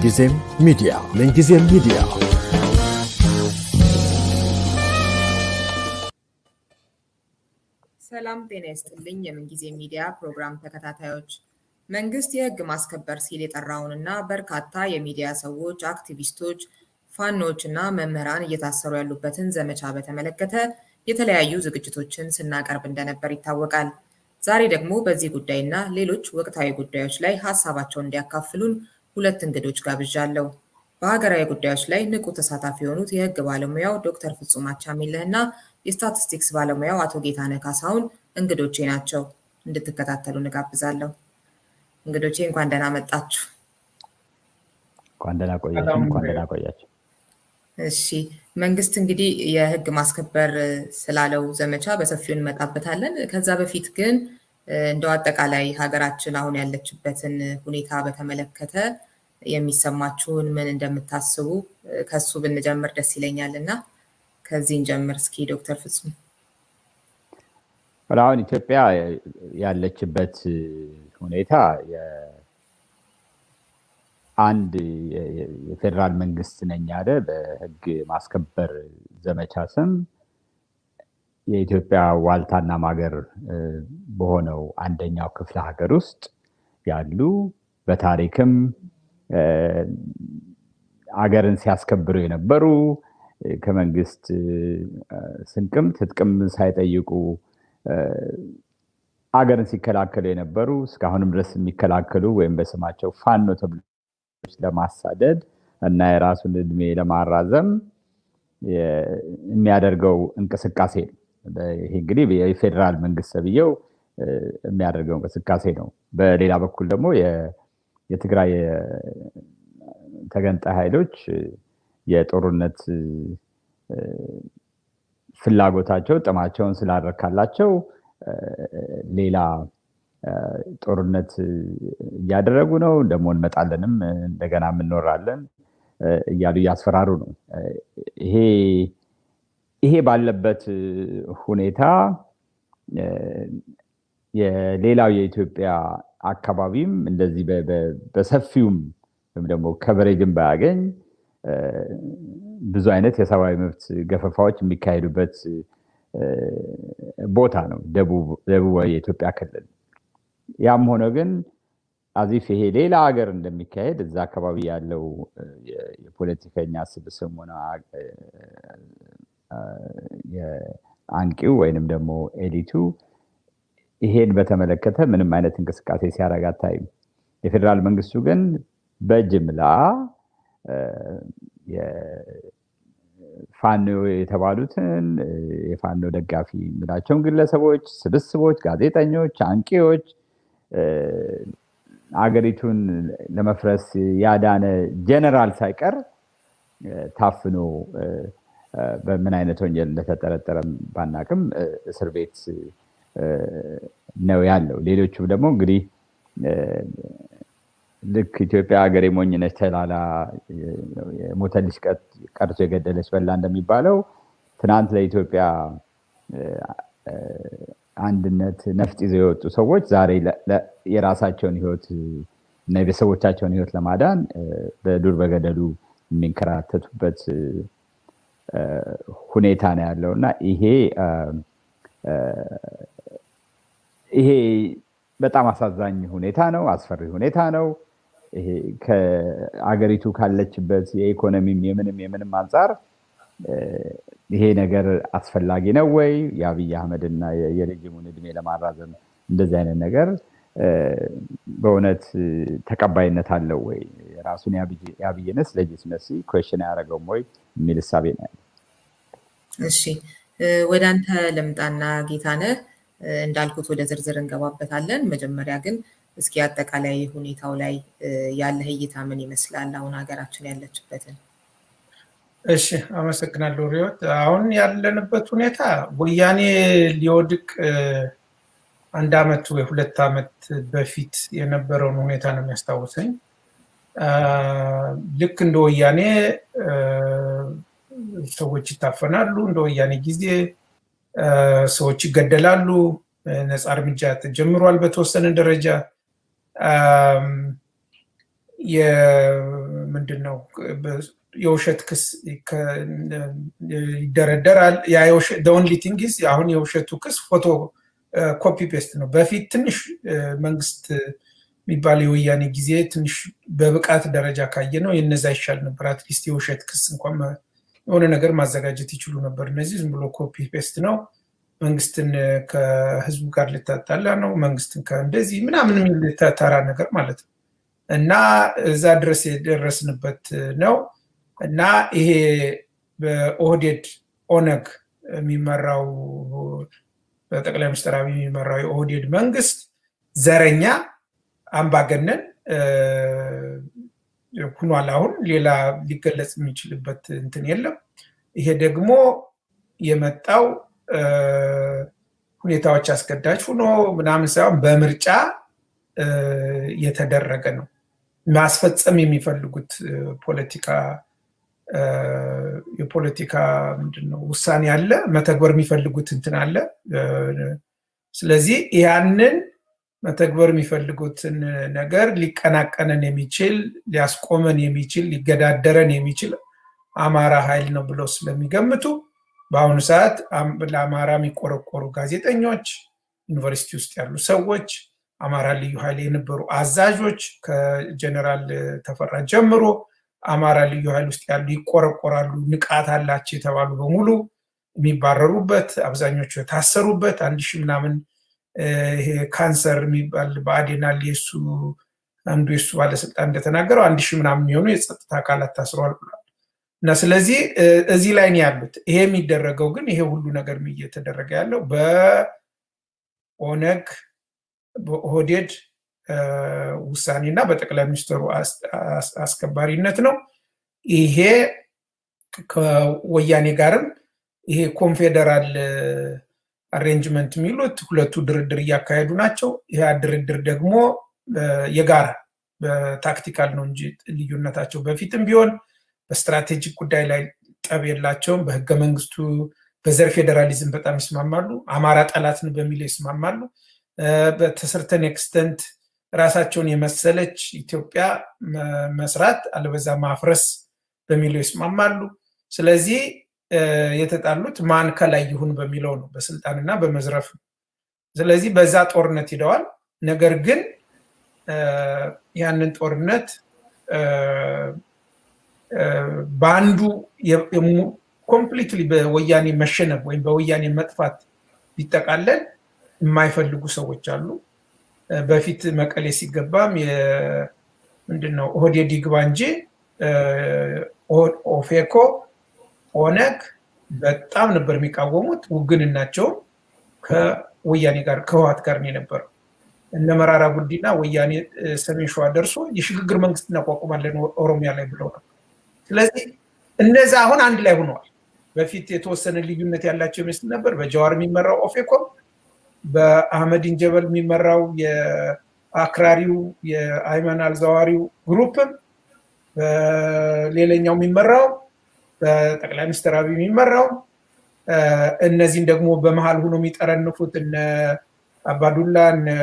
ምንጊዜም ሚዲያ ምንጊዜም ሚዲያ ሰላም ጤና ይስጥልኝ። የምንጊዜ ሚዲያ ፕሮግራም ተከታታዮች፣ መንግስት የህግ ማስከበር ሲል የጠራውንና በርካታ የሚዲያ ሰዎች፣ አክቲቪስቶች፣ ፋኖች እና መምህራን እየታሰሩ ያሉበትን ዘመቻ በተመለከተ የተለያዩ ዝግጅቶችን ስናቀርብ እንደነበር ይታወቃል። ዛሬ ደግሞ በዚህ ጉዳይና ሌሎች ወቅታዊ ጉዳዮች ላይ ሀሳባቸውን እንዲያካፍሉን ሁለት እንግዶች ጋብዣለሁ። በሀገራዊ ጉዳዮች ላይ ንቁ ተሳታፊ የሆኑት የህግ ባለሙያው ዶክተር ፍጹም አቻሜለህ እና የስታቲስቲክስ ባለሙያው አቶ ጌታነህ ካሳሁን እንግዶቼ ናቸው። እንድትከታተሉ እንጋብዛለሁ። እንግዶቼ እንኳን ደህና መጣችሁ። እንኳን ደህና ቆያችሁ። እንኳን ደህና ቆያችሁ። እሺ መንግስት እንግዲህ የህግ ማስከበር ስላለው ዘመቻ በሰፊው እንመጣበታለን። ከዛ በፊት ግን እንደው አጠቃላይ ሀገራችን አሁን ያለችበትን ሁኔታ በተመለከተ የሚሰማችሁን ምን እንደምታስቡ ከሱ ብንጀምር ደስ ይለኛል እና ከዚህ እንጀምር እስኪ ዶክተር ፍጹም። አሁን ኢትዮጵያ ያለችበት ሁኔታ አንድ የፌዴራል መንግስት ነኝ ያለ በህግ ማስከበር ዘመቻ ስም የኢትዮጵያ ዋልታና ማገር በሆነው አንደኛው ክፍለ ሀገር ውስጥ ያሉ በታሪክም አገርን ሲያስከብሩ የነበሩ ከመንግስት ስንቅም ትጥቅም ሳይጠይቁ አገርን ሲከላከሉ የነበሩ እስካሁንም ድረስ የሚከላከሉ ወይም በስማቸው ፋኖ ተብሎ ለማሳደድ እና የራሱን እድሜ ለማራዘም የሚያደርገው እንቅስቃሴ ነው። ይሄ እንግዲህ የፌዴራል መንግስት ተብዬው የሚያደርገው እንቅስቃሴ ነው። በሌላ በኩል ደግሞ የትግራይ ተገንጣይ ኃይሎች የጦርነት ፍላጎታቸው ጥማቸውን ስላረካላቸው ሌላ ጦርነት እያደረጉ ነው። ደግሞ እንመጣለንም እንደገና እንኖራለን እያሉ እያስፈራሩ ነው። ይሄ ይሄ ባለበት ሁኔታ የሌላው የኢትዮጵያ አካባቢም እንደዚህ በሰፊውም ወይም ደግሞ ከበሬጅን ባያገኝ ብዙ አይነት የሰብአዊ መብት ገፈፋዎች የሚካሄዱበት ቦታ ነው ደቡባዊ የኢትዮጵያ ክልል። ያም ሆነ ግን አዚፍ ይሄ ሌላ ሀገር እንደሚካሄድ እዛ አካባቢ ያለው የፖለቲከኛ ስብስብ ሆነ አንቂው ወይንም ደግሞ ኤሊቱ ይሄን በተመለከተ ምንም አይነት እንቅስቃሴ ሲያደርግ አታይም። የፌዴራል መንግስቱ ግን በጅምላ ፋኖ የተባሉትን የፋኖ ደጋፊ የሚላቸውን ግለሰቦች፣ ስብስቦች፣ ጋዜጠኞች፣ አንቂዎች አገሪቱን ለመፍረስ ያዳነ ጀነራል ሳይቀር ታፍኖ በምን አይነት ወንጀል እንደተጠረጠረ ባናቅም እስር ቤት ነው ያለው። ሌሎቹም ደግሞ እንግዲህ ልክ ኢትዮጵያ ሀገር የሞኝነች ተላላ የሞተ ልጅ ቀርቶ የገደለች በላ እንደሚባለው ትናንት ለኢትዮጵያ አንድነት ነፍጥ ይዘው የወጡ ሰዎች ዛሬ የራሳቸውን ህይወት እና የቤተሰቦቻቸውን ህይወት ለማዳን በዱር በገደሉ የሚንከራተቱበት ሁኔታ ነው ያለው እና ይሄ ይሄ በጣም አሳዛኝ ሁኔታ ነው። አስፈሪ ሁኔታ ነው። ይሄ ከአገሪቱ ካለችበት የኢኮኖሚም የምንም የምንም አንጻር ይሄ ነገር አስፈላጊ ነው ወይ? የአብይ አህመድ እና የረጅሙን እድሜ ለማራዘም እንደዚህ አይነት ነገር በእውነት ተቀባይነት አለው ወይ? ራሱን የአብይንስ ሌጂትመሲ ኩዌሽን አያደርገውም ወይ የሚል እሳቤ ነው ያለው። እሺ ወደ አንተ ልምጣና ጌታነህ እንዳልኩት ወደ ዝርዝር እንገባበታለን። መጀመሪያ ግን እስኪ አጠቃላይ ሁኔታው ላይ ያለህ እይታ ምን ይመስላል? አሁን ሀገራችን ያለችበትን። እሺ አመሰግናለሁ ሪዮት። አሁን ያለንበት ሁኔታ ወያኔ ሊወድቅ አንድ አመት ወይ ሁለት አመት በፊት የነበረውን ሁኔታ ነው የሚያስታውሰኝ። ልክ እንደ ወያኔ ሰዎች ይታፈናሉ። እንደ ወያኔ ጊዜ ሰዎች ይገደላሉ። ነፃ እርምጃ ተጀምሯል በተወሰነ ደረጃ ምንድን ነው የውሸት ክስ ይደረደራል። ኦንሊ ቲንግስ አሁን የውሸቱ ክስ ፎቶ ኮፒ ፔስት ነው። በፊት ትንሽ መንግስት የሚባል የወያኔ ጊዜ ትንሽ በብቃት ደረጃ ካየ ነው የነዛ ይሻል ነበር። አትሊስት የውሸት ክስ እንኳን የሆነ ነገር ማዘጋጀት ይችሉ ነበር። እነዚህ ዝም ብሎ ኮፒ ፔስት ነው። መንግስትን ከህዝቡ ጋር ልታጣላ ነው፣ መንግስትን ከእንደዚህ ምናምን የሚል ተራ ነገር ማለት ነው። እና እዛ ድረስ የደረስንበት ነው። እና ይሄ በኦህዴድ ኦነግ የሚመራው በጠቅላይ ሚኒስትር አብይ የሚመራው የኦህዴድ መንግስት ዘረኛ፣ አምባገነን ሁኗል። አሁን ሌላ ሊገለጽ የሚችልበት እንትን የለም። ይሄ ደግሞ የመጣው ሁኔታዎች አስገዳጅ ሆኖ ምናምን ሳይሆን በምርጫ የተደረገ ነው። ማስፈጸም የሚፈልጉት ፖለቲካ የፖለቲካ ምንድን ነው ውሳኔ አለ፣ መተግበር የሚፈልጉት እንትን አለ። ስለዚህ ያንን መተግበር የሚፈልጉትን ነገር ሊቀናቀነን የሚችል ሊያስቆመን የሚችል ሊገዳደረን የሚችል አማራ ኃይል ነው ብለው ስለሚገምቱ በአሁኑ ሰዓት ለአማራ የሚቆረቆሩ ጋዜጠኞች፣ ዩኒቨርሲቲ ውስጥ ያሉ ሰዎች፣ አማራ ልዩ ኃይል የነበሩ አዛዦች ከጀነራል ተፈራ ጀምሮ አማራ ልዩ ኃይል ውስጥ ያሉ ይቆረቆራሉ፣ ንቃት አላቸው የተባሉ በሙሉ የሚባረሩበት፣ አብዛኞቹ የታሰሩበት አንድ ሺህ ምናምን ይሄ ካንሰር የሚባል በአዴናል የሱ አንዱ የሱ ባለስልጣን እንደተናገረው አንድ ሺህ ምናምን የሚሆኑ የጸጥታ አካላት ታስረዋል ብሏል። እና ስለዚህ እዚህ ላይ ነው ያሉት። ይሄ የሚደረገው ግን ይሄ ሁሉ ነገር እየተደረገ ያለው በኦነግ በኦህዴድ ውሳኔ እና በጠቅላይ ሚኒስትሩ አስከባሪነት ነው። ይሄ ከወያኔ ጋርም ይሄ ኮንፌደራል አሬንጅመንት የሚሉት ሁለቱ ድርድር እያካሄዱ ናቸው። ይህ ድርድር ደግሞ የጋራ በታክቲካል ነው እንጂ ልዩነታቸው በፊትም ቢሆን በስትራቴጂክ ጉዳይ ላይ ጠብ የላቸውም። በህገ መንግስቱ በዘር ፌዴራሊዝም በጣም ይስማማሉ። አማራ ጠላትን በሚለው ይስማማሉ። በተሰርተን ኤክስተንት ራሳቸውን የመሰለች ኢትዮጵያ መስራት አለበዛ ማፍረስ በሚለው ይስማማሉ። ስለዚህ የተጣሉት ማን ከላይ ይሁን በሚለው ነው፣ በስልጣንና በመዝረፍ ነው። ስለዚህ በዛ ጦርነት ሂደዋል። ነገር ግን ያንን ጦርነት በአንዱ ኮምፕሊትሊ በወያኔ መሸነፍ ወይም በወያኔ መጥፋት ቢጠቃለል የማይፈልጉ ሰዎች አሉ። በፊት መቀሌ ሲገባም ምንድነው ኦህዴድ ይግባ እንጂ ኦፌኮ፣ ኦነግ በጣም ነበር የሚቃወሙት። ውግንናቸውም ከወያኔ ጋር ከህዋት ጋር ነው የነበረው። እነ መራራ ጉዲና ወያኔ ሰሜን ሸዋ ደርሶ የሽግግር መንግስት እናቋቁማለን ኦሮሚያ ላይ ብለው ነው። ስለዚህ እነዛ አሁን አንድ ላይ ሆነዋል። በፊት የተወሰነ ልዩነት ያላቸው ይመስል ነበር። በጀዋር የሚመራው ኦፌኮም በአህመድ ኢንጀበል የሚመራው የአክራሪው የአይመን አልዛዋሪው ግሩፕም በሌላኛው የሚመራው በጠቅላይ ሚኒስትር አብይ የሚመራው እነዚህን ደግሞ በመሀል ሆኖ የሚጠረንፉት እነ አባዱላ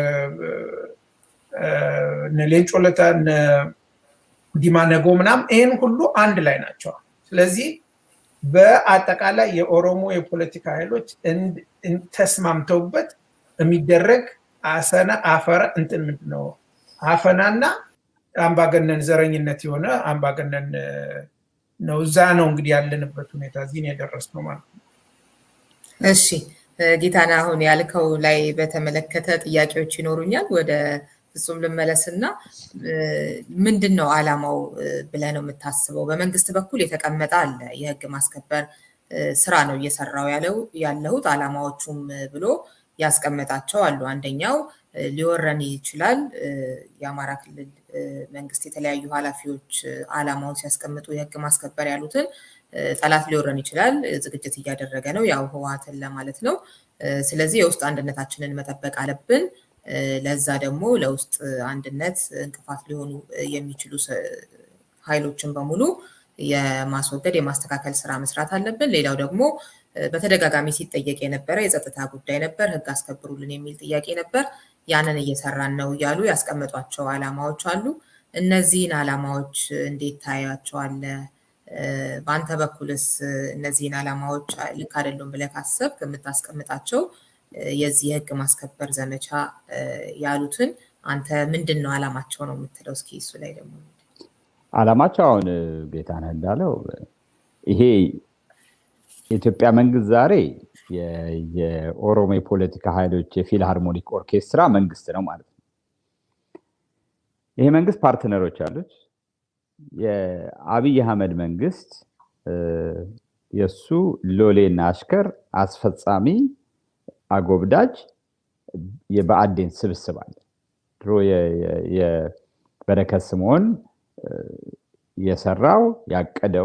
እነ ሌንጮ ለታ እነ ዲማ ነጎ ምናምን ይህን ሁሉ አንድ ላይ ናቸው። ስለዚህ በአጠቃላይ የኦሮሞ የፖለቲካ ኃይሎች ተስማምተውበት የሚደረግ አሰና አፈራ እንትን ምንድን ነው አፈናና አምባገነን ዘረኝነት የሆነ አምባገነን ነው። እዛ ነው እንግዲህ ያለንበት ሁኔታ እዚህ የደረስ ነው ማለት ነው። እሺ ጌታና፣ አሁን ያልከው ላይ በተመለከተ ጥያቄዎች ይኖሩኛል። ወደ ፍጹም ልመለስና ምንድን ነው አላማው ብለህ ነው የምታስበው? በመንግስት በኩል የተቀመጠ አለ የህግ ማስከበር ስራ ነው እየሰራው ያለው ያለሁት አላማዎቹም ብሎ ያስቀመጣቸው አሉ። አንደኛው ሊወረን ይችላል። የአማራ ክልል መንግስት የተለያዩ ኃላፊዎች አላማውን ሲያስቀምጡ የህግ ማስከበር ያሉትን ጠላት ሊወረን ይችላል፣ ዝግጅት እያደረገ ነው፣ ያው ህወሓትን ለማለት ነው። ስለዚህ የውስጥ አንድነታችንን መጠበቅ አለብን። ለዛ ደግሞ ለውስጥ አንድነት እንቅፋት ሊሆኑ የሚችሉ ኃይሎችን በሙሉ የማስወገድ የማስተካከል ስራ መስራት አለብን። ሌላው ደግሞ በተደጋጋሚ ሲጠየቅ የነበረ የጸጥታ ጉዳይ ነበር። ህግ አስከብሩልን የሚል ጥያቄ ነበር። ያንን እየሰራን ነው እያሉ ያስቀመጧቸው አላማዎች አሉ። እነዚህን ዓላማዎች እንዴት ታያቸዋለህ? በአንተ በኩልስ እነዚህን ዓላማዎች ልክ አይደሉም ብለህ ካሰብክ የምታስቀምጣቸው የዚህ የህግ ማስከበር ዘመቻ ያሉትን አንተ ምንድን ነው ዓላማቸው ነው የምትለው? እስኪ እሱ ላይ ደግሞ ዓላማቸው አሁን ጌታነህ እንዳለው ይሄ የኢትዮጵያ መንግስት ዛሬ የኦሮሞ የፖለቲካ ኃይሎች የፊልሃርሞኒክ ኦርኬስትራ መንግስት ነው ማለት ነው። ይሄ መንግስት ፓርትነሮች አሉት። የአብይ አህመድ መንግስት የእሱ ሎሌና አሽከር አስፈጻሚ አጎብዳጅ የብአዴን ስብስብ አለ። ድሮ የበረከት ስምዖን የሰራው ያቀደው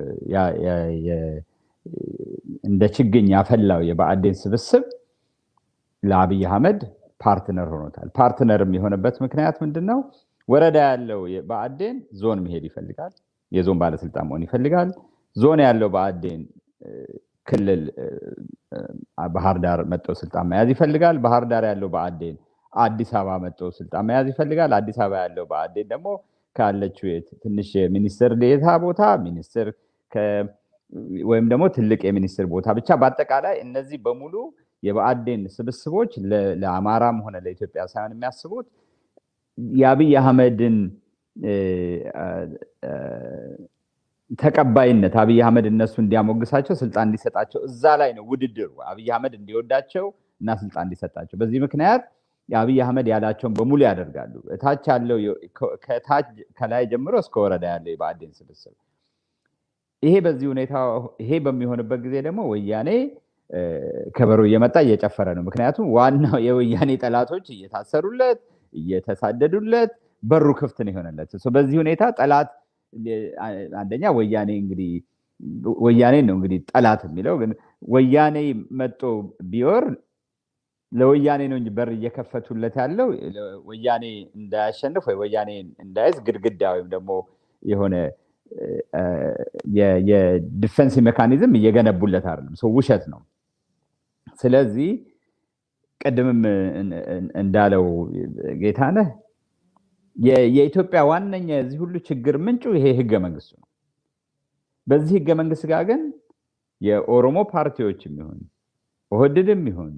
እንደ ችግኝ ያፈላው የብአዴን ስብስብ ለአብይ አህመድ ፓርትነር ሆኖታል። ፓርትነርም የሆነበት ምክንያት ምንድን ነው? ወረዳ ያለው ብአዴን ዞን መሄድ ይፈልጋል። የዞን ባለስልጣን መሆን ይፈልጋል። ዞን ያለው ብአዴን ክልል ባህር ዳር መጥቶ ስልጣን መያዝ ይፈልጋል። ባህር ዳር ያለው ብአዴን አዲስ አበባ መጥቶ ስልጣን መያዝ ይፈልጋል። አዲስ አበባ ያለው ብአዴን ደግሞ ካለችው ትንሽ የሚኒስትር ዴታ ቦታ ሚኒስትር ወይም ደግሞ ትልቅ የሚኒስትር ቦታ ብቻ በአጠቃላይ እነዚህ በሙሉ የብአዴን ስብስቦች ለአማራም ሆነ ለኢትዮጵያ ሳይሆን የሚያስቡት የአብይ አህመድን ተቀባይነት አብይ አህመድ እነሱ እንዲያሞግሳቸው ስልጣን እንዲሰጣቸው እዛ ላይ ነው ውድድሩ። አብይ አህመድ እንዲወዳቸው እና ስልጣን እንዲሰጣቸው። በዚህ ምክንያት የአብይ አህመድ ያላቸውን በሙሉ ያደርጋሉ። እታች ያለው ከታች ከላይ ጀምሮ እስከ ወረዳ ያለው የብአዴን ስብስብ ይሄ በዚህ ሁኔታ ይሄ በሚሆንበት ጊዜ ደግሞ ወያኔ ከበሮ እየመጣ እየጨፈረ ነው። ምክንያቱም ዋናው የወያኔ ጠላቶች እየታሰሩለት እየተሳደዱለት በሩ ክፍት ነው የሆነለት። በዚህ ሁኔታ ጠላት አንደኛ ወያኔ እንግዲህ ወያኔ ነው እንግዲህ ጠላት የሚለው ግን ወያኔ መጦ ቢወር ለወያኔ ነው እንጂ በር እየከፈቱለት ያለው ወያኔ እንዳያሸንፍ ወይ ወያኔ እንዳያዝ ግድግዳ ወይም ደግሞ የሆነ የዲፌንስ ሜካኒዝም እየገነቡለት አይደለም። ሰው ውሸት ነው። ስለዚህ ቅድምም እንዳለው ጌታነህ የኢትዮጵያ ዋነኛ የዚህ ሁሉ ችግር ምንጩ ይሄ ህገ መንግስቱ ነው። በዚህ ህገ መንግስት ጋር ግን የኦሮሞ ፓርቲዎች የሚሆን ኦህድድም ይሁን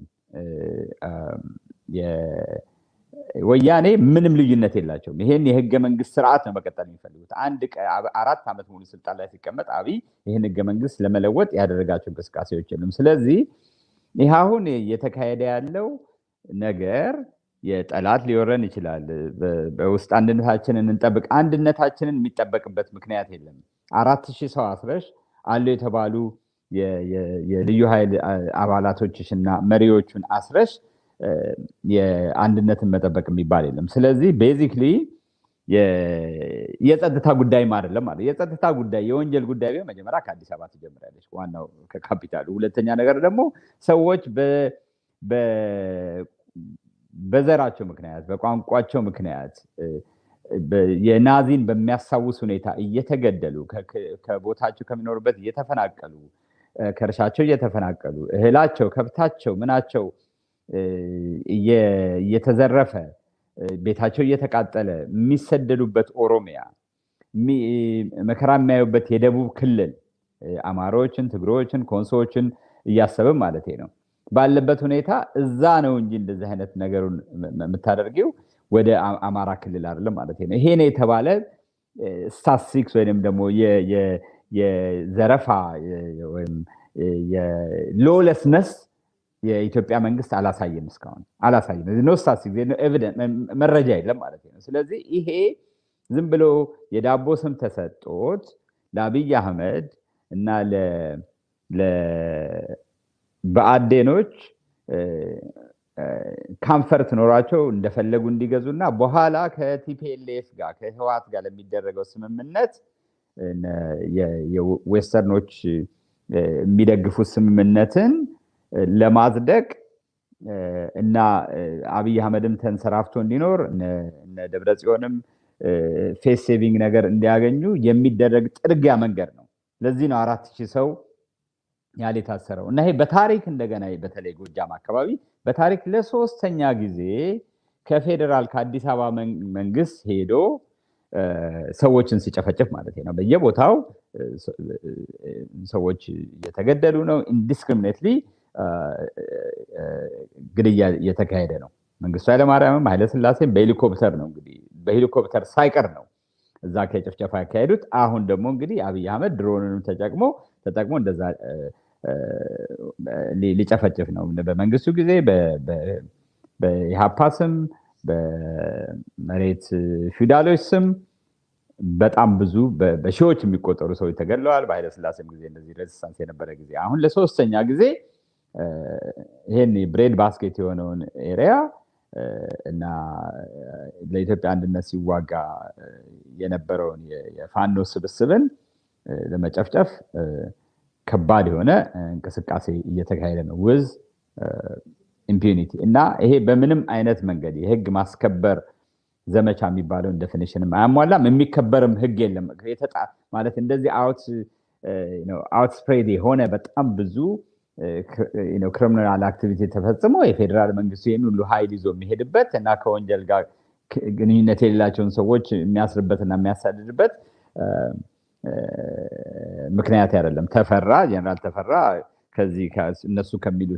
ወያኔ ምንም ልዩነት የላቸውም። ይሄን የህገ መንግስት ስርዓት ነው መቀጠል የሚፈልጉት። አንድ አራት ዓመት ሙሉ ስልጣን ላይ ሲቀመጥ አብይ ይህን ህገ መንግስት ለመለወጥ ያደረጋቸው እንቅስቃሴዎች የሉም። ስለዚህ ይህ አሁን እየተካሄደ ያለው ነገር የጠላት ሊወረን ይችላል። በውስጥ አንድነታችንን እንጠብቅ። አንድነታችንን የሚጠበቅበት ምክንያት የለም። አራት ሺህ ሰው አስረሽ አሉ የተባሉ የልዩ ኃይል አባላቶችሽና መሪዎቹን አስረሽ የአንድነትን መጠበቅ የሚባል የለም። ስለዚህ ቤዚክሊ የጸጥታ ጉዳይም አይደለም ማለት የጸጥታ ጉዳይ የወንጀል ጉዳይ ቢሆን መጀመሪያ ከአዲስ አበባ ትጀምራለች፣ ዋናው ከካፒታሉ። ሁለተኛ ነገር ደግሞ ሰዎች በዘራቸው ምክንያት በቋንቋቸው ምክንያት የናዚን በሚያስታውስ ሁኔታ እየተገደሉ ከቦታቸው ከሚኖሩበት እየተፈናቀሉ ከእርሻቸው እየተፈናቀሉ እህላቸው፣ ከብታቸው፣ ምናቸው እየተዘረፈ ቤታቸው እየተቃጠለ የሚሰደዱበት ኦሮሚያ መከራ የሚያዩበት የደቡብ ክልል አማሮችን፣ ትግሮችን፣ ኮንሶዎችን እያሰብም ማለት ነው ባለበት ሁኔታ እዛ ነው እንጂ እንደዚህ አይነት ነገሩን የምታደርጊው ወደ አማራ ክልል አይደለም ማለት ነው። ይሄ ነው የተባለ ስታትስቲክስ ወይም ደግሞ የዘረፋ ወይም የሎለስነስ የኢትዮጵያ መንግስት አላሳየም፣ እስካሁን አላሳየም። ኖ ስታትስቲክስ መረጃ የለም ማለት ነው። ስለዚህ ይሄ ዝም ብሎ የዳቦ ስም ተሰጦት ለአብይ አህመድ እና በአዴኖች ካምፈርት ኖሯቸው እንደፈለጉ እንዲገዙ እና በኋላ ከቲፒኤልኤፍ ጋር ከህዋት ጋር ለሚደረገው ስምምነት የዌስተርኖች የሚደግፉት ስምምነትን ለማጽደቅ እና አብይ አህመድም ተንሰራፍቶ እንዲኖር እነ ደብረ ጽዮንም ፌስ ሴቪንግ ነገር እንዲያገኙ የሚደረግ ጥርጊያ መንገድ ነው። ለዚህ ነው አራት ሺህ ሰው ያህል የታሰረው እና ይሄ በታሪክ እንደገና በተለይ ጎጃም አካባቢ በታሪክ ለሶስተኛ ጊዜ ከፌዴራል ከአዲስ አበባ መንግስት ሄዶ ሰዎችን ሲጨፈጭፍ ማለት ነው። በየቦታው ሰዎች እየተገደሉ ነው። ኢንዲስክሪሚኔትሊ ግድያ እየተካሄደ ነው። መንግስቱ ኃይለማርያምም ኃይለስላሴም በሄሊኮፕተር ነው እንግዲህ በሄሊኮፕተር ሳይቀር ነው እዛ ከጭፍጨፋ ያካሄዱት። አሁን ደግሞ እንግዲህ አብይ አህመድ ድሮንንም ተጠቅሞ ተጠቅሞ እንደዛ ሊጨፈጭፍ ነው። በመንግስቱ ጊዜ በኢሃፓ ስም በመሬት ፊውዳሎች ስም በጣም ብዙ በሺዎች የሚቆጠሩ ሰዎች ተገድለዋል። በኃይለስላሴም ጊዜ እንደዚህ ሬዚስታንስ የነበረ ጊዜ አሁን ለሶስተኛ ጊዜ ይሄን ብሬድ ባስኬት የሆነውን ኤሪያ እና ለኢትዮጵያ አንድነት ሲዋጋ የነበረውን የፋኖ ስብስብን ለመጨፍጨፍ ከባድ የሆነ እንቅስቃሴ እየተካሄደ ነው ውዝ ኢምፒዩኒቲ እና ይሄ በምንም አይነት መንገድ የህግ ማስከበር ዘመቻ የሚባለውን ዴፊኒሽንም አያሟላም። የሚከበርም ህግ የለም ማለት እንደዚህ አውት ስፕሬድ የሆነ በጣም ብዙ ክሪሚናል አክቲቪቲ ተፈጽሞ የፌዴራል መንግስቱ ይህን ሁሉ ሀይል ይዞ የሚሄድበት እና ከወንጀል ጋር ግንኙነት የሌላቸውን ሰዎች የሚያስርበትና የሚያሳድድበት ምክንያት አይደለም። ተፈራ ጀነራል ተፈራ ከዚህ እነሱ ከሚሉት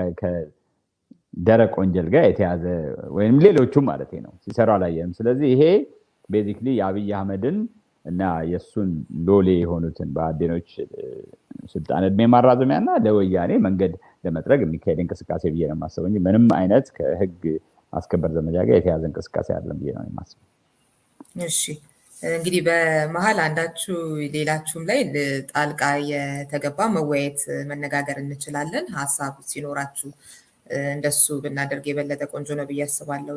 ደረቅ ወንጀል ጋር የተያዘ ወይም ሌሎቹም ማለት ነው ሲሰሩ አላየንም። ስለዚህ ይሄ ቤዚክሊ የአብይ አህመድን እና የእሱን ሎሌ የሆኑትን በአዴኖች ስልጣን እድሜ ማራዘሚያ እና ለወያኔ መንገድ ለመጥረግ የሚካሄድ እንቅስቃሴ ብዬ ነው የማስበው እንጂ ምንም አይነት ከህግ ማስከበር ዘመቻ ጋር የተያዘ እንቅስቃሴ አይደለም ብዬ ነው የማስበው። እሺ እንግዲህ በመሀል አንዳችሁ ሌላችሁም ላይ ጣልቃ የተገባ መወያየት መነጋገር እንችላለን። ሀሳብ ሲኖራችሁ እንደሱ ብናደርግ የበለጠ ቆንጆ ነው ብዬ አስባለሁ።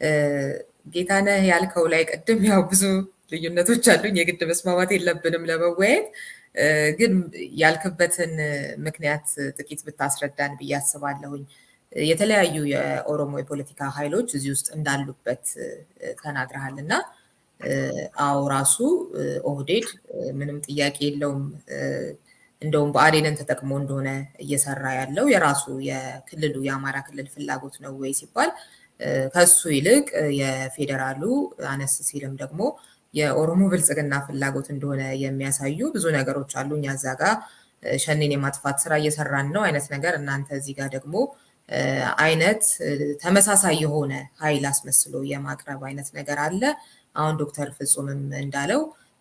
ጌታነህ ያልከው ላይ ቅድም ያው ብዙ ልዩነቶች አሉኝ፣ የግድ መስማማት የለብንም ለመወያየት። ግን ያልክበትን ምክንያት ጥቂት ብታስረዳን ብዬ አስባለሁኝ። የተለያዩ የኦሮሞ የፖለቲካ ኃይሎች እዚህ ውስጥ እንዳሉበት ተናግረሃል እና አዎ ራሱ ኦህዴድ ምንም ጥያቄ የለውም እንደውም ብአዴንን ተጠቅሞ እንደሆነ እየሰራ ያለው የራሱ የክልሉ የአማራ ክልል ፍላጎት ነው ወይ ሲባል ከሱ ይልቅ የፌዴራሉ አነስ ሲልም ደግሞ የኦሮሞ ብልጽግና ፍላጎት እንደሆነ የሚያሳዩ ብዙ ነገሮች አሉ። እኛ እዛ ጋ ሸኔን የማጥፋት ስራ እየሰራን ነው አይነት ነገር፣ እናንተ እዚህ ጋር ደግሞ አይነት ተመሳሳይ የሆነ ኃይል አስመስሎ የማቅረብ አይነት ነገር አለ። አሁን ዶክተር ፍጹምም እንዳለው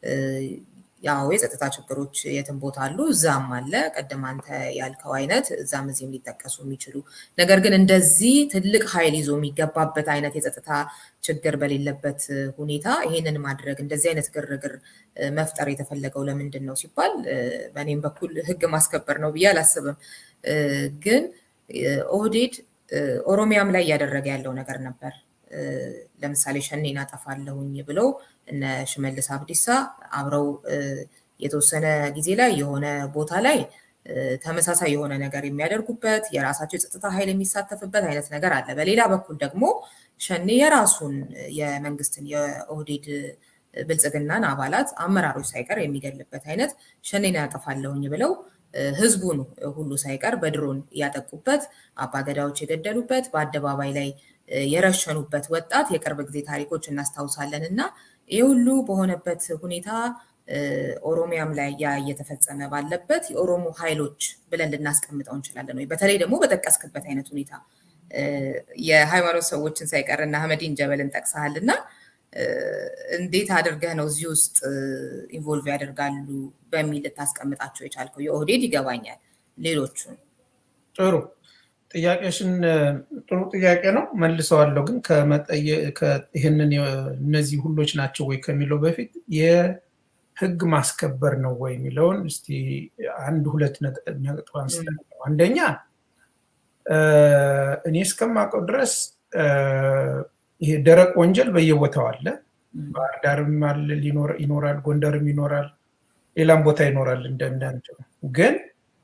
ያው የጸጥታ ችግሮች የትም ቦታ አሉ፣ እዛም አለ። ቀደም አንተ ያልከው አይነት እዛም እዚህም ሊጠቀሱ የሚችሉ ነገር ግን እንደዚህ ትልቅ ኃይል ይዞ የሚገባበት አይነት የጸጥታ ችግር በሌለበት ሁኔታ ይሄንን ማድረግ እንደዚህ አይነት ግርግር መፍጠር የተፈለገው ለምንድን ነው ሲባል በእኔም በኩል ሕግ ማስከበር ነው ብዬ አላስብም። ግን ኦህዴድ ኦሮሚያም ላይ እያደረገ ያለው ነገር ነበር። ለምሳሌ ሸኔን አጠፋለሁኝ ብለው እነ ሽመልስ አብዲሳ አብረው የተወሰነ ጊዜ ላይ የሆነ ቦታ ላይ ተመሳሳይ የሆነ ነገር የሚያደርጉበት የራሳቸው የጸጥታ ኃይል የሚሳተፍበት አይነት ነገር አለ። በሌላ በኩል ደግሞ ሸኔ የራሱን የመንግስትን የኦህዴድ ብልጽግናን አባላት አመራሮች ሳይቀር የሚገልበት አይነት ሸኔን ያጠፋለሁኝ ብለው ህዝቡን ሁሉ ሳይቀር በድሮን ያጠቁበት አባገዳዎች የገደሉበት በአደባባይ ላይ የረሸኑበት ወጣት የቅርብ ጊዜ ታሪኮች እናስታውሳለን እና ይህ ሁሉ በሆነበት ሁኔታ ኦሮሚያም ላይ ያ እየተፈጸመ ባለበት የኦሮሞ ኃይሎች ብለን ልናስቀምጠው እንችላለን ወይ? በተለይ ደግሞ በጠቀስክበት አይነት ሁኔታ የሃይማኖት ሰዎችን ሳይቀር እና አህመዲን ጀበልን ጠቅሰሃል እና እንዴት አድርገህ ነው እዚህ ውስጥ ኢንቮልቭ ያደርጋሉ በሚል ልታስቀምጣቸው የቻልከው? የኦህዴድ ይገባኛል፣ ሌሎቹን ጥሩ ጥያቄሽን ጥሩ ጥያቄ ነው መልሰዋለሁ። ግን ይህንን እነዚህ ሁሎች ናቸው ወይ ከሚለው በፊት የህግ ማስከበር ነው ወይ የሚለውን እስቲ አንድ ሁለት ነጥብ አንስተን አንደኛ እኔ እስከማውቀው ድረስ ይሄ ደረቅ ወንጀል በየቦታው አለ። ባህር ዳርም አለ ይኖራል፣ ጎንደርም ይኖራል፣ ሌላም ቦታ ይኖራል። እንደንዳንድ ግን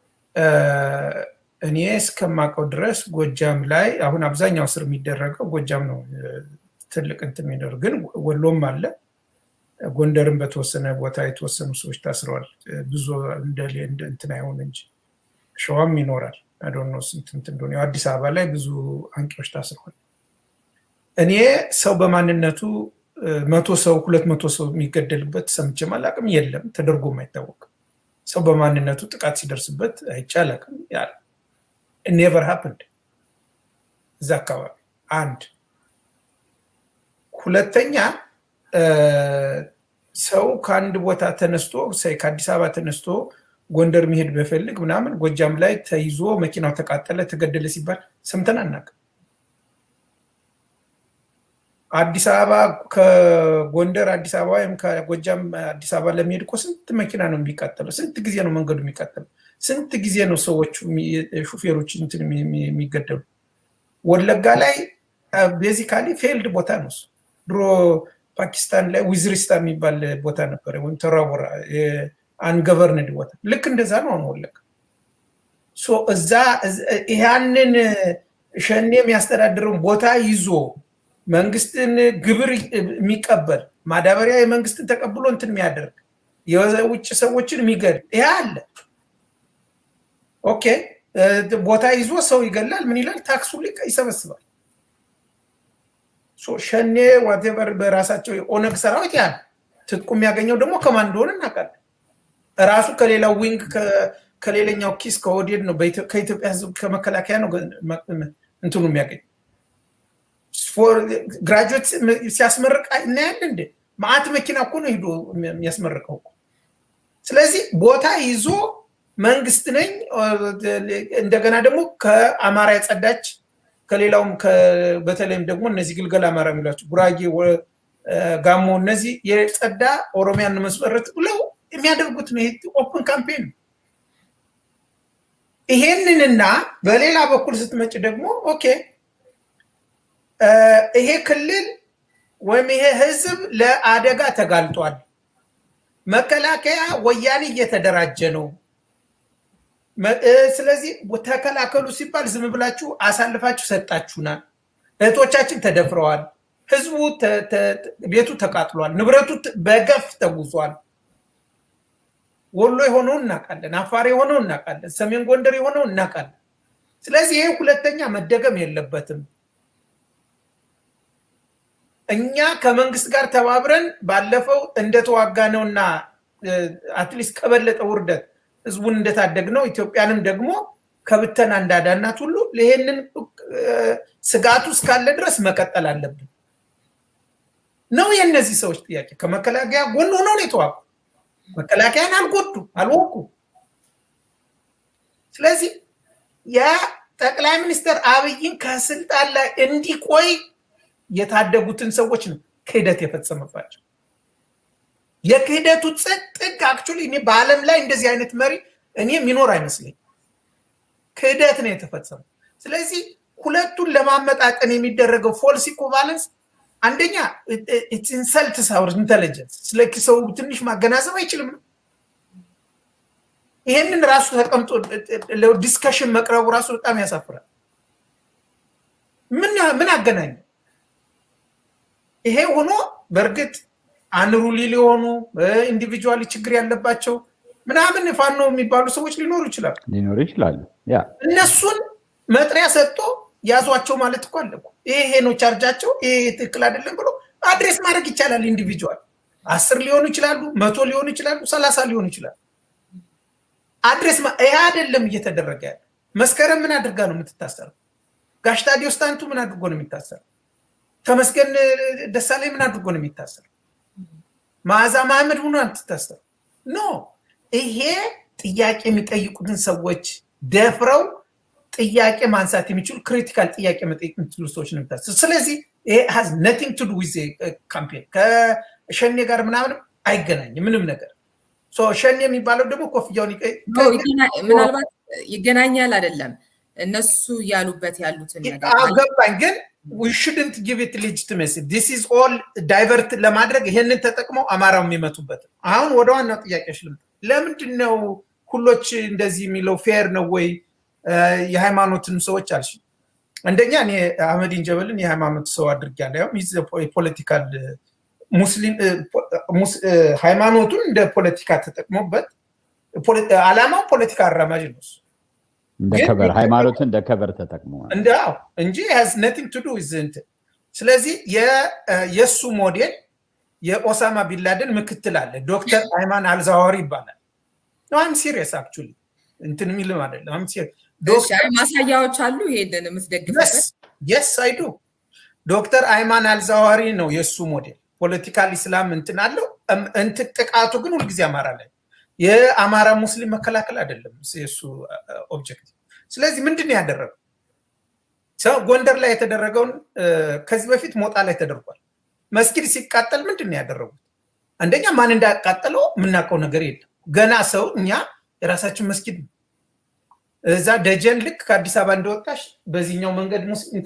እኔ እስከማውቀው ድረስ ጎጃም ላይ አሁን አብዛኛው ስር የሚደረገው ጎጃም ነው። ትልቅ እንትን የሚደረግ ግን ወሎም አለ። ጎንደርም በተወሰነ ቦታ የተወሰኑ ሰዎች ታስረዋል። ብዙ እንትን አይሆን እንጂ ሸዋም ይኖራል። አዶኖ ስንት እንትን እንደሆነ አዲስ አበባ ላይ ብዙ አንቂዎች ታስረዋል። እኔ ሰው በማንነቱ መቶ ሰው ሁለት መቶ ሰው የሚገደልበት ሰምቼም አላቅም። የለም ተደርጎም አይታወቅም። ሰው በማንነቱ ጥቃት ሲደርስበት አይቼ አላቅም። ኔቨር ሀፕንድ እዛ አካባቢ አንድ ሁለተኛ ሰው ከአንድ ቦታ ተነስቶ ከአዲስ አበባ ተነስቶ ጎንደር መሄድ በፈልግ ምናምን ጎጃም ላይ ተይዞ መኪናው ተቃጠለ፣ ተገደለ ሲባል ሰምተን አናውቅም። አዲስ አበባ ከጎንደር አዲስ አበባ ወይም ከጎጃም አዲስ አበባ ለመሄድ እኮ ስንት መኪና ነው የሚቃጠለው? ስንት ጊዜ ነው መንገዱ የሚቃጠለው? ስንት ጊዜ ነው ሰዎቹ ሹፌሮች እንትን የሚገደሉ? ወለጋ ላይ ቤዚካሊ ፌልድ ቦታ ነው እሱ። ድሮ ፓኪስታን ላይ ዊዝሪስታ የሚባል ቦታ ነበረ፣ ወይም ተራቦራ አንገቨርንድ ቦታ። ልክ እንደዛ ነው አሁን ወለጋ። እዛ ያንን ሸኔ የሚያስተዳድረውን ቦታ ይዞ መንግስትን ግብር የሚቀበል ማዳበሪያ የመንግስትን ተቀብሎ እንትን የሚያደርግ የውጭ ሰዎችን የሚገድል ይሄ አለ። ኦኬ ቦታ ይዞ ሰው ይገላል። ምን ይላል? ታክሱ ሊቀ ይሰበስባል። ሸኔ ዋቴቨር በራሳቸው የኦነግ ሰራዊት ያ ትጥቁ የሚያገኘው ደግሞ ከማን እንደሆነ እናውቃለን። ራሱ ከሌላው ዊንግ ከሌላኛው ኪስ ከኦህዴድ ነው። ከኢትዮጵያ ህዝብ ከመከላከያ ነው እንትኑ የሚያገኝ ግራጁዌት ሲያስመርቅ እናያለን እንደ ማአት መኪና እኮ ነው ሂዶ የሚያስመርቀው። ስለዚህ ቦታ ይዞ መንግስት ነኝ እንደገና ደግሞ ከአማራ የጸዳች ከሌላውም በተለይም ደግሞ እነዚህ ግልገል አማራ የሚሏቸው ጉራጌ፣ ጋሞ እነዚህ የጸዳ ኦሮሚያን መስመረት ብለው የሚያደርጉት ነው። ኦፕን ካምፔን ነው። ይሄንንና በሌላ በኩል ስትመጭ ደግሞ ኦኬ ይሄ ክልል ወይም ይሄ ህዝብ ለአደጋ ተጋልጧል። መከላከያ ወያኔ እየተደራጀ ነው። ስለዚህ ተከላከሉ ሲባል ዝም ብላችሁ አሳልፋችሁ ሰጣችሁናል። እህቶቻችን ተደፍረዋል። ህዝቡ ቤቱ ተቃጥሏል። ንብረቱ በገፍ ተጉዟል። ወሎ የሆነው እናውቃለን። አፋር የሆነው እናውቃለን። ሰሜን ጎንደር የሆነው እናውቃለን። ስለዚህ ይሄ ሁለተኛ መደገም የለበትም። እኛ ከመንግስት ጋር ተባብረን ባለፈው እንደተዋጋ ነውና አትሊስት ከበለጠ ውርደት ህዝቡን እንደታደግ ነው ኢትዮጵያንም ደግሞ ከብተና እንዳዳናት ሁሉ ይሄንን ስጋቱ እስካለ ድረስ መቀጠል አለብን ነው የእነዚህ ሰዎች ጥያቄ። ከመከላከያ ጎን ሆነው ነው የተዋጉ። መከላከያን አልጎዱ አልወቁ። ስለዚህ የጠቅላይ ሚኒስትር አብይን ከስልጣን ላይ እንዲቆይ የታደጉትን ሰዎች ነው ክህደት የፈጸመባቸው። የክህደቱ ጥግ አክቹዋሊ እኔ በዓለም ላይ እንደዚህ አይነት መሪ እኔ የሚኖር አይመስለኝ። ክህደት ነው የተፈጸመው። ስለዚህ ሁለቱን ለማመጣጠን የሚደረገው ፎልስ ኢኩቫለንስ አንደኛ ኢንሰልት ሳውር ኢንቴሊጀንስ ስለ ሰው ትንሽ ማገናዘብ አይችልም ነው። ይሄንን ራሱ ተቀምጦ ዲስከሽን መቅረቡ ራሱ በጣም ያሳፍራል። ምን አገናኘው? ይሄ ሆኖ በእርግጥ አንሩሊ ሊሆኑ ኢንዲቪጁዋሊ ችግር ያለባቸው ምናምን ፋኖ የሚባሉ ሰዎች ሊኖሩ ይችላሉ ሊኖሩ ይችላሉ። እነሱን መጥሪያ ሰጥቶ ያዟቸው ማለት እኮ አለ። ይሄ ነው ቻርጃቸው፣ ይሄ ትክክል አይደለም ብሎ አድሬስ ማድረግ ይቻላል። ኢንዲቪጁዋል አስር ሊሆኑ ይችላሉ፣ መቶ ሊሆኑ ይችላሉ፣ ሰላሳ ሊሆኑ ይችላሉ። አድሬስ ይሄ አይደለም እየተደረገ ያለ። መስከረም ምን አድርጋ ነው የምትታሰረው? ጋሽ ታዲዮስ ታንቱ ምን አድርጎ ነው የሚታሰረው? ተመስገን ደሳለኝ ምን አድርጎ ነው የሚታሰረው? መዓዛ መሐመድ ሆኖ አትታሰር ኖ ይሄ ጥያቄ የሚጠይቁትን ሰዎች ደፍረው ጥያቄ ማንሳት የሚችሉ ክሪቲካል ጥያቄ መጠየቅ የሚችሉ ሰዎች ነው የሚታሰር። ስለዚህ ይሄ ሀዝ ነቲንግ ቱ ዱ ዊዝ ካምፔን ከሸኔ ጋር ምናምን አይገናኝም ምንም ነገር። ሸኔ የሚባለው ደግሞ ኮፍያውን ምናልባት ይገናኛል አይደለም እነሱ ያሉበት ያሉትን ነገር ገባኝ ግን ዊ ሽድንት ጊቭ ኢት ሌጂቲሜሲ ዲስ ኢዝ ኦል ዳይቨርት ለማድረግ ይሄንን ተጠቅመው አማራው የሚመቱበት አሁን ወደ ዋናው ጥያቄዎች ልምጣ ለምንድን ነው ሁሎች እንደዚህ የሚለው ፌር ነው ወይ የሃይማኖትን ሰዎች አልሽ አንደኛ እኔ አህመዲን ጀበልን የሃይማኖት ሰው አድርጌያለሁ ያው የፖለቲካል ሙስሊም ሃይማኖቱን እንደ ፖለቲካ ተጠቅሞበት አላማው ፖለቲካ አራማጅ ነው እንደ ከበር ሃይማኖትን እንደ ከበር ተጠቅመዋል እንደ እንጂ ሀዝ ነቲንግ ቱ ዱ ዊዝ እንትን ስለዚህ የእሱ ሞዴል የኦሳማ ቢንላደን ምክትል አለ ዶክተር አይማን አልዛዋሪ ይባላል አም ሲሪየስ አክቹሊ እንትን የሚልም አይደለም ማሳያዎች አሉ ይሄንን የምትደግፍበት የስ አይዱ ዶክተር አይማን አልዛዋሪ ነው የእሱ ሞዴል ፖለቲካል ኢስላም እንትን አለው እንትን ጥቃቱ ግን ሁልጊዜ አማራ ላይ የአማራ ሙስሊም መከላከል አይደለም የእሱ ኦብጀክቲቭ ስለዚህ ምንድን ያደረገው ሰው ጎንደር ላይ የተደረገውን ከዚህ በፊት ሞጣ ላይ ተደርጓል መስጊድ ሲቃጠል ምንድን ነው ያደረጉት አንደኛ ማን እንዳቃጠለው የምናውቀው ነገር የለም ገና ሰው እኛ የራሳችን መስጊድ ነው እዛ ደጀን ልክ ከአዲስ አበባ እንደወጣሽ በዚህኛው መንገድ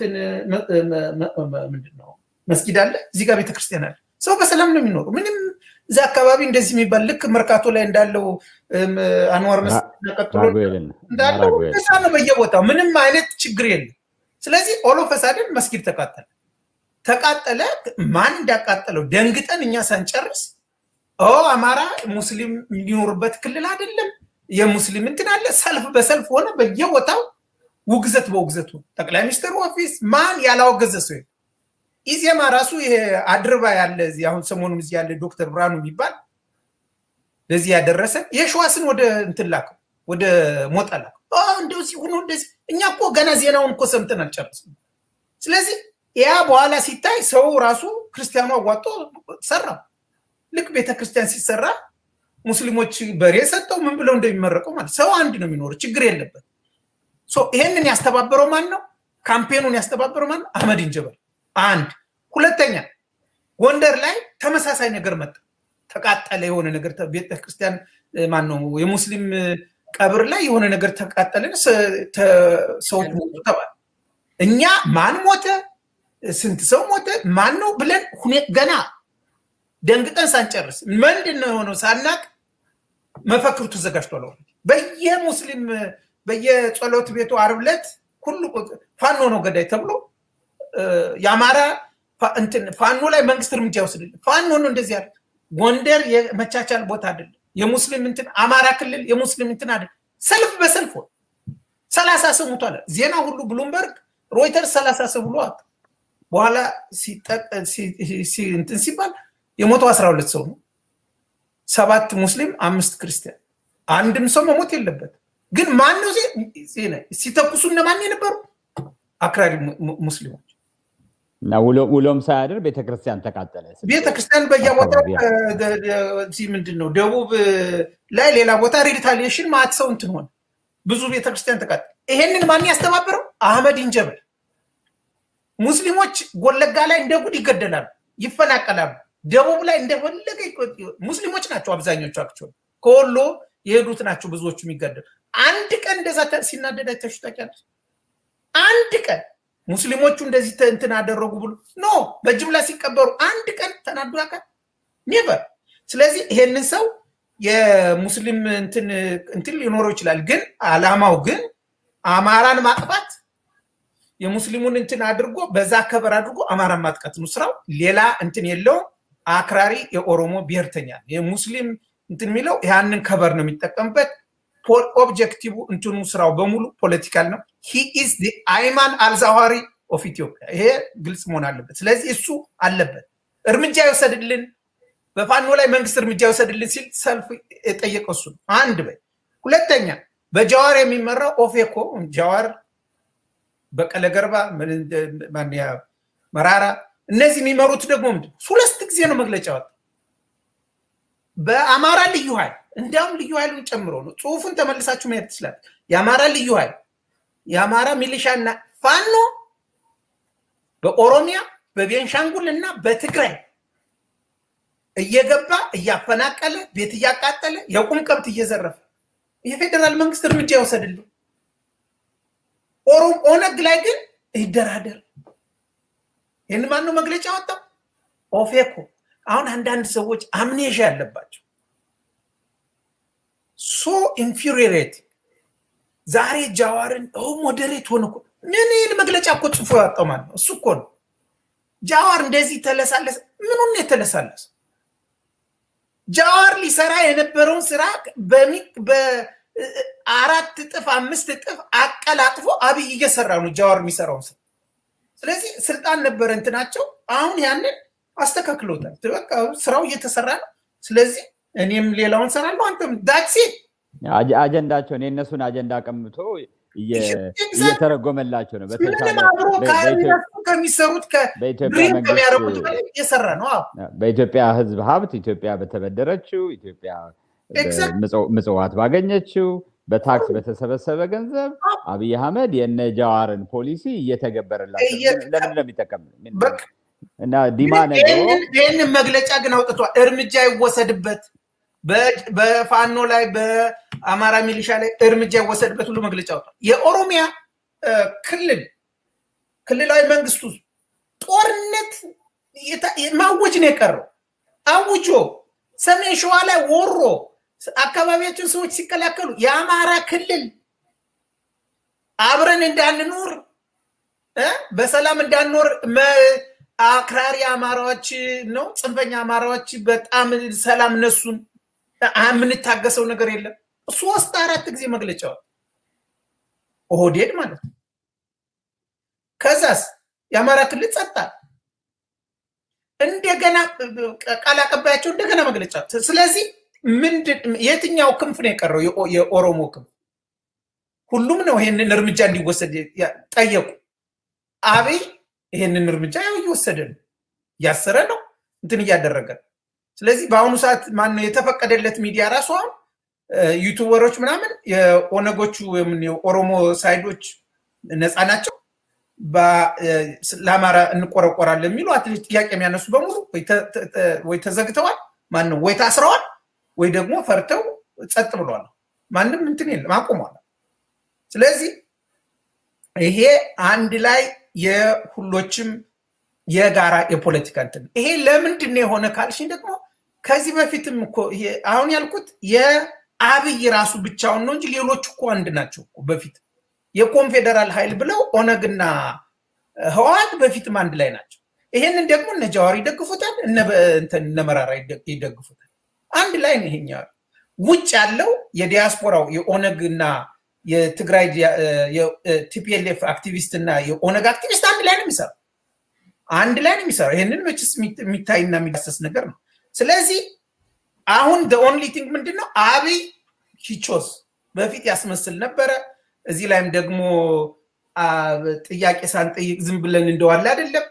ምንድን ነው መስጊድ አለ እዚህ ጋር ቤተክርስቲያን አለ ሰው በሰላም ነው የሚኖሩ ምንም እዛ አካባቢ እንደዚህ የሚባል ልክ መርካቶ ላይ እንዳለው አንዋር መስጊድ ቀጥሎ እንዳለው እዛ ነው በየቦታው ምንም አይነት ችግር የለም ስለዚህ ኦሎፈሳድን መስጊድ ተቃጠለ ተቃጠለ ማን እንዳቃጠለው ደንግጠን እኛ ሳንጨርስ አማራ ሙስሊም የሚኖርበት ክልል አይደለም የሙስሊም እንትን አለ ሰልፍ በሰልፍ ሆነ በየቦታው ውግዘት በውግዘቱ ጠቅላይ ሚኒስትሩ ኦፊስ ማን ያላወገዘ ሰው ኢዜማ ራሱ ይሄ አድርባ ያለ እዚህ አሁን ሰሞኑን እዚህ ያለ ዶክተር ብርሃኑ የሚባል ለዚህ ያደረሰ የሸዋስን ወደ እንትን ላከው ወደ ሞጣ ላከው እንደዚህ ሆኖ እንደዚህ እኛ እኮ ገና ዜናውን እኮ ሰምተን አልጨረስም ስለዚህ ያ በኋላ ሲታይ ሰው ራሱ ክርስቲያኑ አዋጦ ሰራው ልክ ቤተክርስቲያን ሲሰራ ሙስሊሞች በሬ ሰጠው ምን ብለው እንደሚመረቀው ማለት ሰው አንድ ነው የሚኖር ችግር የለበት ይሄንን ያስተባበረው ማን ነው ካምፔኑን ያስተባበረው ማን ነው አህመድ እንጀበል አንድ ሁለተኛ ጎንደር ላይ ተመሳሳይ ነገር መጣ ተቃጠለ የሆነ ነገር ቤተክርስቲያን ማን ነው የሙስሊም ቀብር ላይ የሆነ ነገር ተቃጠለን ሰዎች ሞቱ ተባለ እኛ ማን ሞተ ስንት ሰው ሞተ ማን ነው ብለን ገና ደንግጠን ሳንጨርስ ምንድን ነው የሆነው ሳናቅ መፈክሩ ተዘጋጅቷል በየሙስሊም በየጸሎት ቤቱ አርብ ዕለት ሁሉ ፋኖ ነው ገዳይ ተብሎ የአማራ ፋኖ ላይ መንግስት እርምጃ ይወስድልን ፋኖ ነው እንደዚህ ያለ ጎንደር የመቻቻል ቦታ አይደለም የሙስሊም እንትን አማራ ክልል የሙስሊም እንትን አይደለም ሰልፍ በሰልፍ ሰላሳ ሰው ሙቷል ዜና ሁሉ ብሉምበርግ ሮይተርስ ሰላሳ ሰው ብሎ በኋላ እንትን ሲባል የሞተው አስራ ሁለት ሰው ነው ሰባት ሙስሊም አምስት ክርስቲያን አንድም ሰው መሞት የለበት ግን ማን ነው ሲተኩሱ እነማን የነበሩ አክራሪ ሙስሊሞች እና ውሎም ሳያድር ቤተክርስቲያን ተቃጠለ ቤተክርስቲያን በየቦታው ምንድን ነው ደቡብ ላይ ሌላ ቦታ ሪታሊሽን ማት ሰው እንትን ሆነ ብዙ ቤተክርስቲያን ተቃጠለ ይሄንን ማን ያስተባበረው አህመድ እንጀበል ሙስሊሞች ጎለጋ ላይ እንደ ጉድ ይገደላሉ ይፈናቀላሉ ደቡብ ላይ እንደፈለገ ሙስሊሞች ናቸው አብዛኞቹ አክቹዋሊ ከወሎ የሄዱት ናቸው ብዙዎቹ የሚገደሉ አንድ ቀን እንደዛ ሲናደድ አይተሽ ታውቂያለሽ አንድ ቀን ሙስሊሞቹ እንደዚህ እንትን አደረጉ ብሎ ኖ በጅምላ ሲቀበሩ አንድ ቀን ተናዱ ያውቃል ኔቨር ስለዚህ ይሄንን ሰው የሙስሊም እንትን ሊኖረው ይችላል ግን አላማው ግን አማራን ማጥፋት የሙስሊሙን እንትን አድርጎ በዛ ከበር አድርጎ አማራን ማጥቃት ነው ስራው ሌላ እንትን የለውም አክራሪ የኦሮሞ ብሔርተኛ የሙስሊም እንትን የሚለው ያንን ከበር ነው የሚጠቀምበት ኦብጀክቲቭ እንትኑ ስራው በሙሉ ፖለቲካል ነው ሂ ኢዝ አይማን አልዛዋሪ ኦፍ ኢትዮጵያ ይሄ ግልጽ መሆን አለበት ስለዚህ እሱ አለበት እርምጃ ይወሰድልን በፋኖ ላይ መንግስት እርምጃ ይወሰድልን ሲል ሰልፍ የጠየቀው እሱ አንድ በይ ሁለተኛ በጃዋር የሚመራው ኦፌኮ ጃዋር በቀለ ገርባ መራራ እነዚህ የሚመሩት ደግሞ ምንድን ሁለት ጊዜ ነው መግለጫ ወጣ በአማራ ልዩ ኃይል እንዲያውም ልዩ ኃይሉን ጨምሮ ነው ጽሁፉን ተመልሳችሁ ማየት ትችላል የአማራ ልዩ ኃይል የአማራ ሚሊሻና ፋኖ በኦሮሚያ በቤንሻንጉል እና በትግራይ እየገባ እያፈናቀለ ቤት እያቃጠለ የቁም ከብት እየዘረፈ የፌዴራል መንግስት እርምጃ ይወሰድልን ኦነግ ላይ ግን ይደራደር ይህን ማነው መግለጫ ወጣው ኦፌኮ አሁን አንዳንድ ሰዎች አምኔዣ ያለባቸው ሶ ኢንፊሪሬት ዛሬ ጃዋርን ሞዴሬት ሆነ ምን ይህን መግለጫ እኮ ጽፎ ያወጣው ማለት ነው እሱ እኮ ነው ጃዋር እንደዚህ ተለሳለሰ ምኑን የተለሳለሰ ጃዋር ሊሰራ የነበረውን ስራ በአራት እጥፍ አምስት እጥፍ አቀላጥፎ አብይ እየሰራ ነው ጃዋር የሚሰራውን ስራ ስለዚህ ስልጣን ነበረ እንትናቸው አሁን ያንን አስተካክሎታል። በቃ ስራው እየተሰራ ነው። ስለዚህ እኔም ሌላውን ሰራለሁ፣ አንተም ዳሴ አጀንዳቸውን የእነሱን አጀንዳ ቀምቶ እየተረጎመላቸው ነው። ምንም አብሮ ከእነሱ ከሚሰሩት ከድሪም ከሚያደርጉት በላይ እየሰራ ነው። በኢትዮጵያ ህዝብ ሀብት ኢትዮጵያ በተበደረችው ኢትዮጵያ ምጽዋት ባገኘችው በታክስ በተሰበሰበ ገንዘብ አብይ አህመድ የነ ጃዋርን ፖሊሲ እየተገበረላቸው ለምን ነው የሚጠቀም እና ዲማ ነገ ይህንን መግለጫ ግን አውጥቷል። እርምጃ ይወሰድበት በፋኖ ላይ በአማራ ሚሊሻ ላይ እርምጃ ይወሰድበት ብሎ መግለጫ ወጥቷል። የኦሮሚያ ክልል ክልላዊ መንግስቱ ጦርነት ማወጅ ነው የቀረው። አውጆ ሰሜን ሸዋ ላይ ወሮ አካባቢያችን ሰዎች ሲከላከሉ የአማራ ክልል አብረን እንዳንኖር በሰላም እንዳንኖር አክራሪ አማራዎች ነው ጽንፈኛ አማራዎች በጣም ሰላም እነሱን የምንታገሰው ነገር የለም። ሶስት አራት ጊዜ መግለጫዋል ኦህዴድ ማለት ነው። ከዛስ የአማራ ክልል ጸጥታ እንደገና ቃል አቀባያቸው እንደገና መግለጫ። ስለዚህ ምንድን የትኛው ክንፍ ነው የቀረው? የኦሮሞ ክንፍ ሁሉም ነው ይሄንን እርምጃ እንዲወሰድ ጠየቁ። አብይ ይሄንን እርምጃ ያው እየወሰደ ነው፣ እያሰረ ነው፣ እንትን እያደረገ ነው። ስለዚህ በአሁኑ ሰዓት ማነው የተፈቀደለት ሚዲያ ራሱ አሁን ዩቱበሮች ምናምን የኦነጎቹ የኦሮሞ ሳይዶች ነፃ ናቸው ለአማራ እንቆረቆራለን የሚሉ አትሊስት ጥያቄ የሚያነሱ በሙሉ ወይ ተዘግተዋል፣ ማነው ወይ ታስረዋል፣ ወይ ደግሞ ፈርተው ጸጥ ብለዋል። ማንም እንትን የለም አቁሟል። ስለዚህ ይሄ አንድ ላይ የሁሎችም የጋራ የፖለቲካ እንትን ይሄ ለምንድን ነው የሆነ ካልሽኝ ደግሞ ከዚህ በፊትም እኮ አሁን ያልኩት የአብይ ራሱ ብቻውን ነው እንጂ ሌሎች እኮ አንድ ናቸው እኮ በፊት የኮንፌዴራል ኃይል ብለው ኦነግና ህወሓት በፊትም አንድ ላይ ናቸው። ይሄንን ደግሞ እነ ጃዋር ይደግፉታል፣ እነ መራራ ይደግፉታል። አንድ ላይ ነው ይሄኛው። ውጭ ያለው የዲያስፖራው የኦነግና የትግራይ ቲፒኤልኤፍ አክቲቪስት እና የኦነግ አክቲቪስት አንድ ላይ ነው የሚሰራው። አንድ ላይ ነው የሚሰራው። ይህንን መችስ የሚታይና የሚዳሰስ ነገር ነው። ስለዚህ አሁን ኦንሊ ቲንግ ምንድን ነው አብይ ሂቾስ በፊት ያስመስል ነበረ። እዚህ ላይም ደግሞ ጥያቄ ሳንጠይቅ ዝም ብለን እንደዋለ አይደለም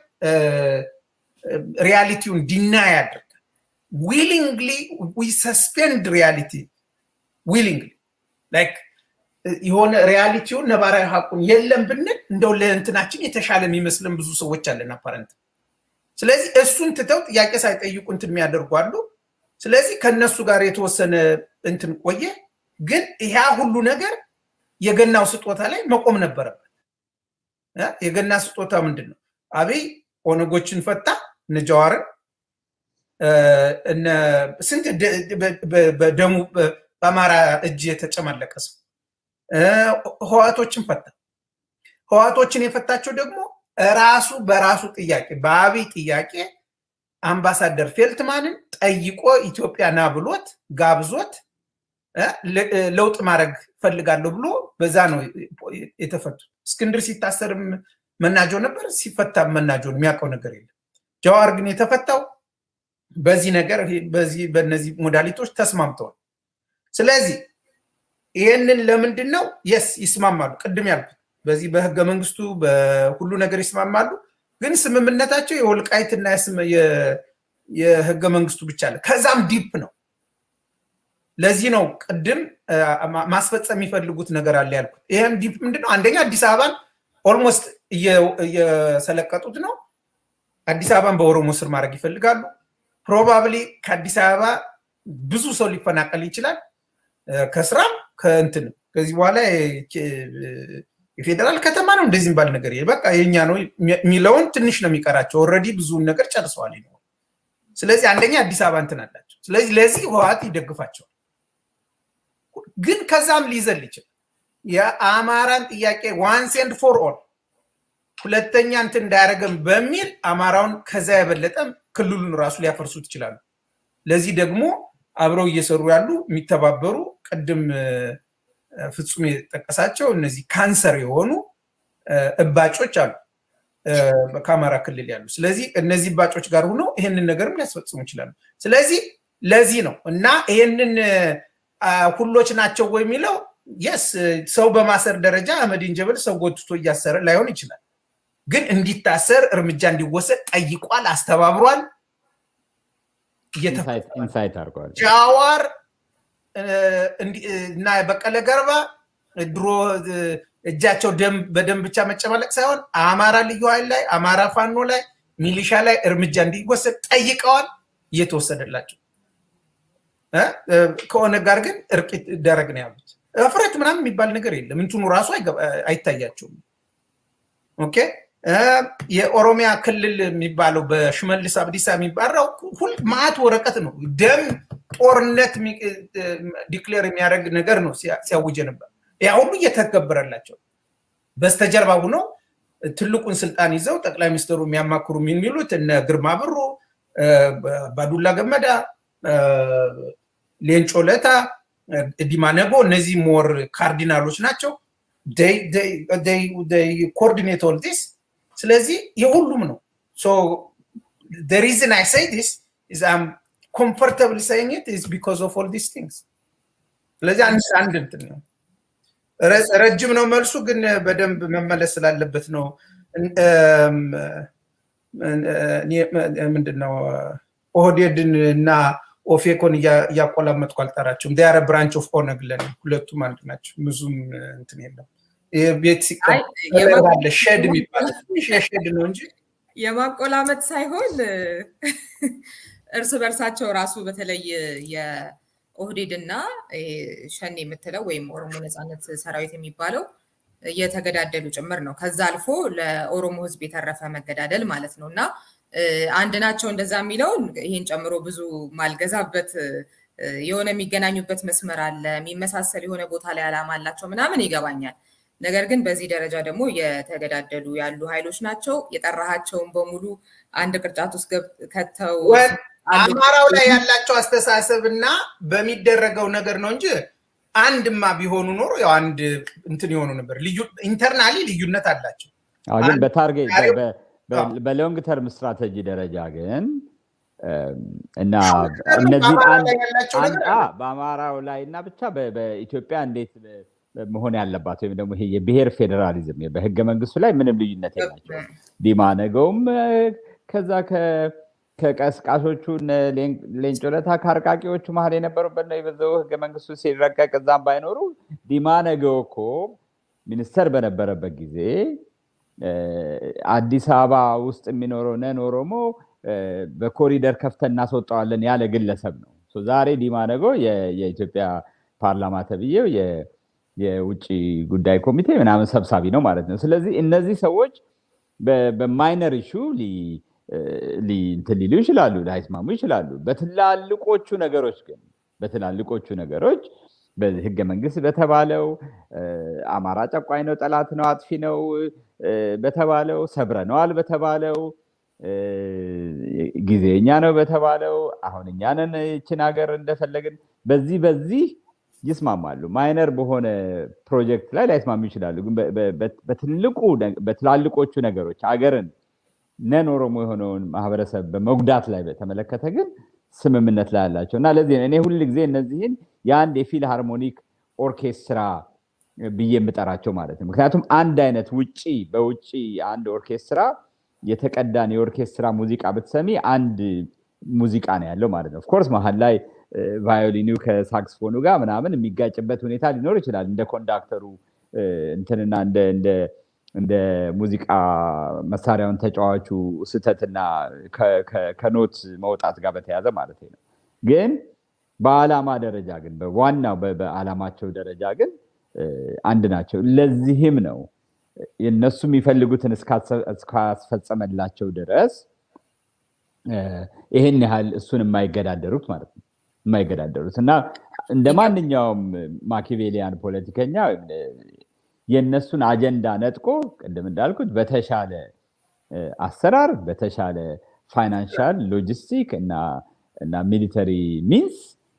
ሪያሊቲውን ዲና ያደርጋል። ዊሊንግሊ ዊ ሰስፔንድ ሪያሊቲ ዊሊንግሊ ላይክ የሆነ ሪያሊቲውን ነባራዊ ሀቁን የለም ብንል እንደው ለእንትናችን የተሻለ የሚመስለን ብዙ ሰዎች አለን አፓረንት። ስለዚህ እሱን ትተው ጥያቄ ሳይጠይቁ እንትን የሚያደርጉ አሉ። ስለዚህ ከነሱ ጋር የተወሰነ እንትን ቆየ። ግን ያ ሁሉ ነገር የገናው ስጦታ ላይ መቆም ነበረበት። የገና ስጦታ ምንድን ነው? አብይ ኦነጎችን ፈታ፣ እነ ጀዋርን ስንት በደሙ በአማራ እጅ የተጨማለቀ ሰው ህዋቶችን ፈታ። ህዋቶችን የፈታቸው ደግሞ ራሱ በራሱ ጥያቄ በአብይ ጥያቄ አምባሳደር ፌልትማንን ጠይቆ ኢትዮጵያ ና ብሎት ጋብዞት ለውጥ ማድረግ ፈልጋለሁ ብሎ በዛ ነው የተፈቱት። እስክንድር ሲታሰርም መናጆ ነበር፣ ሲፈታ መናጆ የሚያውቀው ነገር የለም። ጀዋር ግን የተፈታው በዚህ ነገር በዚህ በእነዚህ ሞዳሊቶች ተስማምተዋል። ስለዚህ ይህንን ለምንድን ነው የስ ይስማማሉ። ቅድም ያልኩት በዚህ በህገ መንግስቱ በሁሉ ነገር ይስማማሉ። ግን ስምምነታቸው የወልቃይትና የህገ መንግስቱ ብቻ አለ። ከዛም ዲፕ ነው። ለዚህ ነው ቅድም ማስፈጸም የሚፈልጉት ነገር አለ ያልኩት። ይህም ዲፕ ምንድነው? አንደኛ አዲስ አበባን ኦልሞስት እየሰለቀጡት ነው። አዲስ አበባን በኦሮሞ ስር ማድረግ ይፈልጋሉ። ፕሮባብሊ ከአዲስ አበባ ብዙ ሰው ሊፈናቀል ይችላል ከስራም ከእንትንም ከዚህ በኋላ የፌዴራል ከተማ ነው እንደዚህ የሚባል ነገር በቃ የኛ ነው የሚለውን ትንሽ ነው የሚቀራቸው። ኦልሬዲ ብዙውን ነገር ጨርሰዋል። ስለዚህ አንደኛ አዲስ አበባ እንትን አላቸው። ስለዚህ ለዚህ ህወሓት ይደግፋቸዋል። ግን ከዛም ሊዘል ይችላል። የአማራን ጥያቄ ዋንስ ኤንድ ፎር ኦል ሁለተኛ እንትን እንዳያደረገም በሚል አማራውን ከዛ የበለጠ ክልሉን ራሱ ሊያፈርሱት ይችላሉ። ለዚህ ደግሞ አብረው እየሰሩ ያሉ የሚተባበሩ ቅድም ፍጹም የጠቀሳቸው እነዚህ ካንሰር የሆኑ እባጮች አሉ። ከአማራ ክልል ያሉ። ስለዚህ እነዚህ ባጮች ጋር ሆነው ይህንን ነገርም ሊያስፈጽሙ ይችላሉ። ስለዚህ ለዚህ ነው እና ይህንን ሁሎች ናቸው ወይ የሚለው የስ ሰው በማሰር ደረጃ አህመዲን ጀበል ሰው ጎትቶ እያሰረ ላይሆን ይችላል። ግን እንዲታሰር እርምጃ እንዲወሰድ ጠይቋል፣ አስተባብሯል፣ ኢንሳይት አድርገዋል። ጃዋር እና በቀለ ገርባ ድሮ እጃቸው በደም ብቻ መጨማለቅ ሳይሆን አማራ ልዩ ኃይል ላይ አማራ ፋኖ ላይ ሚሊሻ ላይ እርምጃ እንዲወሰድ ጠይቀዋል፣ እየተወሰደላቸው ከኦነግ ጋር ግን እርቅ ይደረግ ነው ያሉት። እፍረት ምናምን የሚባል ነገር የለም። እንትኑ ራሱ አይታያቸውም። ኦኬ የኦሮሚያ ክልል የሚባለው በሽመልስ አብዲሳ የሚባለው ሁል ማአት ወረቀት ነው። ደም ጦርነት ዲክሌር የሚያደርግ ነገር ነው ሲያውጀ ነበር። ያ ሁሉ እየተገበረላቸው በስተጀርባ ሆነው ትልቁን ስልጣን ይዘው ጠቅላይ ሚኒስትሩ የሚያማክሩ የሚሉት እነ ግርማ ብሩ፣ ባዱላ ገመዳ፣ ሌንጮ ለታ፣ ዲማ ነጎ እነዚህ ሞር ካርዲናሎች ናቸው። ኮኦርዲኔት ኦል ዲስ ስለዚህ የሁሉም ነው ሪዝን አይ ሳይ ዲስ ኢዝ አም ኮምፎርታብል ሳይንግ ኢት ኢዝ ቢኮዝ ኦፍ ኦል ዲስ ቲንግስ ስለዚህ አንድ አንድ እንትን ነው ረጅም ነው መልሱ ግን በደንብ መመለስ ስላለበት ነው ምንድነው ኦህዴድን እና ኦፌኮን እያቆላመጥኩ አልጠራቸውም ዲያረ ብራንች ኦፍ ኦነግ ለን ሁለቱም አንድ ናቸው ብዙም እንትን የለም ቤት ሲቀለ ሸድ የሚባለው ሸድ ነው እንጂ የማቆላመጥ ሳይሆን እርስ በርሳቸው ራሱ በተለይ የኦህዴድ እና ሸኔ የምትለው ወይም ኦሮሞ ነፃነት ሰራዊት የሚባለው እየተገዳደሉ ጭምር ነው። ከዛ አልፎ ለኦሮሞ ህዝብ የተረፈ መገዳደል ማለት ነው እና አንድ ናቸው እንደዛ የሚለውን ይህን ጨምሮ ብዙ ማልገዛበት የሆነ የሚገናኙበት መስመር አለ፣ የሚመሳሰል የሆነ ቦታ ላይ አላማ አላቸው ምናምን ይገባኛል። ነገር ግን በዚህ ደረጃ ደግሞ የተገዳደሉ ያሉ ኃይሎች ናቸው። የጠራሃቸውን በሙሉ አንድ ቅርጫት ውስጥ ከተው አማራው ላይ ያላቸው አስተሳሰብ እና በሚደረገው ነገር ነው እንጂ አንድማ ቢሆኑ ኖሮ ያው አንድ እንትን የሆኑ ነበር። ኢንተርናሊ ልዩነት አላቸው። ግን በታርጌት በሎንግ ተርም ስትራቴጂ ደረጃ ግን እና እነዚህ በአማራው ላይ እና ብቻ በኢትዮጵያ እንዴት መሆን ያለባት ወይም ደግሞ ይሄ የብሔር ፌዴራሊዝም በህገ መንግስቱ ላይ ምንም ልዩነት የላቸው። ዲማ ነገውም ከዛ ከቀስቃሾቹ ሌንጮ ለታ ከአርቃቂዎቹ መሀል የነበሩበት ነው የበዛው ህገ መንግስቱ ሲረቀቅ እዛም ባይኖሩ ዲማ ነገው እኮ ሚኒስተር በነበረበት ጊዜ አዲስ አበባ ውስጥ የሚኖረው ነን ኦሮሞ በኮሪደር ከፍተን እናስወጣዋለን ያለ ግለሰብ ነው። ዛሬ ዲማ ነገው የኢትዮጵያ ፓርላማ ተብዬው የውጭ ጉዳይ ኮሚቴ ምናምን ሰብሳቢ ነው ማለት ነው። ስለዚህ እነዚህ ሰዎች በማይነር ኢሹ እንትን ሊሉ ይችላሉ፣ ላይስማሙ ይችላሉ። በትላልቆቹ ነገሮች ግን በትላልቆቹ ነገሮች በህገ መንግስት በተባለው አማራ ጨቋኝ ነው፣ ጠላት ነው፣ አጥፊ ነው በተባለው ሰብረነዋል በተባለው ጊዜኛ ነው በተባለው አሁን እኛንን ይችን ሀገር እንደፈለግን በዚህ በዚህ ይስማማሉ። ማይነር በሆነ ፕሮጀክት ላይ ላይስማሙ ይችላሉ። ግን በትልቁ በትላልቆቹ ነገሮች ሀገርን ነን ኦሮሞ የሆነውን ማህበረሰብ በመጉዳት ላይ በተመለከተ ግን ስምምነት ላይ ያላቸው እና ለዚህ እኔ ሁል ጊዜ እነዚህን የአንድ የፊል ሃርሞኒክ ኦርኬስትራ ብዬ የምጠራቸው ማለት ነው። ምክንያቱም አንድ አይነት ውጪ በውጪ አንድ ኦርኬስትራ የተቀዳን የኦርኬስትራ ሙዚቃ ብትሰሚ አንድ ሙዚቃ ነው ያለው ማለት ነው። ኦፍኮርስ መሀል ላይ ቫዮሊኑ ከሳክስፎኑ ጋር ምናምን የሚጋጭበት ሁኔታ ሊኖር ይችላል። እንደ ኮንዳክተሩ እንትንና እንደ ሙዚቃ መሳሪያውን ተጫዋቹ ስተትና ከኖት መውጣት ጋር በተያዘ ማለት ነው። ግን በዓላማ ደረጃ ግን በዋናው በዓላማቸው ደረጃ ግን አንድ ናቸው። ለዚህም ነው እነሱ የሚፈልጉትን እስካስፈጸመላቸው ድረስ ይህን ያህል እሱን የማይገዳደሩት ማለት ነው የማይገዳደሩት እና እንደ ማንኛውም ማኪቬሊያን ፖለቲከኛ የእነሱን አጀንዳ ነጥቆ ቅድም እንዳልኩት በተሻለ አሰራር በተሻለ ፋይናንሻል ሎጂስቲክ እና እና ሚሊተሪ ሚንስ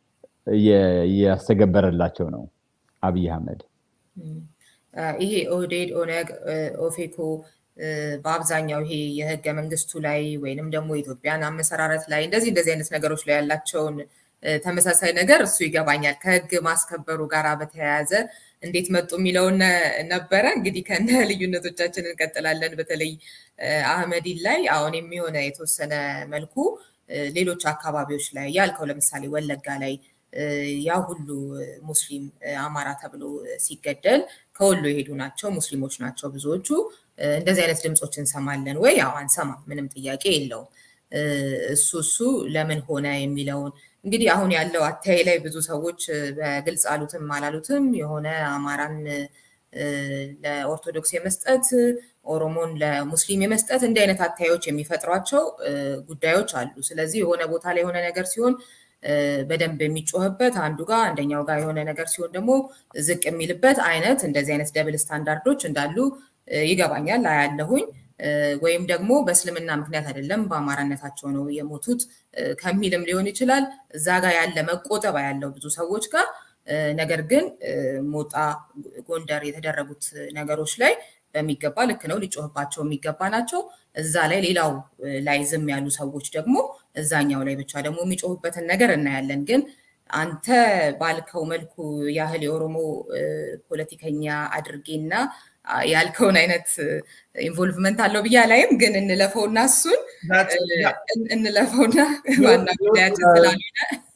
እያስተገበረላቸው ነው አብይ አህመድ። ይሄ ኦህዴድ፣ ኦነግ፣ ኦፌኮ በአብዛኛው ይሄ የህገ መንግስቱ ላይ ወይንም ደግሞ የኢትዮጵያን አመሰራረት ላይ እንደዚህ እንደዚህ አይነት ነገሮች ላይ ያላቸውን ተመሳሳይ ነገር እሱ ይገባኛል። ከህግ ማስከበሩ ጋር በተያያዘ እንዴት መጡ የሚለውን ነበረ። እንግዲህ ከነ ልዩነቶቻችን እንቀጥላለን። በተለይ አህመዲን ላይ አሁን የሚሆነ የተወሰነ መልኩ ሌሎች አካባቢዎች ላይ ያልከው ለምሳሌ ወለጋ ላይ ያ ሁሉ ሙስሊም አማራ ተብሎ ሲገደል ከወሎ የሄዱ ናቸው፣ ሙስሊሞች ናቸው ብዙዎቹ። እንደዚህ አይነት ድምፆች እንሰማለን ወይ? ያው አንሰማ፣ ምንም ጥያቄ የለውም። እሱ እሱ ለምን ሆነ የሚለውን እንግዲህ አሁን ያለው አተያይ ላይ ብዙ ሰዎች በግልጽ አሉትም አላሉትም የሆነ አማራን ለኦርቶዶክስ የመስጠት ኦሮሞን ለሙስሊም የመስጠት እንዲህ አይነት አተያዮች የሚፈጥሯቸው ጉዳዮች አሉ። ስለዚህ የሆነ ቦታ ላይ የሆነ ነገር ሲሆን በደንብ የሚጮህበት አንዱ ጋር አንደኛው ጋር የሆነ ነገር ሲሆን ደግሞ ዝቅ የሚልበት አይነት እንደዚህ አይነት ደብል ስታንዳርዶች እንዳሉ ይገባኛል፣ አያለሁኝ። ወይም ደግሞ በእስልምና ምክንያት አይደለም በአማራነታቸው ነው የሞቱት ከሚልም ሊሆን ይችላል። እዛ ጋር ያለ መቆጠብ ያለው ብዙ ሰዎች ጋር ነገር ግን ሞጣ፣ ጎንደር የተደረጉት ነገሮች ላይ በሚገባ ልክ ነው ሊጮህባቸው የሚገባ ናቸው። እዛ ላይ ሌላው ላይ ዝም ያሉ ሰዎች ደግሞ እዛኛው ላይ ብቻ ደግሞ የሚጮሁበትን ነገር እናያለን። ግን አንተ ባልከው መልኩ ያህል የኦሮሞ ፖለቲከኛ አድርጌና ያልከውን አይነት ኢንቮልቭመንት አለው ብዬ አላይም። ግን እንለፈውና እሱን እንለፈውና ዋና ጉዳያችን ስላልሆነ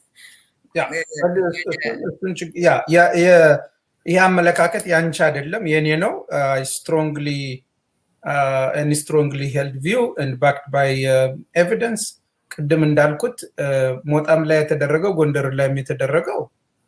ይህ አመለካከት ያንቺ አይደለም የኔ ነው። ስትሮንግሊ ስትሮንግሊ ሄልድ ቪው ባክድ ባይ ኤቪደንስ። ቅድም እንዳልኩት ሞጣም ላይ የተደረገው ጎንደር ላይም የተደረገው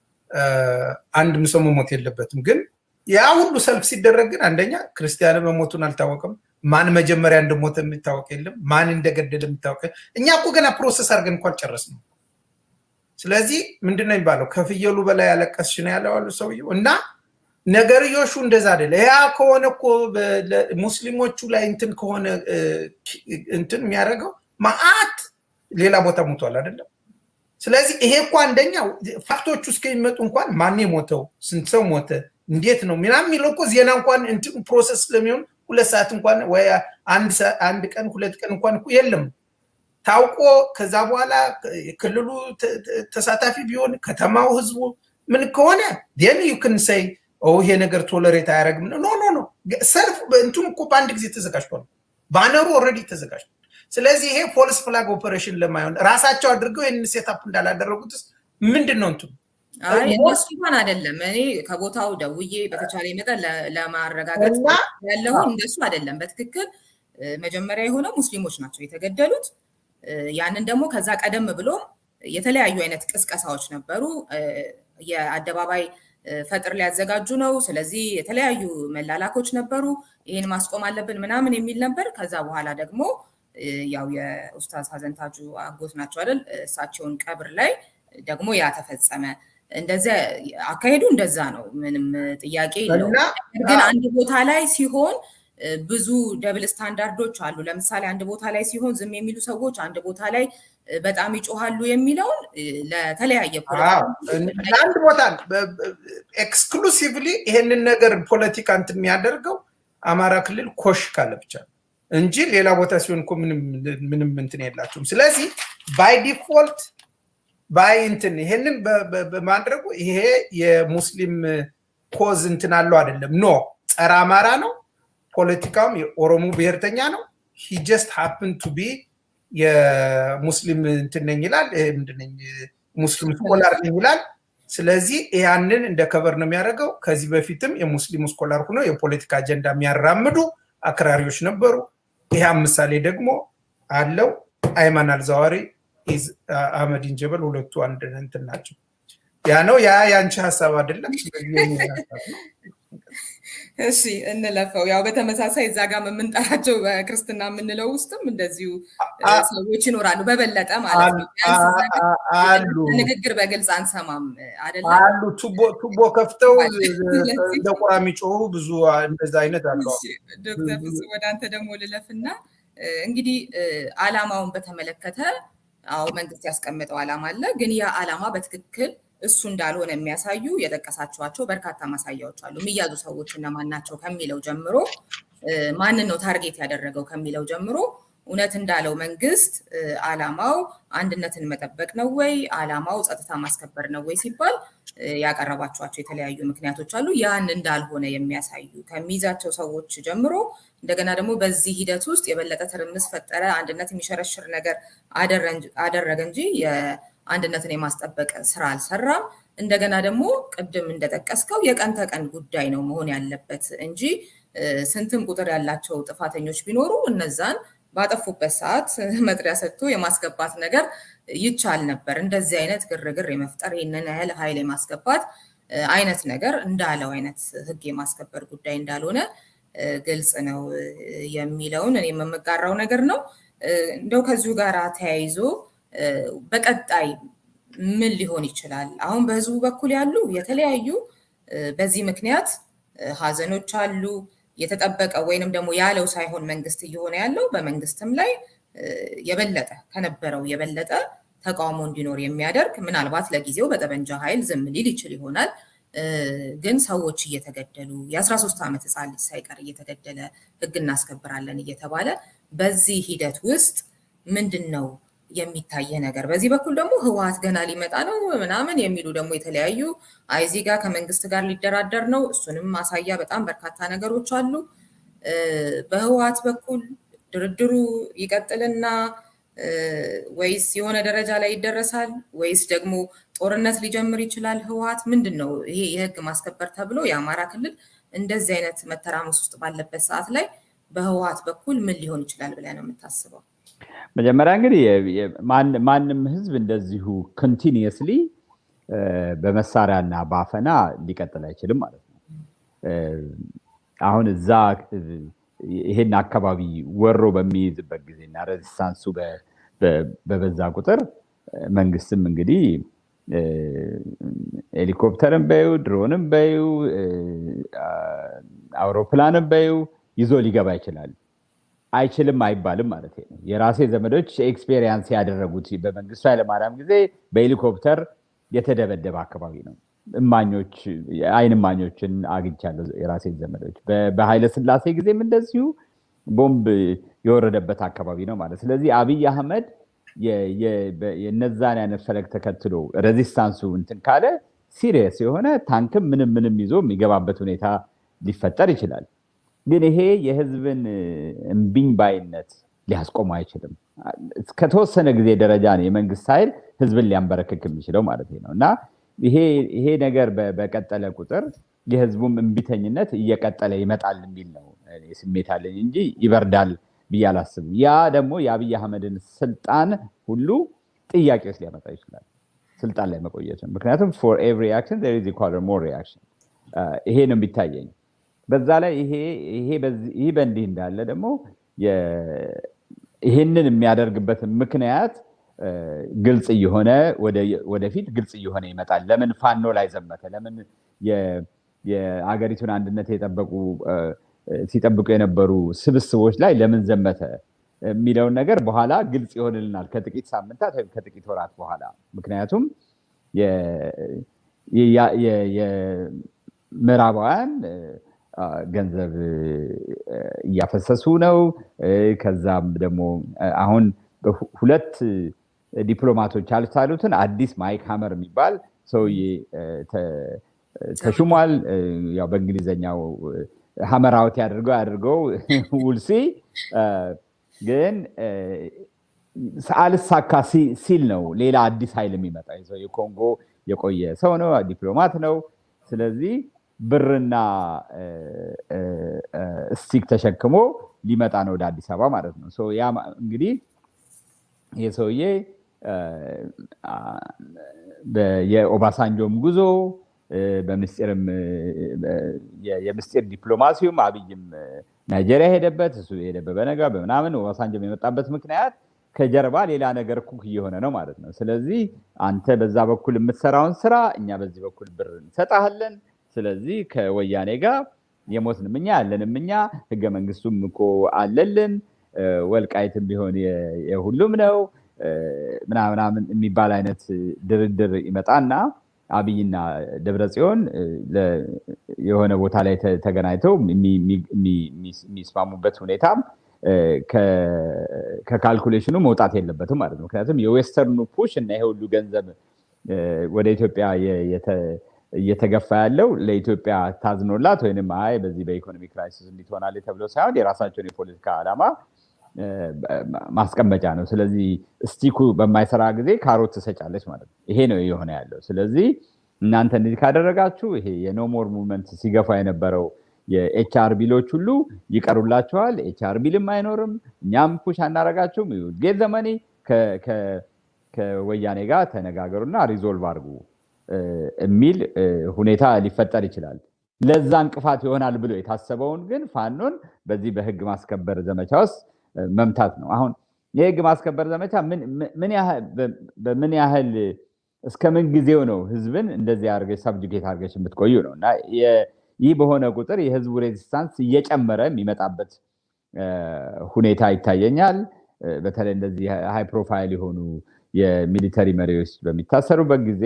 አንድም ሰው መሞት የለበትም ግን ያ ሁሉ ሰልፍ ሲደረግ ግን አንደኛ ክርስቲያን መሞቱን አልታወቅም። ማን መጀመሪያ እንደሞተ የሚታወቅ የለም። ማን እንደገደለ የሚታወቅ እኛ እኮ ገና ፕሮሰስ አድርገን እንኳ አልጨረስንም። ስለዚህ ምንድነው የሚባለው ከፍየሉ በላይ ያለቀስሽ ነው ያለው አሉ ሰውየው። እና ነገርዮሹ እንደዛ አይደለ። ያ ከሆነ እኮ ሙስሊሞቹ ላይ እንትን ከሆነ እንትን የሚያደርገው ማአት ሌላ ቦታ ሞቷል አይደለም። ስለዚህ ይሄ እኮ አንደኛው ፋክቶቹ እስከሚመጡ እንኳን ማን የሞተው ስንት ሰው ሞተ እንዴት ነው ምናምን የሚለው እኮ ዜና እንኳን እንትን ፕሮሰስ ስለሚሆን ሁለት ሰዓት እንኳን ወይ አንድ ቀን ሁለት ቀን እንኳን እኮ የለም ታውቆ ከዛ በኋላ ክልሉ ተሳታፊ ቢሆን ከተማው ህዝቡ ምን ከሆነ ን ዩክን ሰይ ይሄ ነገር ቶለሬት አያደርግም ኖ ኖ ኖ ሰልፍ እንትኑ እኮ በአንድ ጊዜ ተዘጋጅቷል ባነሩ ኦልሬዲ ተዘጋጅቷል ስለዚህ ይሄ ፖሊስ ፍላግ ኦፐሬሽን ለማይሆን ራሳቸው አድርገው ይህን ሴታፕ እንዳላደረጉትስ ምንድን ነው እንትኑ እነሱ እንኳን አይደለም። እኔ ከቦታው ደውዬ በተቻለ መጠን ለማረጋገጥ ያለሁ እንደሱ አይደለም። በትክክል መጀመሪያ የሆነው ሙስሊሞች ናቸው የተገደሉት። ያንን ደግሞ ከዛ ቀደም ብሎ የተለያዩ አይነት ቅስቀሳዎች ነበሩ። የአደባባይ ፈጥር ሊያዘጋጁ ነው። ስለዚህ የተለያዩ መላላኮች ነበሩ። ይህን ማስቆም አለብን ምናምን የሚል ነበር። ከዛ በኋላ ደግሞ ያው የኡስታዝ ሀዘንታጁ አጎት ናቸው አይደል? እሳቸውን ቀብር ላይ ደግሞ ያ ተፈጸመ። እንደዚያ አካሄዱ እንደዛ ነው። ምንም ጥያቄ የለውም። ግን አንድ ቦታ ላይ ሲሆን ብዙ ደብል ስታንዳርዶች አሉ። ለምሳሌ አንድ ቦታ ላይ ሲሆን ዝም የሚሉ ሰዎች አንድ ቦታ ላይ በጣም ይጮሃሉ የሚለውን ለተለያየ ለአንድ ቦታ ኤክስክሉሲቭሊ ይሄንን ነገር ፖለቲካ እንትን የሚያደርገው አማራ ክልል ኮሽ ካለ ብቻ እንጂ ሌላ ቦታ ሲሆን እኮ ምንም እንትን የላቸውም። ስለዚህ ባይ ዲፎልት ባይ እንትን ይሄንን በማድረጉ ይሄ የሙስሊም ኮዝ እንትን አለው አይደለም። ኖ ጸረ አማራ ነው። ፖለቲካውም የኦሮሞ ብሔርተኛ ነው። ሂ ጀስት ሃፕን ቱ ቢ የሙስሊም እንትን ነኝ ይላል። ምንድነኝ ሙስሊም ስኮላር ነኝ ይላል። ስለዚህ ያንን እንደ ከበር ነው የሚያደርገው። ከዚህ በፊትም የሙስሊም ስኮላር ሆነው የፖለቲካ አጀንዳ የሚያራምዱ አክራሪዎች ነበሩ። ይህ ምሳሌ ደግሞ አለው። አይማን አልዛዋሪ አህመዲን ጀበል ሁለቱ አንድ እንትን ናቸው። ያ ነው ያ የአንቺ ሀሳብ አይደለም። እሺ እንለፈው። ያው በተመሳሳይ እዛ ጋር የምንጠራቸው በክርስትና የምንለው ውስጥም እንደዚሁ ሰዎች ይኖራሉ፣ በበለጠ ማለት ነው። አሉ ንግግር በግልጽ አንሰማም አይደለም አሉ። ቱቦ ከፍተው እንደ ቁራ የሚጮሁ ብዙ እንደዛ አይነት አሉ። ዶክተር ፍጹም ወደ አንተ ደግሞ ልለፍና እንግዲህ አላማውን በተመለከተ አዎ መንግስት ያስቀመጠው አላማ አለ። ግን ያ አላማ በትክክል እሱ እንዳልሆነ የሚያሳዩ የጠቀሳችኋቸው በርካታ ማሳያዎች አሉ። የሚያዙ ሰዎች እነማን ናቸው ከሚለው ጀምሮ ማንን ነው ታርጌት ያደረገው ከሚለው ጀምሮ እውነት እንዳለው መንግስት አላማው አንድነትን መጠበቅ ነው ወይ አላማው ጸጥታ ማስከበር ነው ወይ ሲባል ያቀረባቸዋቸው የተለያዩ ምክንያቶች አሉ። ያን እንዳልሆነ የሚያሳዩ ከሚይዛቸው ሰዎች ጀምሮ እንደገና ደግሞ በዚህ ሂደት ውስጥ የበለጠ ትርምስ ፈጠረ፣ አንድነት የሚሸረሽር ነገር አደረገ እንጂ የአንድነትን የማስጠበቅ ስራ አልሰራም። እንደገና ደግሞ ቅድም እንደጠቀስከው የቀን ተቀን ጉዳይ ነው መሆን ያለበት እንጂ ስንትም ቁጥር ያላቸው ጥፋተኞች ቢኖሩ እነዛን ባጠፉበት ሰዓት መጥሪያ ሰጥቶ የማስገባት ነገር ይቻል ነበር። እንደዚህ አይነት ግርግር የመፍጠር ይህንን ያህል ኃይል የማስገባት አይነት ነገር እንዳለው አይነት ህግ የማስከበር ጉዳይ እንዳልሆነ ግልጽ ነው የሚለውን እኔ የምጋራው ነገር ነው። እንደው ከዚሁ ጋር ተያይዞ በቀጣይ ምን ሊሆን ይችላል? አሁን በህዝቡ በኩል ያሉ የተለያዩ በዚህ ምክንያት ሀዘኖች አሉ። የተጠበቀ ወይንም ደግሞ ያለው ሳይሆን መንግስት እየሆነ ያለው በመንግስትም ላይ የበለጠ ከነበረው የበለጠ ተቃውሞ እንዲኖር የሚያደርግ ምናልባት ለጊዜው በጠመንጃ ኃይል ዝም ሊል ይችል ይሆናል። ግን ሰዎች እየተገደሉ የ13 ዓመት ህፃን ልጅ ሳይቀር እየተገደለ ህግ እናስከብራለን እየተባለ በዚህ ሂደት ውስጥ ምንድን ነው የሚታየ ነገር? በዚህ በኩል ደግሞ ህወሀት ገና ሊመጣ ነው ምናምን የሚሉ ደግሞ የተለያዩ አይዚ ጋር ከመንግስት ጋር ሊደራደር ነው። እሱንም ማሳያ በጣም በርካታ ነገሮች አሉ። በህወሀት በኩል ድርድሩ ይቀጥልና ወይስ የሆነ ደረጃ ላይ ይደረሳል ወይስ ደግሞ ጦርነት ሊጀምር ይችላል? ህወሀት ምንድን ነው ይሄ የህግ ማስከበር ተብሎ የአማራ ክልል እንደዚህ አይነት መተራመስ ውስጥ ባለበት ሰዓት ላይ በህወሀት በኩል ምን ሊሆን ይችላል ብለህ ነው የምታስበው? መጀመሪያ እንግዲህ ማንም ህዝብ እንደዚሁ ኮንቲኒየስሊ በመሳሪያና በአፈና ሊቀጥል አይችልም ማለት ነው። አሁን እዛ ይሄን አካባቢ ወሮ በሚይዝበት ጊዜና ሬዚስታንሱ በበዛ ቁጥር መንግስትም እንግዲህ ሄሊኮፕተርን በዩ ድሮንም በዩ አውሮፕላንም በዩ ይዞ ሊገባ ይችላል። አይችልም አይባልም ማለት ነው። የራሴ ዘመዶች ኤክስፔሪንስ ያደረጉት በመንግስቱ ኃይለማርያም ጊዜ በሄሊኮፕተር የተደበደበ አካባቢ ነው። እማኞች አይን እማኞችን አግኝቻለሁ። የራሴ ዘመዶች በኃይለ ስላሴ ጊዜም እንደዚሁ ቦምብ የወረደበት አካባቢ ነው ማለት። ስለዚህ አብይ አህመድ የነዛን አይነት ፈለግ ተከትሎ ሬዚስታንሱ እንትን ካለ ሲሪየስ የሆነ ታንክም ምንም ምንም ይዞ የሚገባበት ሁኔታ ሊፈጠር ይችላል። ግን ይሄ የህዝብን እምቢኝ ባይነት ሊያስቆሙ አይችልም። እስከተወሰነ ጊዜ ደረጃ ነው የመንግስት ኃይል ህዝብን ሊያንበረክክ የሚችለው ማለት ነው እና ይሄ ነገር በቀጠለ ቁጥር የህዝቡም እምቢተኝነት እየቀጠለ ይመጣል የሚል ነው ስሜት አለኝ እንጂ ይበርዳል ብዬ አላስብም። ያ ደግሞ የአብይ አህመድን ስልጣን ሁሉ ጥያቄ ውስጥ ሊያመጣ ይችላል፣ ስልጣን ላይ መቆየት ነው። ምክንያቱም ፎር ኤቭሪ አክሽን ዜር ኢዝ ኢኳል ሞር ሪአክሽን ይሄ ነው የሚታየኝ። በዛ ላይ ይሄ በእንዲህ እንዳለ ደግሞ ይሄንን የሚያደርግበት ምክንያት ግልጽ እየሆነ ወደፊት ግልጽ እየሆነ ይመጣል። ለምን ፋኖ ላይ ዘመተ? ለምን የአገሪቱን አንድነት የጠበቁ ሲጠብቁ የነበሩ ስብስቦች ላይ ለምን ዘመተ የሚለውን ነገር በኋላ ግልጽ ይሆንልናል ከጥቂት ሳምንታት ወይም ከጥቂት ወራት በኋላ። ምክንያቱም የምዕራባውያን ገንዘብ እያፈሰሱ ነው። ከዛም ደግሞ አሁን ሁለት ዲፕሎማቶች አልቻሉትን አዲስ ማይክ ሀመር የሚባል ሰውዬ ተሹሟል። ያው በእንግሊዝኛው ሀመራውት ያድርገው ያድርገው ውልሲ ግን አልሳካ ሲል ነው ሌላ አዲስ ኃይል የሚመጣ ሰው የኮንጎ የቆየ ሰው ነው፣ ዲፕሎማት ነው። ስለዚህ ብርና ስቲክ ተሸክሞ ሊመጣ ነው ወደ አዲስ አበባ ማለት ነው። ያ እንግዲህ ይህ ሰውዬ የኦባሳንጆም ጉዞ በምስጢርም የምስጢር ዲፕሎማሲውም አብይም ናይጄሪያ ሄደበት እሱ ሄደበት በነጋ በምናምን ኦባሳንጆም የመጣበት ምክንያት ከጀርባ ሌላ ነገር ኩክ እየሆነ ነው ማለት ነው። ስለዚህ አንተ በዛ በኩል የምትሰራውን ስራ እኛ በዚህ በኩል ብር እንሰጣለን። ስለዚህ ከወያኔ ጋር የሞትንም እኛ ያለንም እኛ ህገ መንግስቱም እኮ አለልን፣ ወልቃይትም ቢሆን የሁሉም ነው ምናምናምን የሚባል አይነት ድርድር ይመጣና አብይና ደብረ ጽዮን የሆነ ቦታ ላይ ተገናኝተው የሚስማሙበት ሁኔታም ከካልኩሌሽኑ መውጣት የለበትም ማለት ነው። ምክንያቱም የዌስተርኑ ፑሽ እና ይሄ ሁሉ ገንዘብ ወደ ኢትዮጵያ እየተገፋ ያለው ለኢትዮጵያ ታዝኖላት ወይም አይ በዚህ በኢኮኖሚ ክራይሲስ እንዲትሆናል ተብሎ ሳይሆን የራሳቸውን የፖለቲካ ዓላማ ማስቀመጫ ነው። ስለዚህ ስቲኩ በማይሰራ ጊዜ ካሮት ትሰጫለች ማለት ነው። ይሄ ነው የሆነ ያለው። ስለዚህ እናንተ እንደዚህ ካደረጋችሁ ይሄ የኖሞር ሙቭመንት ሲገፋ የነበረው የኤችአር ቢሎች ሁሉ ይቀሩላችኋል። ኤችአር ቢልም አይኖርም። እኛም ፑሽ አናረጋችሁም። ጌት ዘመኒ ከወያኔ ጋር ተነጋገሩና ሪዞልቭ አድርጉ የሚል ሁኔታ ሊፈጠር ይችላል። ለዛ እንቅፋት ይሆናል ብሎ የታሰበውን ግን ፋኖን በዚህ በህግ ማስከበር ዘመቻ ውስጥ መምታት ነው። አሁን የህግ ማስከበር ዘመቻ በምን ያህል እስከ ምን ጊዜው ነው ህዝብን እንደዚህ አድርገሽ ሰብጅጌት አድርገሽ የምትቆዩ ነው እና ይህ በሆነ ቁጥር የህዝቡ ሬዚስታንስ እየጨመረ የሚመጣበት ሁኔታ ይታየኛል። በተለይ እንደዚህ ሃይ ፕሮፋይል የሆኑ የሚሊተሪ መሪዎች በሚታሰሩበት ጊዜ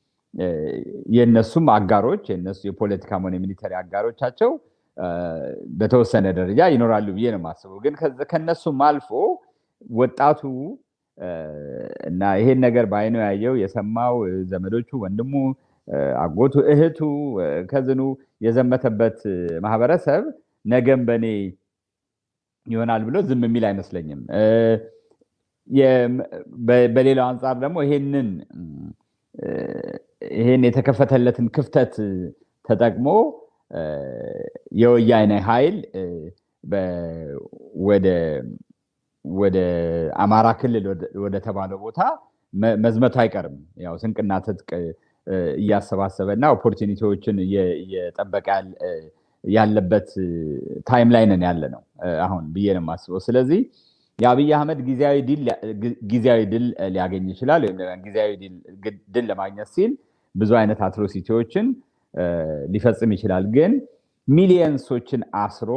የእነሱም አጋሮች የነሱ የፖለቲካም ሆነ የሚሊተሪ አጋሮቻቸው በተወሰነ ደረጃ ይኖራሉ ብዬ ነው የማስበው። ግን ከነሱም አልፎ ወጣቱ እና ይሄን ነገር በአይኑ ያየው የሰማው ዘመዶቹ፣ ወንድሙ፣ አጎቱ፣ እህቱ፣ ከዝኑ የዘመተበት ማህበረሰብ ነገም በእኔ ይሆናል ብሎ ዝም የሚል አይመስለኝም። በሌላው አንጻር ደግሞ ይሄንን ይሄን የተከፈተለትን ክፍተት ተጠቅሞ የወያኔ ኃይል ወደ አማራ ክልል ወደ ተባለው ቦታ መዝመቱ አይቀርም። ያው ስንቅና ትጥቅ እያሰባሰበ እና ኦፖርቹኒቲዎችን እየጠበቀ ያለበት ታይም ላይ ነን ያለ ነው አሁን ብዬ ነው የማስበው። ስለዚህ የአብይ አህመድ ጊዜያዊ ድል ሊያገኝ ይችላል። ወይም ጊዜያዊ ድል ለማግኘት ሲል ብዙ አይነት አትሮሲቲዎችን ሊፈጽም ይችላል። ግን ሚሊየንሶችን አስሮ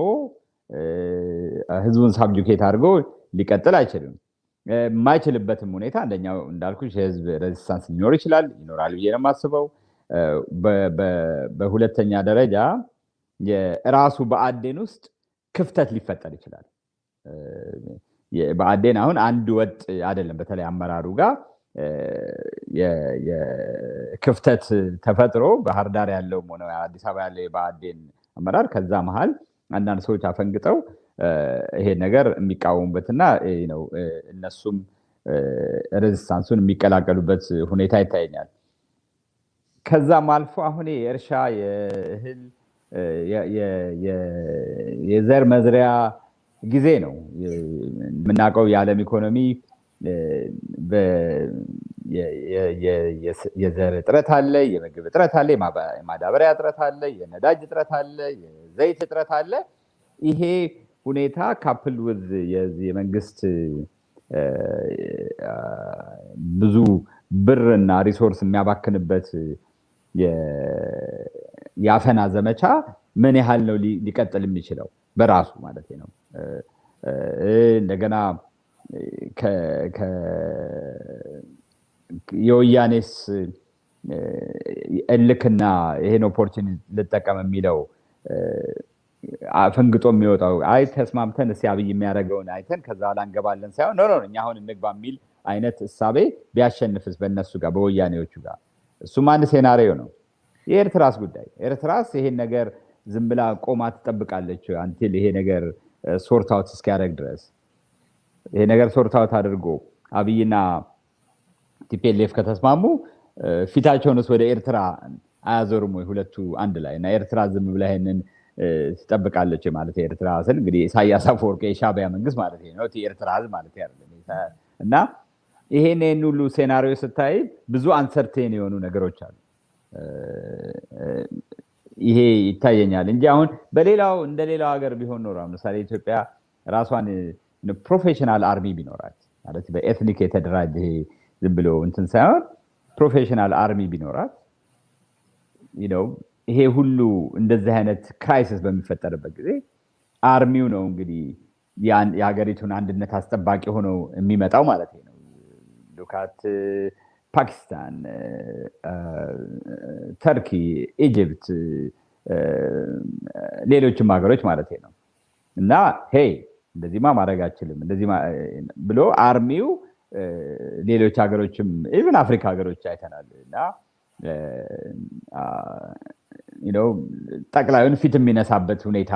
ህዝቡን ሳብጁኬት አድርጎ ሊቀጥል አይችልም። የማይችልበትም ሁኔታ አንደኛው እንዳልኩ የህዝብ ሬዚስታንስ ሊኖር ይችላል ይኖራል ብዬ ነው የማስበው። በሁለተኛ ደረጃ የራሱ በአዴን ውስጥ ክፍተት ሊፈጠር ይችላል። በአዴን አሁን አንድ ወጥ አይደለም። በተለይ አመራሩ ጋር ክፍተት ተፈጥሮ ባህር ዳር ያለው ሆነ አዲስ አበባ ያለው የብአዴን አመራር ከዛ መሀል አንዳንድ ሰዎች አፈንግጠው ይሄ ነገር የሚቃወሙበትና ነው እነሱም ሬዚስታንሱን የሚቀላቀሉበት ሁኔታ ይታየኛል። ከዛም አልፎ አሁን የእርሻ የእህል የዘር መዝሪያ ጊዜ ነው። የምናውቀው የዓለም ኢኮኖሚ የዘር እጥረት አለ፣ የምግብ እጥረት አለ፣ የማዳበሪያ እጥረት አለ፣ የነዳጅ እጥረት አለ፣ የዘይት እጥረት አለ። ይሄ ሁኔታ ካፕል ውዝ የመንግስት ብዙ ብር እና ሪሶርስ የሚያባክንበት የአፈና ዘመቻ ምን ያህል ነው ሊቀጥል የሚችለው በራሱ ማለት ነው። እንደገና የወያኔስ እልክና ይሄን ኦፖርቹኒቲ ልጠቀም የሚለው ፈንግጦ የሚወጣው አይ ተስማምተን እስኪ አብይ የሚያደርገውን አይተን ከዛ በኋላ እንገባለን ሳይሆን ኖ እኛ አሁን እንግባ የሚል አይነት እሳቤ ቢያሸንፍስ በእነሱ ጋር በወያኔዎቹ ጋር እሱም አንድ ሴናሪዮ ነው። የኤርትራስ ጉዳይ ኤርትራስ ይሄን ነገር ዝም ብላ ቆማ ትጠብቃለች አንቲል ይሄ ነገር ሶርት አውት እስኪያደርግ ድረስ ይሄ ነገር ሶርት አውት አድርጎ አብይና ቲፒኤልኤፍ ከተስማሙ ፊታቸውንስ ወደ ኤርትራ አያዞርም ወይ ሁለቱ አንድ ላይ እና ኤርትራ ዝም ብላ ይሄንን ትጠብቃለች ማለት የኤርትራ ስል እንግዲህ ኢሳያስ አፈወርቂ የሻዕቢያ መንግስት ማለት ነው የኤርትራ ህዝብ ማለት አይደለም እና ይሄን ይህን ሁሉ ሴናሪዮ ስታይ ብዙ አንሰርቴን የሆኑ ነገሮች አሉ ይሄ ይታየኛል እንጂ አሁን በሌላው እንደ ሌላው ሀገር ቢሆን ኖሮ ለምሳሌ ኢትዮጵያ ራሷን ፕሮፌሽናል አርሚ ቢኖራት ማለት በኤትኒክ የተደራጀ ዝም ብሎ እንትን ሳይሆን ፕሮፌሽናል አርሚ ቢኖራት ይሄ ሁሉ እንደዚህ አይነት ክራይሲስ በሚፈጠርበት ጊዜ አርሚው ነው እንግዲህ የሀገሪቱን አንድነት አስጠባቂ ሆነው የሚመጣው ማለት ነው። ሉካት ፓኪስታን፣ ተርኪ፣ ኢጅፕት፣ ሌሎችም ሀገሮች ማለት ነው እና ሄይ እንደዚህማ ማድረግ አችልም እንደዚህ ብሎ አርሚው ሌሎች ሀገሮችም ኢቨን አፍሪካ ሀገሮች አይተናል እና ጠቅላዩን ፊት የሚነሳበት ሁኔታ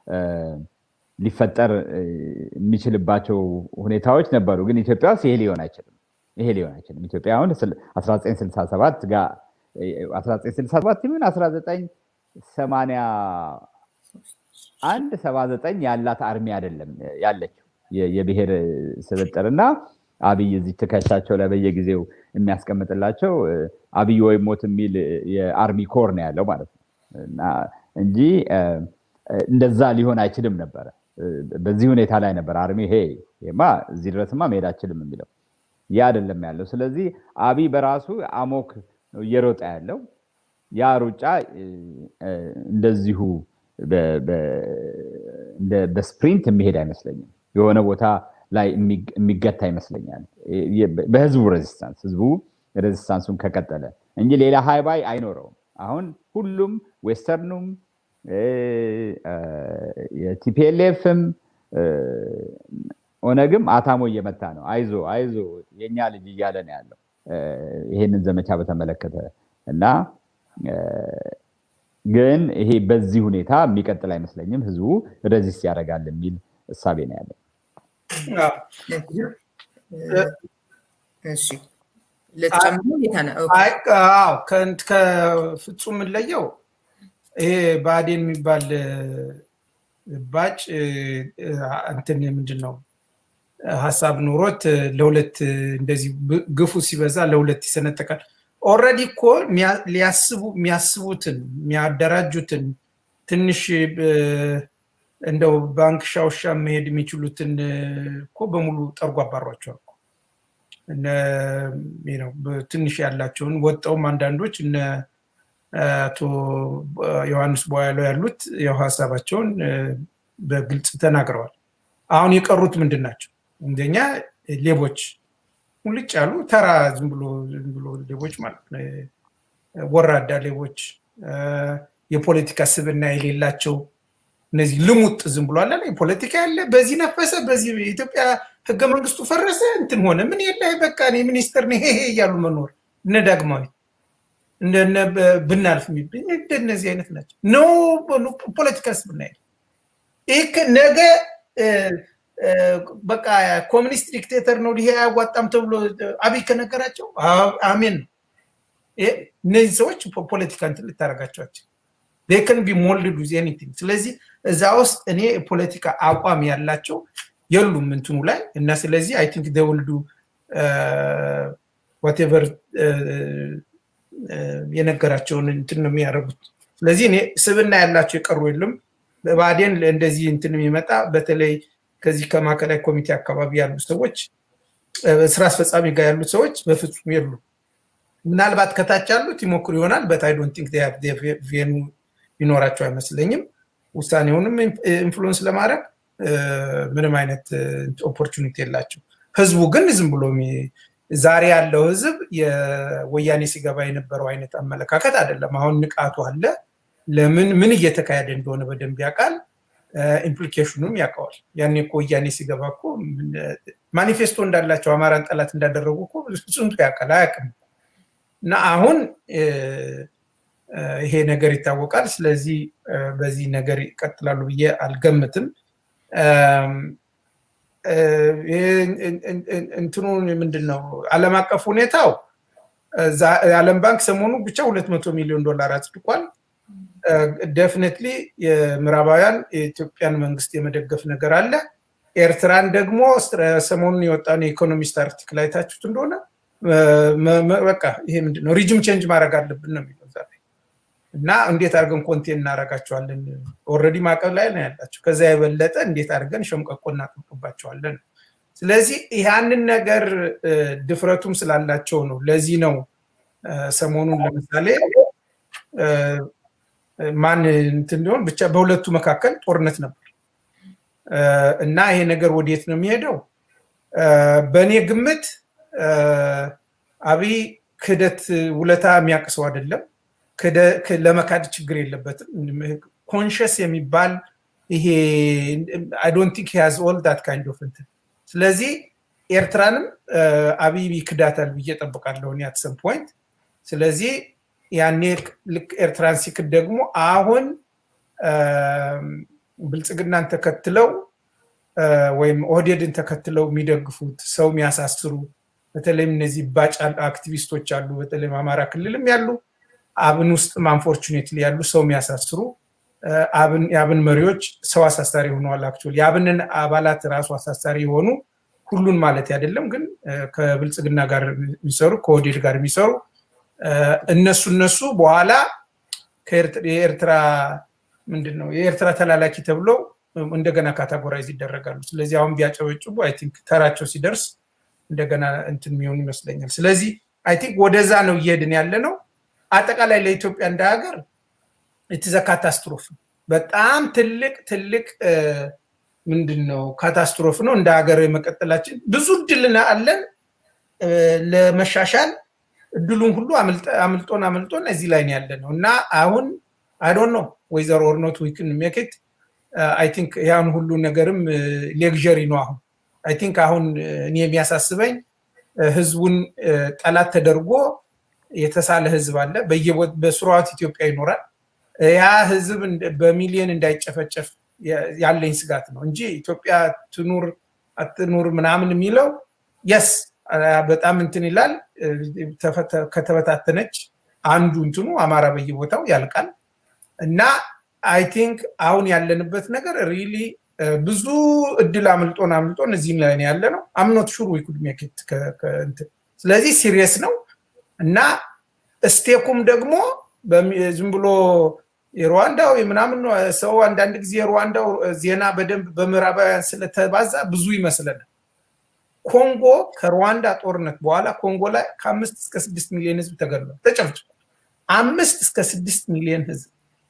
ሊፈጠር የሚችልባቸው ሁኔታዎች ነበሩ። ግን ኢትዮጵያ ውስጥ ይሄ ሊሆን አይችልም። ይሄ ሊሆን አይችልም። ኢትዮጵያ አሁን 1967 ጋር 1967 ይሁን 1981 79 ያላት አርሚ አይደለም ያለችው የብሔር ስብጥር እና አብይ እዚህ ትከሻቸው ላይ በየጊዜው የሚያስቀምጥላቸው አብይ ወይ ሞት የሚል የአርሚ ኮር ነው ያለው ማለት ነው እንጂ እንደዛ ሊሆን አይችልም ነበረ። በዚህ ሁኔታ ላይ ነበር አርሚ ሄ ማ እዚህ ድረስማ መሄድ አችልም የሚለው ያ አይደለም ያለው። ስለዚህ አብይ በራሱ አሞክ ነው እየሮጠ ያለው። ያ ሩጫ እንደዚሁ በስፕሪንት የሚሄድ አይመስለኝም። የሆነ ቦታ ላይ የሚገታ ይመስለኛል። በህዝቡ ሬዚስታንስ ህዝቡ ሬዚስታንሱን ከቀጠለ እንጂ ሌላ ሃይባይ አይኖረውም። አሁን ሁሉም ዌስተርኑም የቲፒኤልኤፍም ኦነግም አታሞ እየመታ ነው። አይዞ አይዞ የኛ ልጅ እያለ ነው ያለው ይሄንን ዘመቻ በተመለከተ እና ግን ይሄ በዚህ ሁኔታ የሚቀጥል አይመስለኝም። ህዝቡ ረዚስት ያደርጋል የሚል እሳቤ ነው ያለው። እሺ ልትጨምሩ ከፍጹም የምንለየው ይሄ ብአዴን የሚባል ባጭ እንትን ምንድን ነው ሀሳብ ኑሮት ለሁለት እንደዚህ ግፉ ሲበዛ ለሁለት ይሰነጠቃል። ኦልሬዲ እኮ ሊያስቡ የሚያስቡትን የሚያደራጁትን ትንሽ እንደው ባንክ ሻውሻ መሄድ የሚችሉትን እኮ በሙሉ ጠርጎ አባሯቸዋል። ትንሽ ያላቸውን ወጣውም አንዳንዶች እነ አቶ ዮሐንስ ቦያለው ያሉት ያው ሀሳባቸውን በግልጽ ተናግረዋል። አሁን የቀሩት ምንድን ናቸው? እንደኛ ሌቦች ሙልጭ ያሉ ተራ ዝም ብሎ ሌቦች ማለት ነው። ወራዳ ሌቦች፣ የፖለቲካ ስብና የሌላቸው እነዚህ ልሙጥ ዝም ብሎ አለ ፖለቲካ ያለ በዚህ ነፈሰ፣ በዚህ የኢትዮጵያ ህገ መንግስቱ ፈረሰ፣ እንትን ሆነ፣ ምን የለ በቃ እኔ ሚኒስትር ነኝ ሄሄ እያሉ መኖር እነ ዳግማዊ እንደነ ብናልፍ የሚብኝ እንደነዚህ አይነት ናቸው። ኖ ፖለቲካ ስብና የለ ይህ ነገ በቃ ኮሚኒስት ዲክቴተር ነው ይሄ አያዋጣም ተብሎ አብይ ከነገራቸው አሜን ነው። እነዚህ ሰዎች ፖለቲካ እንትን ልታደርጋቸዋቸው ከን ቢ ሞልድ ዊዝ ኤኒቲንግ። ስለዚህ እዛ ውስጥ እኔ ፖለቲካ አቋም ያላቸው የሉም እንትኑ ላይ እና ስለዚህ አይ ቲንክ ደውልዱ ዋቴቨር የነገራቸውን እንትን ነው የሚያደርጉት። ስለዚህ እኔ ስብና ያላቸው የቀሩ የሉም። በባዴን እንደዚህ እንትን የሚመጣ በተለይ ከዚህ ከማዕከላዊ ኮሚቴ አካባቢ ያሉ ሰዎች ስራ አስፈጻሚ ጋር ያሉት ሰዎች በፍጹም የሉ። ምናልባት ከታች ያሉት ይሞክሩ ይሆናል በት አይ ዶንት ቲንክ ቬኑ ይኖራቸው አይመስለኝም። ውሳኔውንም ኢንፍሉዌንስ ለማድረግ ምንም አይነት ኦፖርቹኒቲ የላቸው። ህዝቡ ግን ዝም ብሎ ዛሬ ያለው ህዝብ የወያኔ ሲገባ የነበረው አይነት አመለካከት አይደለም። አሁን ንቃቱ አለ። ለምን ምን እየተካሄደ እንደሆነ በደንብ ያውቃል። ኢምፕሊኬሽኑም ያውቀዋል። ያኔ እኮ ወያኔ ሲገባ እኮ ማኒፌስቶ እንዳላቸው አማራን ጠላት እንዳደረጉ እኮ ስንቱ ያውቃል። አያውቅም። እና አሁን ይሄ ነገር ይታወቃል። ስለዚህ በዚህ ነገር ይቀጥላሉ ብዬ አልገምትም። እንትኑ ምንድን ነው ዓለም አቀፍ ሁኔታው የዓለም ባንክ ሰሞኑ ብቻ ሁለት መቶ ሚሊዮን ዶላር አጽድቋል። ደፍነትሊ የምዕራባውያን የኢትዮጵያን መንግስት የመደገፍ ነገር አለ። ኤርትራን ደግሞ ሰሞኑን የወጣን የኢኮኖሚስት አርቲክል አይታችሁት እንደሆነ በቃ ይሄ ምንድን ነው ሪጅም ቼንጅ ማድረግ አለብን ነው የሚለው እና እንዴት አድርገን ኮንቴን እናደርጋቸዋለን? ኦልሬዲ ማዕቀብ ላይ ነው ያላቸው። ከዛ የበለጠ እንዴት አድርገን ሸምቀቆ እናጥብቅባቸዋለን? ስለዚህ ያንን ነገር ድፍረቱም ስላላቸው ነው። ለዚህ ነው ሰሞኑን ለምሳሌ ማን እንትን እንዲሆን ብቻ በሁለቱ መካከል ጦርነት ነበር እና ይሄ ነገር ወዴት ነው የሚሄደው? በእኔ ግምት አብይ ክህደት ውለታ የሚያቅሰው አይደለም። ለመካድ ችግር የለበትም። ኮንሽስ የሚባል ይሄ አይ ዶንት ቲንክ ሃዝ ኦል ዳት ካይንድ ኦፍ እንትን ስለዚህ ኤርትራንም አብይ ይክዳታል ብዬ ጠብቃለሁ አት ሰም ፖይንት። ስለዚህ ያኔ ልክ ኤርትራን ሲክድ ደግሞ አሁን ብልጽግናን ተከትለው ወይም ኦህዴድን ተከትለው የሚደግፉት ሰው የሚያሳስሩ በተለይም እነዚህ ባጭ አክቲቪስቶች አሉ። በተለይም አማራ ክልልም ያሉ አብን ውስጥም አንፎርቹኔትሊ ያሉ ሰው የሚያሳስሩ የአብን መሪዎች ሰው አሳሳሪ ሆነዋል። አክቹዋሊ የአብንን አባላት ራሱ አሳሳሪ የሆኑ ሁሉን ማለት አይደለም፣ ግን ከብልጽግና ጋር የሚሰሩ ከኦህዴድ ጋር የሚሰሩ እነሱ እነሱ በኋላ የኤርትራ ምንድን ነው የኤርትራ ተላላኪ ተብለው እንደገና ካታጎራይዝ ይደረጋሉ። ስለዚህ አሁን ቢያጨበጭቡ አይ ቲንክ ተራቸው ሲደርስ እንደገና እንትን የሚሆኑ ይመስለኛል። ስለዚህ አይ ቲንክ ወደዛ ነው እየሄድን ያለ ነው። አጠቃላይ ለኢትዮጵያ እንደ ሀገር ኢትዘ ካታስትሮፍ በጣም ትልቅ ትልቅ ምንድን ነው ካታስትሮፍ ነው። እንደ ሀገር የመቀጠላችን ብዙ እድል አለን ለመሻሻል እድሉን ሁሉ አምልጦን አምልጦን እዚህ ላይ ያለ ነው እና አሁን አይዶን ነው ወይዘሮ ኦርኖት ዊክን ሜክት አይ ቲንክ ያን ሁሉ ነገርም ሌግዠሪ ነው አሁን አይ ቲንክ አሁን እኔ የሚያሳስበኝ ህዝቡን ጠላት ተደርጎ የተሳለ ህዝብ አለ በስርዓት ኢትዮጵያ ይኖራል ያ ህዝብ በሚሊዮን እንዳይጨፈጨፍ ያለኝ ስጋት ነው እንጂ ኢትዮጵያ ትኑር አትኑር ምናምን የሚለው የስ በጣም እንትን ይላል ከተበታተነች አንዱ እንትኑ አማራ በየቦታው ያልቃል እና አይ ቲንክ አሁን ያለንበት ነገር ሪሊ ብዙ እድል አምልጦን አምልጦን እዚህም ላይ ያለ ነው አምኖት ሹር ዊኩድ ሜክት ስለዚህ ሲሪየስ ነው እና ስቴኩም ደግሞ ዝም ብሎ የሩዋንዳው ምናምን ሰው አንዳንድ ጊዜ የሩዋንዳው ዜና በደንብ በምዕራባውያን ስለተባዛ ብዙ ይመስለናል ኮንጎ ከሩዋንዳ ጦርነት በኋላ ኮንጎ ላይ ከአምስት እስከ ስድስት ሚሊዮን ህዝብ ተገድሏል ተጨፍጭፏል አምስት እስከ ስድስት ሚሊዮን ህዝብ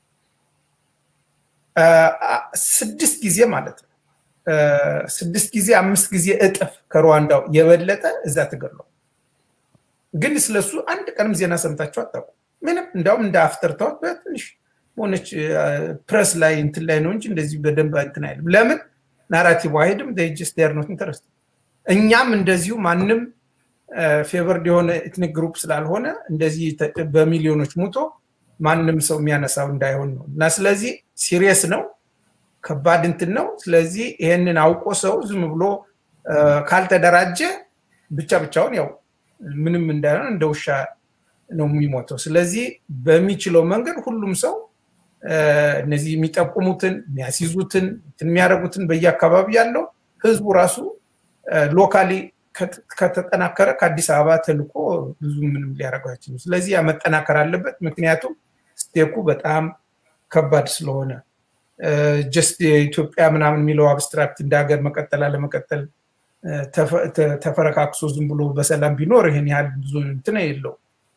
ስድስት ጊዜ ማለት ነው ስድስት ጊዜ አምስት ጊዜ እጥፍ ከሩዋንዳው የበለጠ እዛ ተገድሏል ግን ስለሱ አንድ ቀንም ዜና ሰምታችሁ አታውቁ ምንም እንዲያውም እንደ አፍተርታዎች በትንሽ ሆነች ፕረስ ላይ እንትን ላይ ነው እንጂ እንደዚህ በደንብ እንትን አይልም ለምን ናራቲቭ አይሄድም ጀስ ር ኖት ኢንተረስት እኛም እንደዚሁ ማንም ፌቨርድ የሆነ ኤትኒክ ግሩፕ ስላልሆነ እንደዚህ በሚሊዮኖች ሙቶ ማንም ሰው የሚያነሳው እንዳይሆን ነው እና ስለዚህ ሲሪየስ ነው ከባድ እንትን ነው ስለዚህ ይሄንን አውቆ ሰው ዝም ብሎ ካልተደራጀ ብቻ ብቻውን ያው ምንም እንዳይሆን እንደ ውሻ ነው የሚሞተው ስለዚህ በሚችለው መንገድ ሁሉም ሰው እነዚህ የሚጠቁሙትን የሚያስይዙትን የሚያደርጉትን በየአካባቢ ያለው ህዝቡ ራሱ ሎካሊ ከተጠናከረ ከአዲስ አበባ ተልኮ ብዙ ምንም ሊያደርገው አይችልም ስለዚህ መጠናከር አለበት ምክንያቱም ስቴኩ በጣም ከባድ ስለሆነ ጀስት የኢትዮጵያ ምናምን የሚለው አብስትራክት እንደ ሀገር መቀጠል አለመቀጠል ተፈረካክሶ ዝም ብሎ በሰላም ቢኖር ይህን ያህል ብዙ እንትን የለው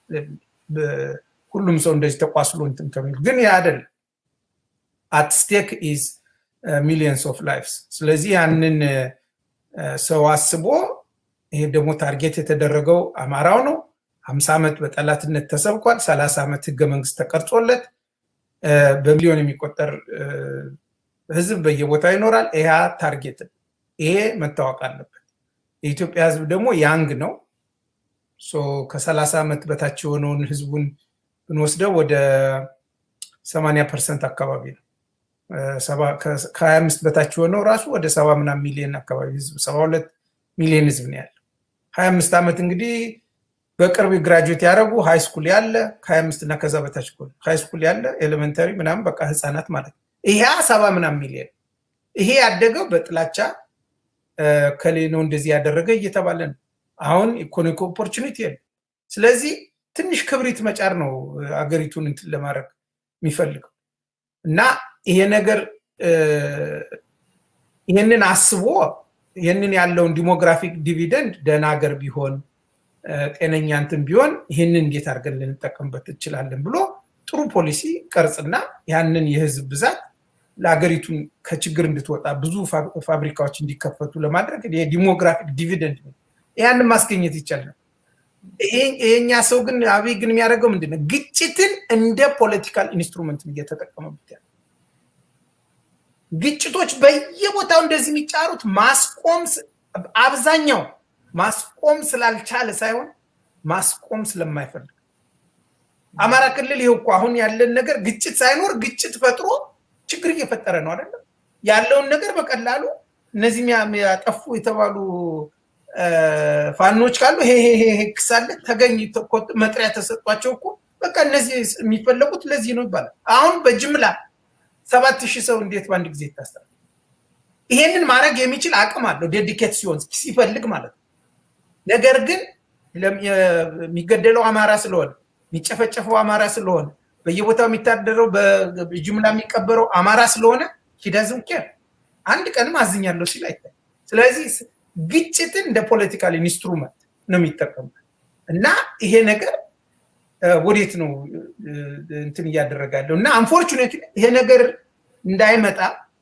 ሁሉም ሰው እንደዚህ ተቋስሎ እንትን ከሚል ግን ያ አይደል አት ስቴክ ኢዝ ሚሊየንስ ኦፍ ላይፍስ ስለዚህ ያንን ሰው አስቦ ይሄ ደግሞ ታርጌት የተደረገው አማራው ነው ሀምሳ ዓመት በጠላትነት ተሰብኳል ሰላሳ ዓመት ህገ መንግስት ተቀርጾለት በሚሊዮን የሚቆጠር ህዝብ በየቦታው ይኖራል ይህ ታርጌት ይሄ መታወቅ አለበት የኢትዮጵያ ህዝብ ደግሞ ያንግ ነው ከሰላሳ ዓመት በታች የሆነውን ህዝቡን ብንወስደው ወደ ሰማኒያ ፐርሰንት አካባቢ ነው ከሀያ አምስት በታች የሆነው ራሱ ወደ ሰባ ምናም ሚሊዮን አካባቢ ህዝብ ሰባ ሁለት ሚሊዮን ህዝብ ነው ያለው ሀያ አምስት ዓመት እንግዲህ በቅርብ ግራጁዌት ያደረጉ ሃይ ስኩል ያለ ከሀያ አምስት እና ከዛ በታች ሃይ ስኩል ያለ ኤሌመንተሪ ምናምን በቃ ህፃናት ማለት ነው ይሄ ሰባ ምናም ሚሊዮን ይሄ ያደገው በጥላቻ ከሌ ነው እንደዚህ ያደረገ እየተባለ ነው አሁን ኢኮኖሚክ ኦፖርቹኒቲ የለ ስለዚህ ትንሽ ክብሪት መጫር ነው አገሪቱን እንትን ለማድረግ የሚፈልገው እና ይሄ ነገር ይህንን አስቦ ይህንን ያለውን ዲሞግራፊክ ዲቪደንድ ደህና ሀገር ቢሆን ጤነኛ እንትን ቢሆን ይህንን እንዴት አድርገን ልንጠቀምበት እንችላለን ብሎ ጥሩ ፖሊሲ ቀርጽና ያንን የህዝብ ብዛት ለሀገሪቱን ከችግር እንድትወጣ ብዙ ፋብሪካዎች እንዲከፈቱ ለማድረግ የዲሞግራፊክ ዲቪደንድ ያንን ማስገኘት ይቻላል ይሄኛ ሰው ግን አብይ ግን የሚያደርገው ምንድን ነው? ግጭትን እንደ ፖለቲካል ኢንስትሩመንት እየተጠቀመበት ያለ ግጭቶች በየቦታው እንደዚህ የሚጫሩት ማስቆም አብዛኛው ማስቆም ስላልቻለ ሳይሆን ማስቆም ስለማይፈልግ አማራ ክልል ይሄው እኮ አሁን ያለን ነገር ግጭት ሳይኖር ግጭት ፈጥሮ ችግር እየፈጠረ ነው አይደለም ያለውን ነገር በቀላሉ እነዚህ ያጠፉ የተባሉ ፋኖች ካሉ ይሄ ይሄ ክስ አለ ተገኝ መጥሪያ ተሰጧቸው እኮ በቃ እነዚህ የሚፈለጉት ለዚህ ነው ይባላል። አሁን በጅምላ ሰባት ሺህ ሰው እንዴት በአንድ ጊዜ ይታሰራል? ይሄንን ማድረግ የሚችል አቅም አለው ዴዲኬት ሲሆን ሲፈልግ ማለት ነው። ነገር ግን የሚገደለው አማራ ስለሆነ የሚጨፈጨፈው አማራ ስለሆነ በየቦታው የሚታደረው በጅምላ የሚቀበረው አማራ ስለሆነ ሂደዝም ኬር አንድ ቀንም አዝኛለሁ ሲል አይታይ። ስለዚህ ግጭትን እንደ ፖለቲካል ኢንስትሩመንት ነው የሚጠቀሙት እና ይሄ ነገር ወዴት ነው እንትን እያደረጋለሁ እና አንፎርቹኔት ይሄ ነገር እንዳይመጣ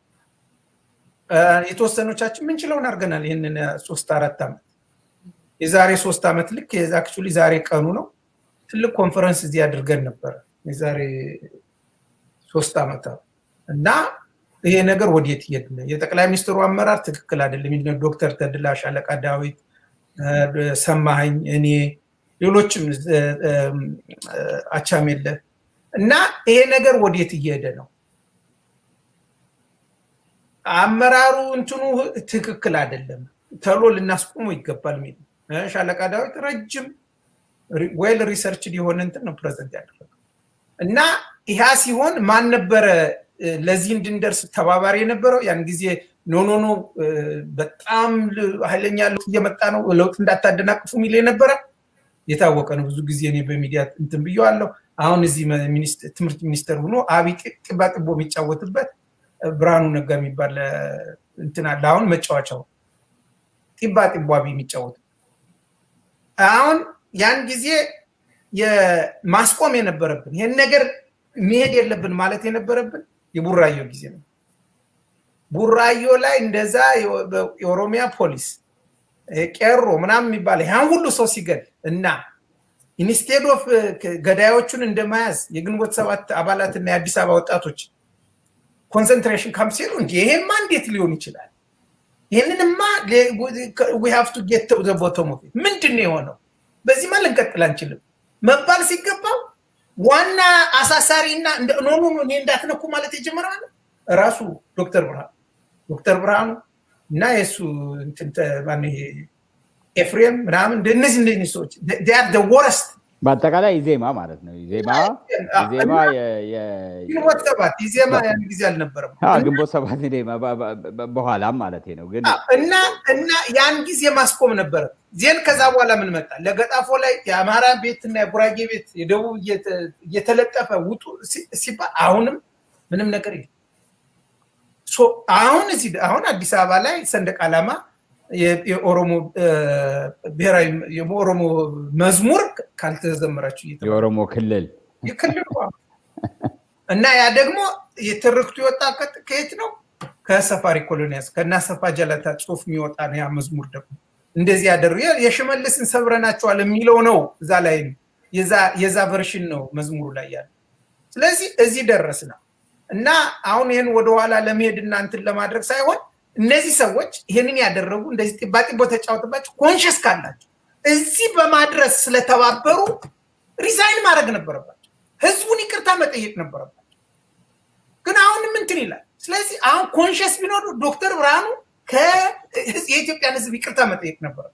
የተወሰኖቻችን ምንችለውን አድርገናል። ይህንን ሶስት አራት ዓመት የዛሬ ሶስት ዓመት ልክ አክቹዋሊ ዛሬ ቀኑ ነው ትልቅ ኮንፈረንስ እዚህ አድርገን ነበረ የዛሬ ሶስት ዓመት እና ይሄ ነገር ወዴት እየሄድ ነው? የጠቅላይ ሚኒስትሩ አመራር ትክክል አይደለም። ዶክተር ተድላ፣ ሻለቃ ዳዊት፣ ሰማኸኝ፣ እኔ ሌሎችም አቻሜለ እና ይሄ ነገር ወዴት እየሄደ ነው? አመራሩ እንትኑ ትክክል አይደለም፣ ተሎ ልናስቆሙ ይገባል የሚል ሻለቃ ዳዊት ረጅም ዌል ሪሰርች የሆነ እንትን ነው ፕሬዘንት ያደረገው እና ይህ ሲሆን ማን ነበረ ለዚህ እንድንደርስ ተባባሪ የነበረው ያን ጊዜ ኖ ኖ ኖ በጣም ኃይለኛ ለውጥ እየመጣ ነው፣ ለውጥ እንዳታደናቅፉ የሚል የነበረ የታወቀ ነው። ብዙ ጊዜ እኔ በሚዲያ እንትን ብየዋለሁ። አሁን እዚህ ትምህርት ሚኒስተር ሆኖ አብይ ጥባ ጥቦ የሚጫወትበት ብርሃኑ ነጋ የሚባል እንትን አለ። አሁን መጫወቻው ጢባ ጥቦ አብይ የሚጫወት አሁን ያን ጊዜ ማስቆም የነበረብን ይህን ነገር መሄድ የለብን ማለት የነበረብን የቡራዮ ጊዜ ነው። ቡራዮ ላይ እንደዛ የኦሮሚያ ፖሊስ ቄሮ ምናምን የሚባለ ያን ሁሉ ሰው ሲገል እና ኢንስቴድ ኦፍ ገዳዮቹን እንደመያዝ የግንቦት ሰባት አባላትና የአዲስ አበባ ወጣቶች ኮንሰንትሬሽን ካምፕ ሲሉ እንዲ ይሄማ እንዴት ሊሆን ይችላል? ይህንንማ ሀቭ ቱ ጌት ቦቶም ምንድን ነው የሆነው? በዚህማ ልንቀጥል አንችልም መባል ሲገባው ዋና አሳሳሪ እና ኖ ኖ እኔ እንዳትነኩ ማለት የጀመረው ራሱ ዶክተር ብርሃኑ ዶክተር ብርሃኑ እና የእሱ ኤፍሬም ምናምን እነዚህ እንደዚህ ሰዎች ወረስት በአጠቃላይ ኢዜማ ማለት ነው። ኢዜማ ኢዜማ ግንቦት ሰባት ኢዜማ ያን ጊዜ አልነበረም። ግንቦት ሰባት በኋላም ማለት ነው። ግን እና እና ያን ጊዜ ማስቆም ነበረ። ዜን ከዛ በኋላ ምን መጣ? ለገጣፎ ላይ የአማራ ቤት እና የጉራጌ ቤት የደቡብ እየተለጠፈ ውጡ ሲባል አሁንም ምንም ነገር የለም። አሁን እዚህ አሁን አዲስ አበባ ላይ ሰንደቅ ዓላማ የኦሮሞ ብሔራዊ የኦሮሞ መዝሙር ካልተዘመራችሁ የኦሮሞ ክልል የክልሉ እና ያ ደግሞ የትርክቱ የወጣ ከየት ነው? ከሰፋሪ ኮሎኒያስ ከና ሰፋ ጀለታ ጽሁፍ የሚወጣ ነው። ያ መዝሙር ደግሞ እንደዚህ ያደሩ የሽመልስን ሰብረናቸዋል የሚለው ነው። እዛ ላይ የዛ ቨርሽን ነው መዝሙሩ ላይ ያለ። ስለዚህ እዚህ ደረስ ነው እና አሁን ይህን ወደኋላ ለመሄድ እናንትን ለማድረግ ሳይሆን እነዚህ ሰዎች ይህንን ያደረጉ እንደዚህ ጢባጢቦ ተጫወትባቸው ኮንሽስ ካላቸው እዚህ በማድረስ ስለተባበሩ ሪዛይን ማድረግ ነበረባቸው። ህዝቡን ይቅርታ መጠየቅ ነበረባቸው። ግን አሁንም እንትን ይላል። ስለዚህ አሁን ኮንሽስ ቢኖሩ ዶክተር ብርሃኑ የኢትዮጵያን ህዝብ ይቅርታ መጠየቅ ነበረ።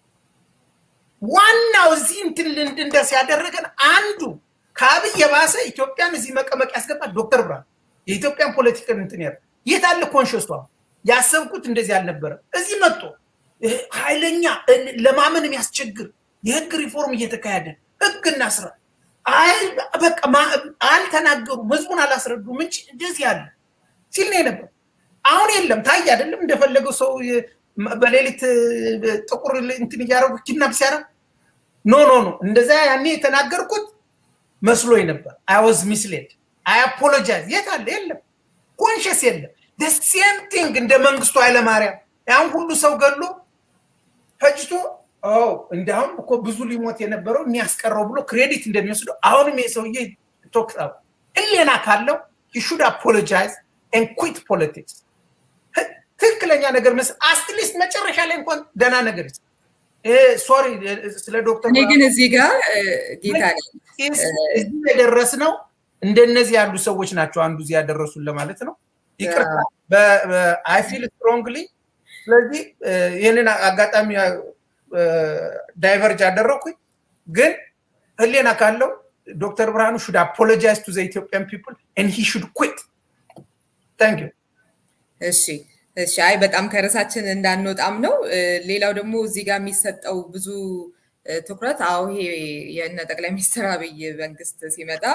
ዋናው እዚህ እንትን እንድንደርስ ያደረገን አንዱ ከአብይ የባሰ ኢትዮጵያን እዚህ መቀመቅ ያስገባል ዶክተር ብርሃኑ የኢትዮጵያን ፖለቲካን እንትን ያለ የት አለ ኮንሽስቷ ያሰብኩት እንደዚህ አልነበረም። እዚህ መጥቶ ኃይለኛ ለማመን የሚያስቸግር የህግ ሪፎርም እየተካሄደ ህግ እናስራ በቃ አልተናገሩም፣ ህዝቡን አላስረዱም እንጂ እንደዚህ አለ ሲል ነው የነበር። አሁን የለም ታይ አይደለም እንደፈለገው ሰው በሌሊት ጥቁር እንትን እያደረጉ ኪድናፕ ሲያደርግ ኖ ኖ ኖ እንደዛ ያኔ የተናገርኩት መስሎኝ ነበር። አይ ዋዝ ሚስሌድ አይ አፖሎጃይዝ። የት አለ? የለም ኮንሽስ የለም። ሴም ቲንግ እንደ መንግስቱ ኃይለማርያም ያን ሁሉ ሰው ገሎ ፈጅቶ እንዲሁም እኮ ብዙ ሊሞት የነበረው የሚያስቀረው ብሎ ክሬዲት እንደሚወስደው አሁንም የሰውዬ ቶክ እሌና ካለው ሹድ አፖሎጃይዝ ኤንድ ኩዊት ፖለቲክስ ትክክለኛ ነገር መስ አትሊስት መጨረሻ ላይ እንኳን ደህና ነገር ይስ ሶሪ ስለ ዶክተር እኔ ግን እዚህ ጋር ጌታ እዚህ የደረስነው እንደነዚህ ያሉ ሰዎች ናቸው አንዱ እዚህ ያደረሱን ለማለት ነው ይቅርታ አይፊል ስትሮንግሊ ስለዚህ ይህንን አጋጣሚ ዳይቨርጅ አደረኩኝ ግን ህሌና ካለው ዶክተር ብርሃኑ ሹድ አፖሎጃይዝ ቱ ኢትዮጵያን ፒፕል ን ሂ ሹድ ኩት ታንክ ዩ እሺ እሺ አይ በጣም ከርዕሳችን እንዳንወጣም ነው ሌላው ደግሞ እዚህ ጋር የሚሰጠው ብዙ ትኩረት አዎ ይሄ የእነ ጠቅላይ ሚኒስትር አብይ መንግስት ሲመጣ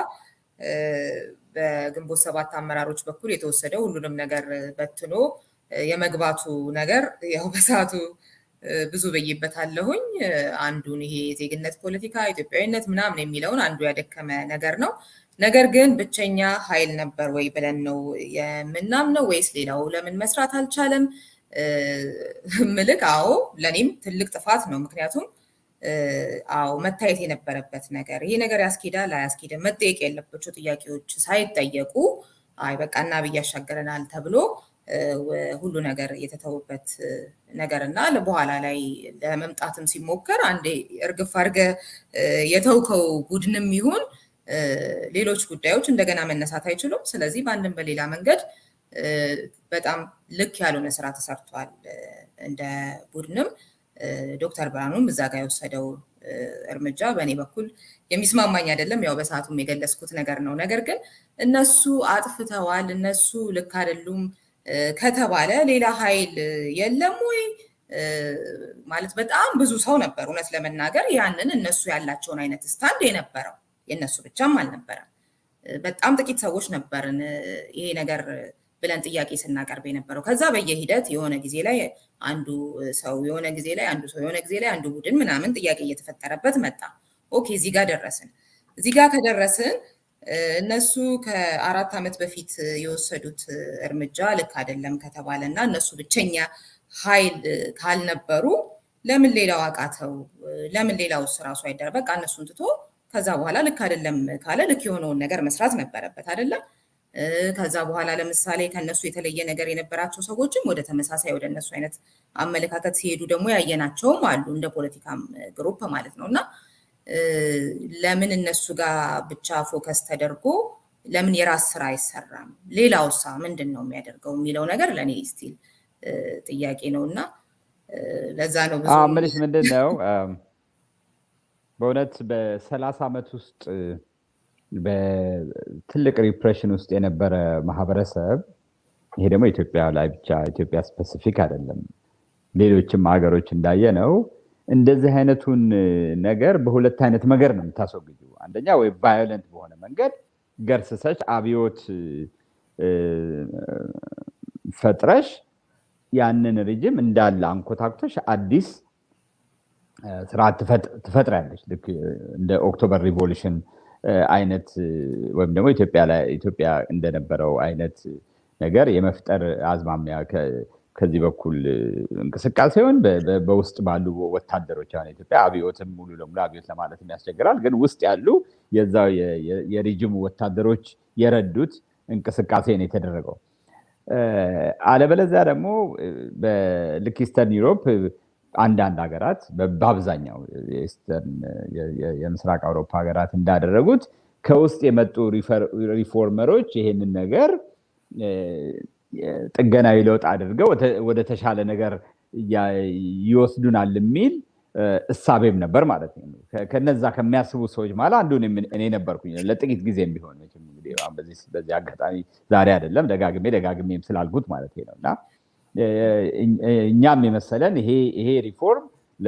በግንቦት ሰባት አመራሮች በኩል የተወሰደው ሁሉንም ነገር በትኖ የመግባቱ ነገር ያው በሰዓቱ ብዙ ብይበታለሁኝ። አንዱን ይሄ የዜግነት ፖለቲካ ኢትዮጵያዊነት ምናምን የሚለውን አንዱ ያደከመ ነገር ነው። ነገር ግን ብቸኛ ኃይል ነበር ወይ ብለን ነው የምናምነው ወይስ ሌላው ለምን መስራት አልቻለም? ምልክ አዎ፣ ለእኔም ትልቅ ጥፋት ነው። ምክንያቱም አዎ መታየት የነበረበት ነገር ይሄ ነገር ያስኬዳል አያስኬድም፣ መጠየቅ ያለባቸው ጥያቄዎች ሳይጠየቁ አይ በቃ እና ብዬ ያሻገረናል ተብሎ ሁሉ ነገር የተተውበት ነገር እና በኋላ ላይ ለመምጣትም ሲሞከር አንዴ እርግፍ አድርገ የተውከው ቡድንም ይሁን ሌሎች ጉዳዮች እንደገና መነሳት አይችሉም። ስለዚህ በአንድም በሌላ መንገድ በጣም ልክ ያልሆነ ስራ ተሰርቷል። እንደ ቡድንም ዶክተር ብርሃኑም እዛ ጋር የወሰደው እርምጃ በእኔ በኩል የሚስማማኝ አይደለም። ያው በሰዓቱም የገለጽኩት ነገር ነው። ነገር ግን እነሱ አጥፍተዋል፣ እነሱ ልክ አይደሉም ከተባለ ሌላ ኃይል የለም ወይ? ማለት በጣም ብዙ ሰው ነበር እውነት ለመናገር ያንን እነሱ ያላቸውን አይነት ስታንድ የነበረው የእነሱ ብቻም አልነበረም። በጣም ጥቂት ሰዎች ነበርን ይሄ ነገር ብለን ጥያቄ ስናቀርብ የነበረው። ከዛ በየሂደት የሆነ ጊዜ ላይ አንዱ ሰው የሆነ ጊዜ ላይ አንዱ ሰው የሆነ ጊዜ ላይ አንዱ ቡድን ምናምን ጥያቄ እየተፈጠረበት መጣ። ኦኬ እዚህ ጋር ደረስን። እዚህ ጋር ከደረስን እነሱ ከአራት ዓመት በፊት የወሰዱት እርምጃ ልክ አይደለም ከተባለ እና እነሱ ብቸኛ ኃይል ካልነበሩ ለምን ሌላው አቃተው? ለምን ሌላው ራሱ አይደረ በቃ እነሱን ትቶ ከዛ በኋላ ልክ አይደለም ካለ ልክ የሆነውን ነገር መስራት ነበረበት አይደለም። ከዛ በኋላ ለምሳሌ ከነሱ የተለየ ነገር የነበራቸው ሰዎችም ወደ ተመሳሳይ ወደ እነሱ አይነት አመለካከት ሲሄዱ ደግሞ ያየናቸውም አሉ እንደ ፖለቲካም ግሩፕ ማለት ነው እና ለምን እነሱ ጋር ብቻ ፎከስ ተደርጎ ለምን የራስ ስራ አይሰራም? ሌላውሳ ምንድን ነው የሚያደርገው የሚለው ነገር ለእኔ ስቲል ጥያቄ ነው እና ለዛ ነው ብዙ ምልሽ ምንድን ነው በእውነት በሰላሳ ዓመት ውስጥ በትልቅ ሪፕሬሽን ውስጥ የነበረ ማህበረሰብ ይሄ ደግሞ ኢትዮጵያ ላይ ብቻ ኢትዮጵያ ስፔሲፊክ አይደለም፣ ሌሎችም ሀገሮች እንዳየ ነው እንደዚህ አይነቱን ነገር በሁለት አይነት መንገድ ነው የምታስወግጁ። አንደኛ ወይ ቫዮለንት በሆነ መንገድ ገርስሰሽ አብዮት ፈጥረሽ ያንን ሪጅም እንዳለ አንኮታኩተሽ አዲስ ስርዓት ትፈጥሪያለሽ። ልክ እንደ ኦክቶበር ሪቮሉሽን አይነት ወይም ደግሞ ኢትዮጵያ እንደነበረው አይነት ነገር የመፍጠር አዝማሚያ ከዚህ በኩል እንቅስቃሴውን በውስጥ ባሉ ወታደሮች አሁን ኢትዮጵያ አብዮትም ሙሉ ለሙሉ አብዮት ለማለት ያስቸግራል። ግን ውስጥ ያሉ የዛው የሪጅሙ ወታደሮች የረዱት እንቅስቃሴ ነው የተደረገው። አለበለዚያ ደግሞ በልክ ኢስተርን ዩሮፕ አንዳንድ ሀገራት በአብዛኛው የምስራቅ አውሮፓ ሀገራት እንዳደረጉት ከውስጥ የመጡ ሪፎርመሮች ይሄንን ነገር ጥገናዊ ለውጥ አድርገው ወደ ተሻለ ነገር ይወስዱናል የሚል እሳቤም ነበር ማለት ነው። ከነዛ ከሚያስቡ ሰዎች ማለት አንዱ እኔ ነበርኩኝ ለጥቂት ጊዜ ቢሆን በዚህ አጋጣሚ ዛሬ አይደለም ደጋግሜ ደጋግሜም ስላልኩት ማለት ነው እና እኛም የመሰለን ይሄ ሪፎርም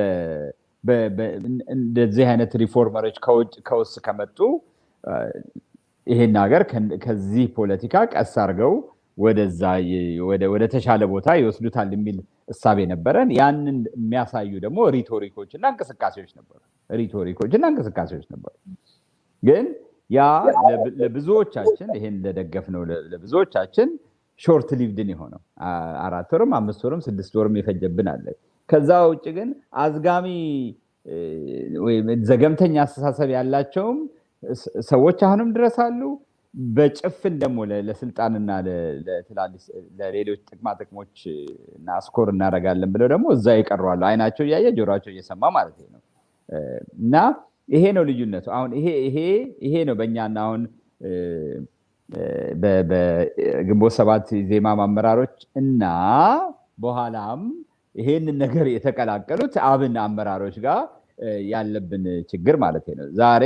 እንደዚህ አይነት ሪፎርመሮች ከውስጥ ከመጡ ይሄን ሀገር ከዚህ ፖለቲካ ቀስ አድርገው ወደዛ ወደ ተሻለ ቦታ ይወስዱታል የሚል እሳቤ ነበረን። ያንን የሚያሳዩ ደግሞ ሪቶሪኮች እና እንቅስቃሴዎች ነበሩ። ሪቶሪኮች እና እንቅስቃሴዎች ነበሩ። ግን ያ ለብዙዎቻችን ይሄን ለደገፍነው ለብዙዎቻችን ሾርት ሊቭድን የሆነው አራት ወርም አምስት ወርም ስድስት ወርም የፈጀብን አለ። ከዛ ውጭ ግን አዝጋሚ ወይም ዘገምተኛ አስተሳሰብ ያላቸውም ሰዎች አሁንም ድረስ አሉ። በጭፍን ደግሞ ለስልጣንና ለሌሎች ጥቅማ ጥቅሞች እና ስኮር እናደርጋለን ብለው ደግሞ እዛ ይቀረዋሉ። አይናቸው እያየ ጆሮቸው እየሰማ ማለት ነው። እና ይሄ ነው ልዩነቱ። አሁን ይሄ ይሄ ይሄ ነው በእኛና አሁን በግንቦት ሰባት ዜማ አመራሮች እና በኋላም ይሄንን ነገር የተቀላቀሉት አብን አመራሮች ጋር ያለብን ችግር ማለት ነው። ዛሬ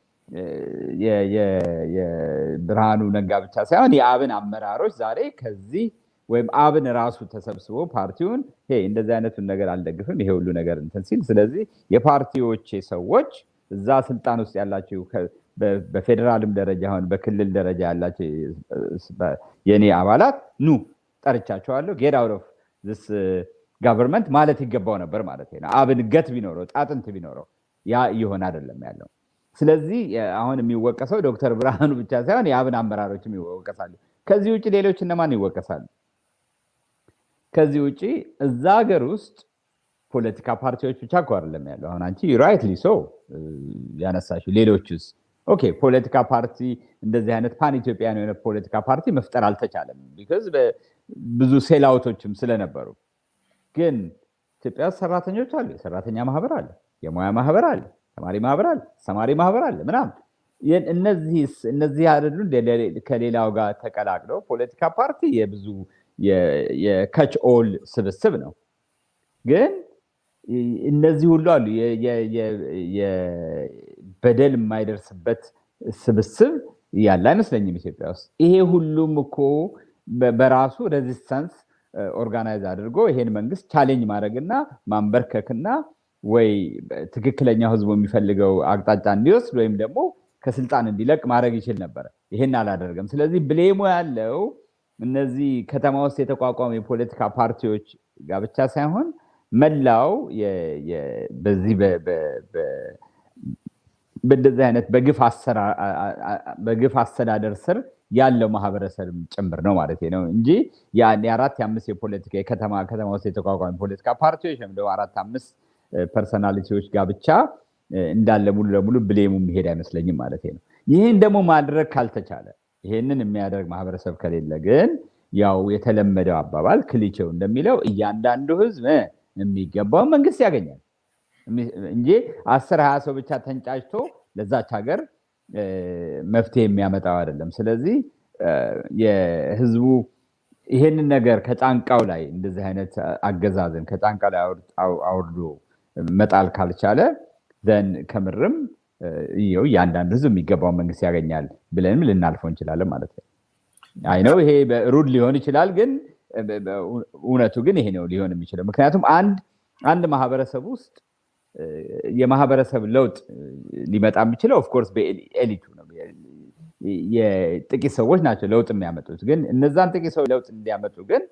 የብርሃኑ ነጋ ብቻ ሳይሆን የአብን አመራሮች ዛሬ ከዚህ ወይም አብን ራሱ ተሰብስቦ ፓርቲውን እንደዚህ አይነቱን ነገር አልደግፍም ይሄ ሁሉ ነገር እንትን ሲል፣ ስለዚህ የፓርቲዎቼ ሰዎች እዛ ስልጣን ውስጥ ያላቸው በፌዴራልም ደረጃ አሁን በክልል ደረጃ ያላቸው የኔ አባላት ኑ ጠርቻቸዋለሁ ጌት አውት ኦፍ ዚስ ጋቨርንመንት ማለት ይገባው ነበር ማለት ነው። አብን ገት ቢኖረው ጣጥንት ቢኖረው ያ እየሆነ አይደለም ያለው። ስለዚህ አሁን የሚወቀሰው ዶክተር ብርሃኑ ብቻ ሳይሆን የአብን አመራሮችም ይወቀሳሉ። ከዚህ ውጭ ሌሎች እነማን ይወቀሳሉ? ከዚህ ውጭ እዛ ሀገር ውስጥ ፖለቲካ ፓርቲዎች ብቻ እኮ አይደለም ያለው። አሁን አንቺ ራይትሊ ሶ ያነሳሽው ሌሎችስ ኦኬ ፖለቲካ ፓርቲ እንደዚህ አይነት ፓን ኢትዮጵያን የሆነ ፖለቲካ ፓርቲ መፍጠር አልተቻለም። ቢካዝ ብዙ ሴላውቶችም ስለነበሩ ግን ኢትዮጵያ ውስጥ ሰራተኞች አሉ። የሰራተኛ ማህበር አለ፣ የሙያ ማህበር አለ፣ ተማሪ ማህበር አለ፣ አስተማሪ ማህበር አለ ምናምን። እነዚህ አይደሉ ከሌላው ጋር ተቀላቅለው ፖለቲካ ፓርቲ የብዙ የከች ኦል ስብስብ ነው። ግን እነዚህ ሁሉ አሉ። በደል የማይደርስበት ስብስብ ያለ አይመስለኝም ኢትዮጵያ ውስጥ። ይሄ ሁሉም እኮ በራሱ ሬዚስታንስ ኦርጋናይዝ አድርጎ ይሄን መንግስት ቻሌንጅ ማድረግና ማንበርከክና ወይ ትክክለኛው ህዝቡ የሚፈልገው አቅጣጫ እንዲወስድ ወይም ደግሞ ከስልጣን እንዲለቅ ማድረግ ይችል ነበረ። ይሄን አላደረገም። ስለዚህ ብሌሞ ያለው እነዚህ ከተማ ውስጥ የተቋቋሙ የፖለቲካ ፓርቲዎች ጋር ብቻ ሳይሆን መላው በዚህ በእንደዚህ አይነት በግፍ አስተዳደር ስር ያለው ማህበረሰብ ጭምር ነው ማለት ነው እንጂ የአራት የአምስት የፖለቲካ የከተማ ከተማ ውስጥ የተቋቋሙ የፖለቲካ ፓርቲዎች ወይም ደግሞ አራት አምስት ፐርሰናሊቲዎች ጋር ብቻ እንዳለ ሙሉ ለሙሉ ብሌሙ የሚሄድ አይመስለኝም ማለት ነው። ይህን ደግሞ ማድረግ ካልተቻለ ይሄንን የሚያደርግ ማህበረሰብ ከሌለ ግን ያው የተለመደው አባባል ክሊቼው እንደሚለው እያንዳንዱ ህዝብ የሚገባውን መንግስት ያገኛል እንጂ አስር ሀያ ሰው ብቻ ተንጫጭቶ ለዛች ሀገር መፍትሄ የሚያመጣው አይደለም። ስለዚህ የህዝቡ ይሄንን ነገር ከጫንቃው ላይ እንደዚህ አይነት አገዛዝን ከጫንቃ ላይ አውርዶ መጣል ካልቻለ ዘን ከምርም ይኸው እያንዳንዱ ህዝብ የሚገባውን መንግስት ያገኛል ብለንም ልናልፈው እንችላለን ማለት ነው። አይነው ይሄ ሩድ ሊሆን ይችላል፣ ግን እውነቱ ግን ይሄ ነው ሊሆን የሚችለው። ምክንያቱም አንድ አንድ ማህበረሰብ ውስጥ የማህበረሰብ ለውጥ ሊመጣ የሚችለው ኦፍኮርስ በኤሊቱ ነው። የጥቂት ሰዎች ናቸው ለውጥ የሚያመጡት። ግን እነዛን ጥቂት ሰዎች ለውጥ እንዲያመጡ ግን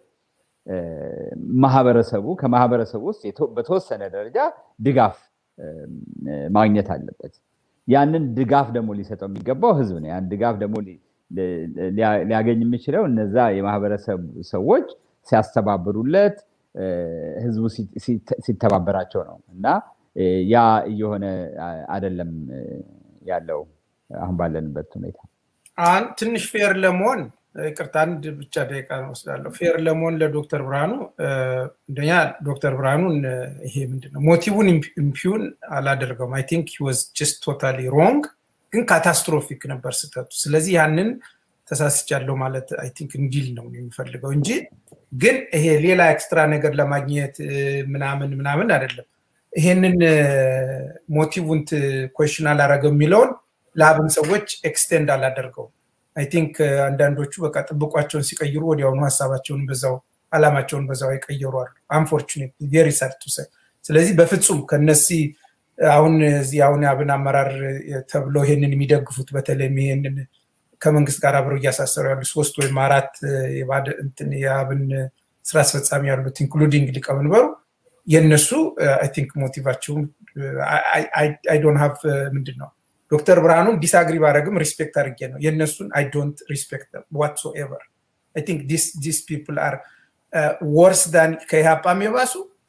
ማህበረሰቡ ከማህበረሰቡ ውስጥ በተወሰነ ደረጃ ድጋፍ ማግኘት አለበት። ያንን ድጋፍ ደግሞ ሊሰጠው የሚገባው ህዝብ ነው። ያን ድጋፍ ደግሞ ሊያገኝ የሚችለው እነዛ የማህበረሰብ ሰዎች ሲያስተባብሩለት፣ ህዝቡ ሲተባበራቸው ነው እና ያ እየሆነ አይደለም ያለው አሁን ባለንበት ሁኔታ። ትንሽ ፌር ለመሆን ይቅርታ አንድ ብቻ ደቂቃ ወስዳለሁ። ፌር ለመሆን ለዶክተር ብርሃኑ እንደኛ ዶክተር ብርሃኑን ይሄ ምንድነው ሞቲቡን ኢምፒውን አላደርገውም። አይ ቲንክ ዋዝ ጀስት ቶታሊ ሮንግ፣ ግን ካታስትሮፊክ ነበር ስህተቱ። ስለዚህ ያንን ተሳስቻለሁ ማለት አይ ቲንክ እንዲል ነው የሚፈልገው እንጂ ግን ይሄ ሌላ ኤክስትራ ነገር ለማግኘት ምናምን ምናምን አይደለም። ይሄንን ሞቲቭን ኮሽን አላረገው የሚለውን ለአብን ሰዎች ኤክስቴንድ አላደርገውም። አይ ቲንክ አንዳንዶቹ በቃ ጥብቋቸውን ሲቀይሩ ወዲያውኑ ሀሳባቸውን በዛው አላማቸውን በዛው የቀየሩ አሉ። አንፎርቹኔት ቬሪ ሳድ ቱ ሳይ። ስለዚህ በፍጹም ከነዚህ አሁን እዚህ አሁን የአብን አመራር ተብለው ይሄንን የሚደግፉት በተለይም ይሄንን ከመንግስት ጋር አብረው እያሳሰሩ ያሉ ሶስት ወይም አራት የአብን ስራ አስፈጻሚ ያሉት ኢንክሉዲንግ ሊቀመንበሩ የእነሱ አይ ቲንክ ሞቲቫቸውም አይ ዶንት ሃቭ ምንድን ነው ዶክተር ብርሃኑን ዲስአግሪ ባረግም ሪስፔክት አድርጌ ነው የእነሱን አይ ዶንት ሪስፔክት ዋትሶኤቨር አይ ቲንክ ዲስ ፒፕል አር ወርስ ዳን ከኢህአፓም የባሱ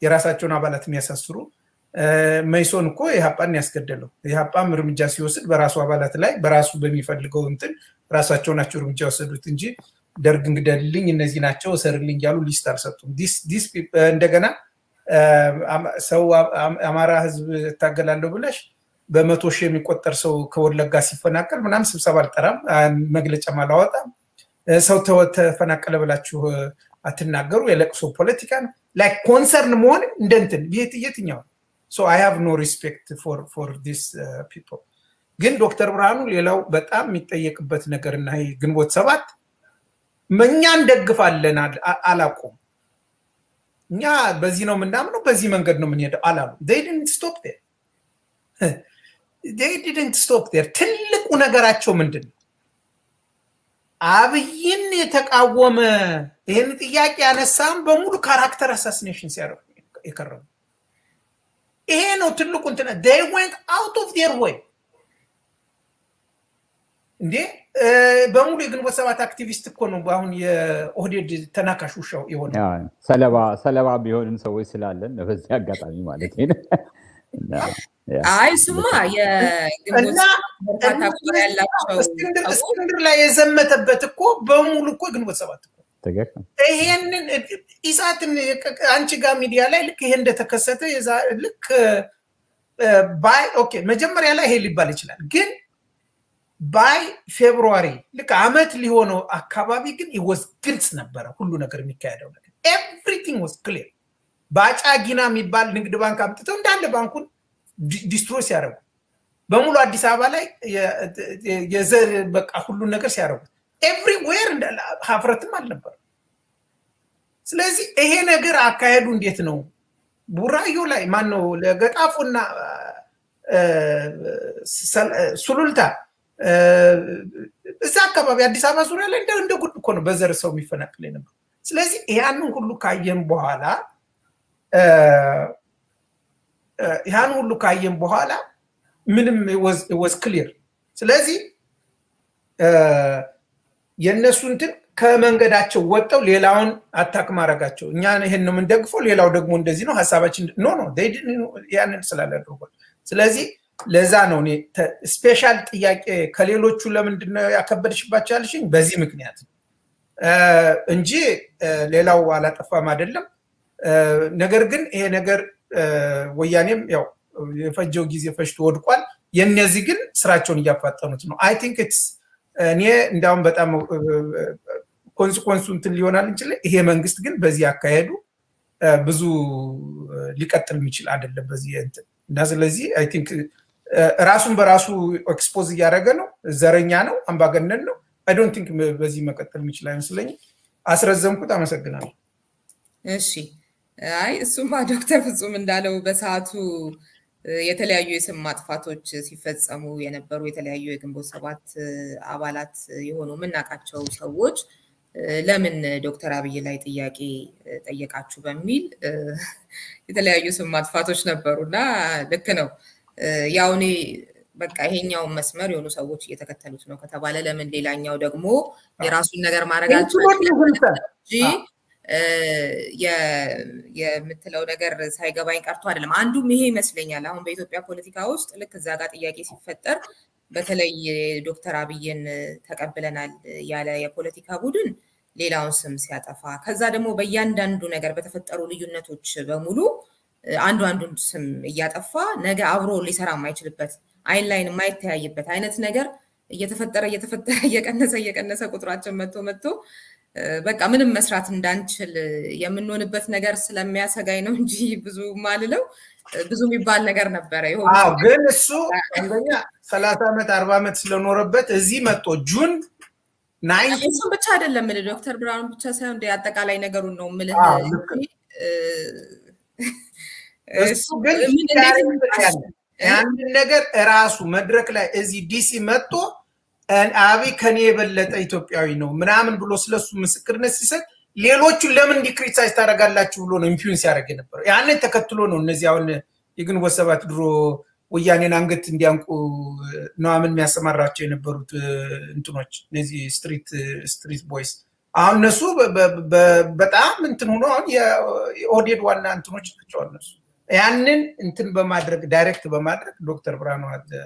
የራሳቸውን አባላት የሚያሳስሩ መይሶን እኮ ኢህአፓን ያስገደለው ኢህአፓም እርምጃ ሲወስድ በራሱ አባላት ላይ በራሱ በሚፈልገው እንትን ራሳቸው ናቸው እርምጃ የወሰዱት እንጂ ደርግ እንግደልልኝ እነዚህ ናቸው እሰርልኝ እያሉ ሊስት አልሰጡም። እንደገና ሰው አማራ ህዝብ እታገላለሁ ብለሽ በመቶ ሺህ የሚቆጠር ሰው ከወለጋ ሲፈናቀል ምናምን ስብሰባ አልጠራም፣ መግለጫም አላወጣም። ሰው ተፈናቀለ ብላችሁ አትናገሩ። የለቅሶ ፖለቲካ ነው። ላይክ ኮንሰርን መሆን እንደ እንትን የትኛው ሶ አይ ሃቭ ኖ ሪስፔክት ፎር ዲስ ፒፕል። ግን ዶክተር ብርሃኑ ሌላው በጣም የሚጠየቅበት ነገር እና ይሄ ግንቦት ሰባት እኛ እንደግፋለን አላቁም። እኛ በዚህ ነው የምናምነው፣ በዚህ መንገድ ነው የምንሄደው አላሉ። ዲድንት ስቶፕ ዴር ዲድንት ስቶፕ ዴር። ትልቁ ነገራቸው ምንድን ነው? አብይን የተቃወመ ይህን ጥያቄ ያነሳም በሙሉ ካራክተር አሳሲኔሽን ሲያደርጉ የከረሙ ይሄ ነው ትልቁ እንትን ዴይ ወንት አውት ኦፍ ዴር ወይ እንዴ በሙሉ የግንቦት ሰባት አክቲቪስት እኮ ነው አሁን የኦህዴድ ተናካሽ ውሻው የሆነ ሰለባ ቢሆንም ሰዎች ስላለን በዚህ አጋጣሚ ማለት አይ ስማ እስክንድር ላይ የዘመተበት እኮ በሙሉ እኮ ግንቦት ሰባት እኮ ይሄንን ኢሳትን አንቺ ጋር ሚዲያ ላይ ልክ ይሄ እንደተከሰተ ልክ ባይ ኦኬ መጀመሪያ ላይ ይሄ ሊባል ይችላል ግን ባይ ፌብሩዋሪ ልክ አመት ሊሆነው አካባቢ ግን ወዝ ግልጽ ነበረ ሁሉ ነገር የሚካሄደው ነገር ኤቭሪቲንግ ወዝ ክሊር በአጫ ጊና የሚባል ንግድ ባንክ አምጥተው እንዳለ ባንኩን ዲስትሮይ ሲያደርጉ በሙሉ አዲስ አበባ ላይ የዘር በቃ ሁሉን ነገር ሲያደርጉት ኤቭሪዌር ሀፍረትም አልነበር። ስለዚህ ይሄ ነገር አካሄዱ እንዴት ነው? ቡራዮ ላይ ማን ነው ለገጣፎና ሱሉልታ እዛ አካባቢ አዲስ አበባ ዙሪያ ላይ እንደ ጉድ እኮ ነው በዘር ሰው የሚፈናቅል ነበር። ስለዚህ ያንን ሁሉ ካየን በኋላ ያን ሁሉ ካየን በኋላ ምንም ወዝ ክሊር። ስለዚህ የእነሱ እንትን ከመንገዳቸው ወጠው ሌላውን አታክ ማድረጋቸው እኛ ይህን ነው የምንደግፈው፣ ሌላው ደግሞ እንደዚህ ነው ሀሳባችን ኖ ኖ ያንን ስላላደርጓል። ስለዚህ ለዛ ነው እኔ ስፔሻል ጥያቄ ከሌሎቹ ለምንድነው ያከበድሽባቸው ያልሽኝ በዚህ ምክንያት ነው እንጂ ሌላው አላጠፋም አይደለም። ነገር ግን ይሄ ነገር ወያኔም ያው የፈጀው ጊዜ ፈጅቶ ወድቋል። የእነዚህ ግን ስራቸውን እያፋጠኑት ነው። አይ ቲንክ ኢትስ እኔ እንዲያውም በጣም ኮንስኮንሱ እንትን ሊሆናል እንችል ይሄ መንግስት ግን በዚህ አካሄዱ ብዙ ሊቀጥል የሚችል አይደለም በዚህ እንትን እና ስለዚህ አይ ቲንክ ራሱን በራሱ ኤክስፖዝ እያደረገ ነው። ዘረኛ ነው፣ አምባገነን ነው። አይ ዶንት ቲንክ በዚህ መቀጠል የሚችል አይመስለኝም። አስረዘምኩት። አመሰግናለሁ። እሺ። አይ እሱማ ዶክተር ፍጹም እንዳለው በሰዓቱ የተለያዩ የስም ማጥፋቶች ሲፈጸሙ የነበሩ የተለያዩ የግንቦት ሰባት አባላት የሆኑ የምናውቃቸው ሰዎች ለምን ዶክተር አብይ ላይ ጥያቄ ጠየቃችሁ በሚል የተለያዩ ስም ማጥፋቶች ነበሩ እና ልክ ነው። ያው እኔ በቃ ይሄኛውን መስመር የሆኑ ሰዎች እየተከተሉት ነው ከተባለ ለምን ሌላኛው ደግሞ የራሱን ነገር ማድረጋቸው እንጂ የምትለው ነገር ሳይገባኝ ቀርቶ አይደለም። አንዱም ይሄ ይመስለኛል። አሁን በኢትዮጵያ ፖለቲካ ውስጥ ልክ እዛ ጋር ጥያቄ ሲፈጠር በተለይ ዶክተር አብይን ተቀብለናል ያለ የፖለቲካ ቡድን ሌላውን ስም ሲያጠፋ፣ ከዛ ደግሞ በእያንዳንዱ ነገር በተፈጠሩ ልዩነቶች በሙሉ አንዱ አንዱን ስም እያጠፋ ነገ አብሮ ሊሰራ የማይችልበት አይን ላይን የማይተያይበት አይነት ነገር እየተፈጠረ እየተፈጠረ እየቀነሰ እየቀነሰ ቁጥራችን መጥቶ መጥቶ በቃ ምንም መስራት እንዳንችል የምንሆንበት ነገር ስለሚያሰጋኝ ነው እንጂ ብዙ ማልለው ብዙ የሚባል ነገር ነበረ። ግን እሱ አንደኛ ሰላሳ ዓመት አርባ ዓመት ስለኖረበት እዚህ መጥቶ ጁን እሱም ብቻ አይደለም ምልህ ዶክተር ብርሃኑ ብቻ ሳይሆን እንደ አጠቃላይ ነገሩን ነው ምልህ እሱ ግን ያንን ነገር እራሱ መድረክ ላይ እዚህ ዲሲ መጥቶ አብይ ከኔ የበለጠ ኢትዮጵያዊ ነው ምናምን ብሎ ስለሱ ምስክርነት ሲሰጥ ሌሎቹን ለምን እንዲህ ክሪቲሳይዝ ታደርጋላችሁ ብሎ ነው ኢንፍሉንስ ያደርግ የነበረው። ያንን ተከትሎ ነው እነዚህ አሁን የግንቦት ሰባት ድሮ ወያኔን አንገት እንዲያንቁ ነዋምን የሚያሰማራቸው የነበሩት እንትኖች እነዚህ ስትሪት ስትሪት ቦይስ አሁን እነሱ በጣም እንትን ሆኖ አሁን የኦህዴድ ዋና እንትኖች ናቸው እነሱ ያንን እንትን በማድረግ ዳይሬክት በማድረግ ዶክተር ብርሃኑ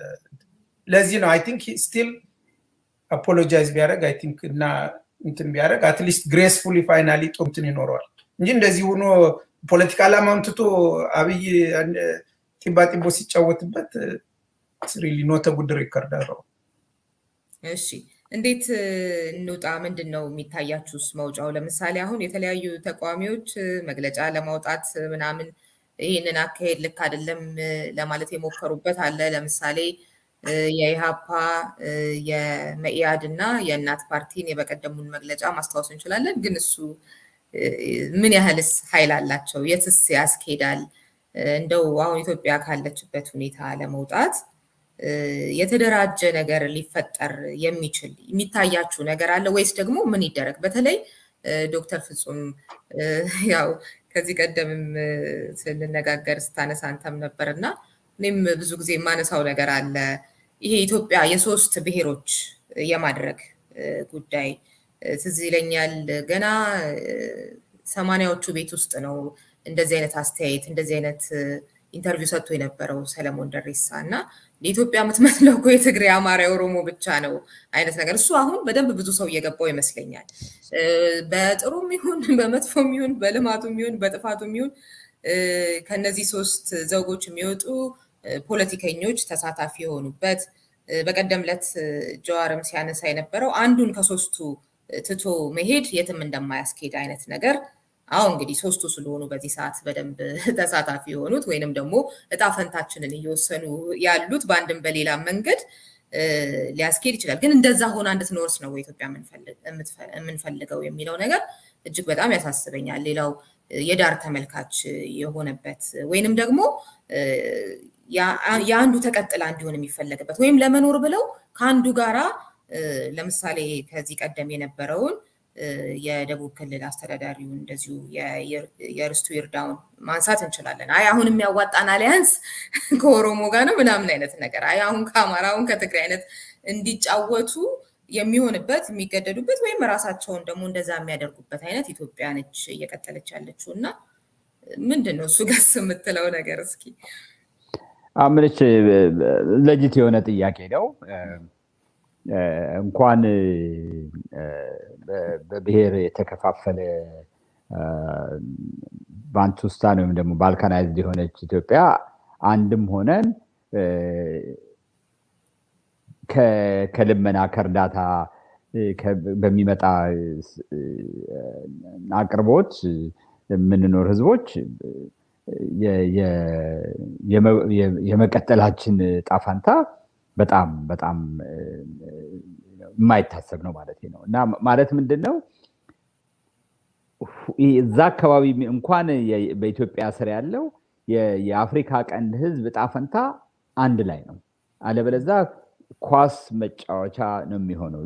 ለዚህ ነው አይ ቲንክ ስቲል አፖሎጃይዝ ቢያደረግ አይ ቲንክ እና እንትን ቢያደረግ አትሊስት ግሬስፉሊ ፋይናሊ ጥሩ እንትን ይኖረዋል እንጂ እንደዚህ ሆኖ ፖለቲካ ዓላማውን ትቶ አብይ ጢባ ጢቦ ሲጫወትበት ሪሊ ኖተ ጉድ ሪከርድ አለው። እሺ እንዴት እንውጣ? ምንድን ነው የሚታያችሁስ መውጫው? ለምሳሌ አሁን የተለያዩ ተቃዋሚዎች መግለጫ ለማውጣት ምናምን ይህንን አካሄድ ልክ አይደለም ለማለት የሞከሩበት አለ። ለምሳሌ የኢሃፓ የመኢአድ እና የእናት ፓርቲን የበቀደሙን መግለጫ ማስታወስ እንችላለን። ግን እሱ ምን ያህልስ ኃይል አላቸው? የትስ ያስኬዳል? እንደው አሁን ኢትዮጵያ ካለችበት ሁኔታ ለመውጣት የተደራጀ ነገር ሊፈጠር የሚችል የሚታያችሁ ነገር አለ ወይስ ደግሞ ምን ይደረግ? በተለይ ዶክተር ፍጹም ያው ከዚህ ቀደምም ስንነጋገር ስታነሳ አንተም ነበር እና እኔም ብዙ ጊዜ የማነሳው ነገር አለ። ይሄ ኢትዮጵያ የሶስት ብሔሮች የማድረግ ጉዳይ ትዝ ይለኛል። ገና ሰማንያዎቹ ቤት ውስጥ ነው እንደዚህ አይነት አስተያየት እንደዚህ አይነት ኢንተርቪው ሰጥቶ የነበረው ሰለሞን ደሬሳ እና ለኢትዮጵያ የምትመስለው እኮ የትግሬ፣ አማራ፣ የኦሮሞ ብቻ ነው አይነት ነገር። እሱ አሁን በደንብ ብዙ ሰው እየገባው ይመስለኛል። በጥሩም ይሁን በመጥፎም ይሁን በልማቱም ይሁን በጥፋቱም ይሁን ከነዚህ ሶስት ዘውጎች የሚወጡ ፖለቲከኞች ተሳታፊ የሆኑበት በቀደም ዕለት ጀዋርም ሲያነሳ የነበረው አንዱን ከሶስቱ ትቶ መሄድ የትም እንደማያስኬድ አይነት ነገር አሁን እንግዲህ ሶስቱ ስለሆኑ በዚህ ሰዓት በደንብ ተሳታፊ የሆኑት ወይንም ደግሞ እጣ ፈንታችንን እየወሰኑ ያሉት በአንድም በሌላ መንገድ ሊያስኬድ ይችላል። ግን እንደዛ ሆና እንድትኖርስ ነው ኢትዮጵያ የምንፈልገው የሚለው ነገር እጅግ በጣም ያሳስበኛል። ሌላው የዳር ተመልካች የሆነበት ወይንም ደግሞ የአንዱ ተቀጥላ እንዲሆን የሚፈለግበት ወይም ለመኖር ብለው ከአንዱ ጋራ ለምሳሌ ከዚህ ቀደም የነበረውን የደቡብ ክልል አስተዳዳሪውን እንደዚሁ የርስቱ ይርዳውን ማንሳት እንችላለን። አይ አሁን የሚያዋጣን አሊያንስ ከኦሮሞ ጋር ነው ምናምን አይነት ነገር፣ አይ አሁን ከአማራ አሁን ከትግራይ አይነት እንዲጫወቱ የሚሆንበት የሚገደዱበት ወይም ራሳቸውን ደግሞ እንደዛ የሚያደርጉበት አይነት ኢትዮጵያ ነች እየቀጠለች ያለችው እና ምንድን ነው እሱ ገስ የምትለው ነገር እስኪ? ምንች ለጅት የሆነ ጥያቄ ነው። እንኳን በብሔር የተከፋፈለ ባንቱስታን ወይም ደግሞ ባልካናይዝድ የሆነች ኢትዮጵያ አንድም ሆነን ከልመና ከእርዳታ በሚመጣ አቅርቦት የምንኖር ህዝቦች የመቀጠላችን ጣፋንታ በጣም በጣም የማይታሰብ ነው ማለት ነው። እና ማለት ምንድን ነው እዛ አካባቢ እንኳን በኢትዮጵያ ስር ያለው የአፍሪካ ቀንድ ህዝብ እጣ ፈንታ አንድ ላይ ነው። አለበለዛ ኳስ መጫወቻ ነው የሚሆነው።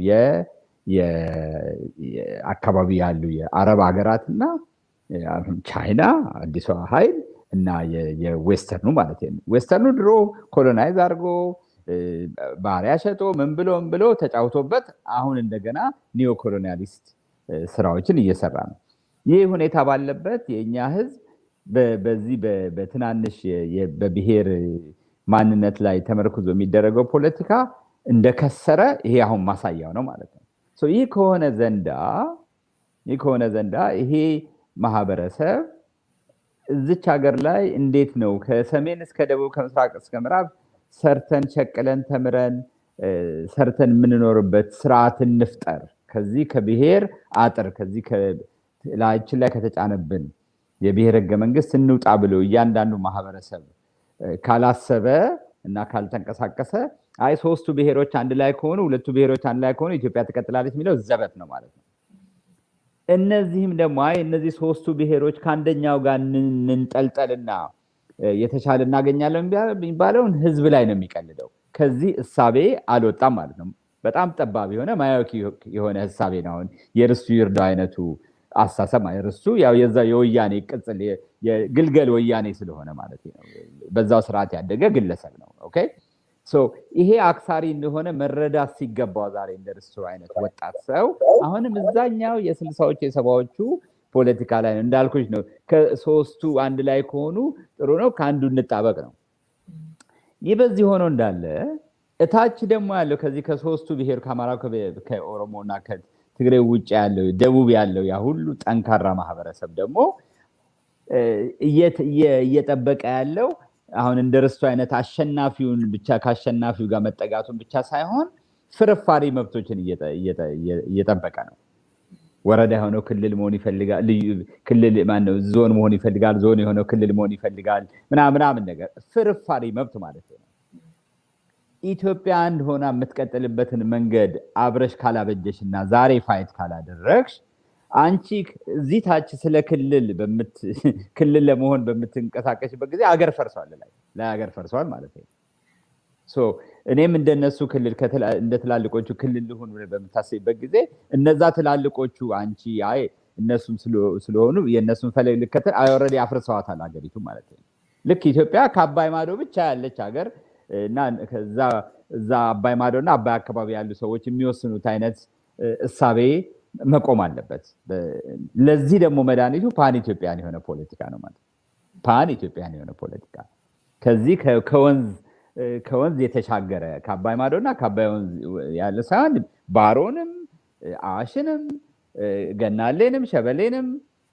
አካባቢ ያሉ የአረብ ሀገራት እና ቻይና አዲሷ ኃይል እና የዌስተርኑ ማለት ነው። ዌስተርኑ ድሮ ኮሎናይዝ አድርጎ ባሪያ ሸጦ ምን ብሎ ምን ብሎ ተጫውቶበት አሁን እንደገና ኒዮ ኮሎኒያሊስት ስራዎችን እየሰራ ነው። ይህ ሁኔታ ባለበት የእኛ ህዝብ በዚህ በትናንሽ በብሔር ማንነት ላይ ተመርኩዞ የሚደረገው ፖለቲካ እንደከሰረ ይሄ አሁን ማሳያው ነው ማለት ነው። ይህ ከሆነ ዘንዳ ይህ ከሆነ ዘንዳ ይሄ ማህበረሰብ እዚች ሀገር ላይ እንዴት ነው ከሰሜን እስከ ደቡብ ከምስራቅ እስከ ምዕራብ ሰርተን ሸቅለን ተምረን ሰርተን የምንኖርበት ስርዓት እንፍጠር። ከዚህ ከብሔር አጥር ከዚህ ላያችን ላይ ከተጫነብን የብሔር ህገ መንግስት እንውጣ ብሎ እያንዳንዱ ማህበረሰብ ካላሰበ እና ካልተንቀሳቀሰ አይ ሶስቱ ብሔሮች አንድ ላይ ከሆኑ ሁለቱ ብሔሮች አንድ ላይ ከሆኑ ኢትዮጵያ ትቀጥላለች የሚለው ዘበት ነው ማለት ነው። እነዚህም ደግሞ አይ እነዚህ ሶስቱ ብሔሮች ከአንደኛው ጋር እንንጠልጠልና የተሻለ እናገኛለን የሚባለውን ህዝብ ላይ ነው የሚቀልደው። ከዚህ እሳቤ አልወጣም ማለት ነው። በጣም ጠባብ የሆነ ማያወቂ የሆነ ህሳቤ ነው። አሁን የርስቱ ይርዳው አይነቱ አሳሰብ እርሱ ያው የዛ የወያኔ ቅጽል የግልገል ወያኔ ስለሆነ ማለት ነው። በዛው ስርዓት ያደገ ግለሰብ ነው። ኦኬ ይሄ አክሳሪ እንደሆነ መረዳት ሲገባው ዛሬ እንደ ርስቱ አይነት ወጣት ሰው አሁንም እዛኛው የስልሳዎቹ የሰባዎቹ ፖለቲካ ላይ ነው እንዳልኩች ነው። ከሶስቱ አንድ ላይ ከሆኑ ጥሩ ነው፣ ከአንዱ እንጣበቅ ነው። ይህ በዚህ ሆኖ እንዳለ እታች ደግሞ ያለው ከዚህ ከሶስቱ ብሔር ከአማራ ከኦሮሞ እና ከትግሬ ውጭ ያለው ደቡብ ያለው ያ ሁሉ ጠንካራ ማህበረሰብ ደግሞ እየጠበቀ ያለው አሁን እንደ ርስቱ አይነት አሸናፊውን ብቻ ከአሸናፊው ጋር መጠጋቱን ብቻ ሳይሆን ፍርፋሪ መብቶችን እየጠበቀ ነው። ወረዳ የሆነው ክልል መሆን ይፈልጋል። ክልል ማነው ዞን መሆን ይፈልጋል። ዞን የሆነው ክልል መሆን ይፈልጋል። ምናምናምን ነገር ፍርፋሪ መብት ማለት ነው። ኢትዮጵያ አንድ ሆና የምትቀጥልበትን መንገድ አብረሽ ካላበጀሽ እና ዛሬ ፋይት ካላደረግሽ አንቺ እዚህ ታች ስለ ክልል ክልል ለመሆን በምትንቀሳቀሽበት ጊዜ አገር ፈርሷል ላይ ላይ አገር ፈርሷል ማለት ነው። እኔም እንደነሱ ክልል እንደ ትላልቆቹ ክልል ልሁን በምታስብበት ጊዜ እነዛ ትላልቆቹ አንቺ አይ እነሱም ስለሆኑ የእነሱን ፈለግ ልከተል ኦልሬዲ አፍርሰዋታል ሀገሪቱ ማለት ነው። ልክ ኢትዮጵያ ከአባይ ማዶ ብቻ ያለች ሀገር እና እዛ አባይ ማዶ እና አባይ አካባቢ ያሉ ሰዎች የሚወስኑት አይነት እሳቤ መቆም አለበት። ለዚህ ደግሞ መድኃኒቱ ፓን ኢትዮጵያን የሆነ ፖለቲካ ነው ማለት ፓን ኢትዮጵያን የሆነ ፖለቲካ ከዚህ ከወንዝ ከወንዝ የተሻገረ ከአባይ ማዶና ከአባይ ወንዝ ያለ ሳይሆን ባሮንም አዋሽንም ገናሌንም ሸበሌንም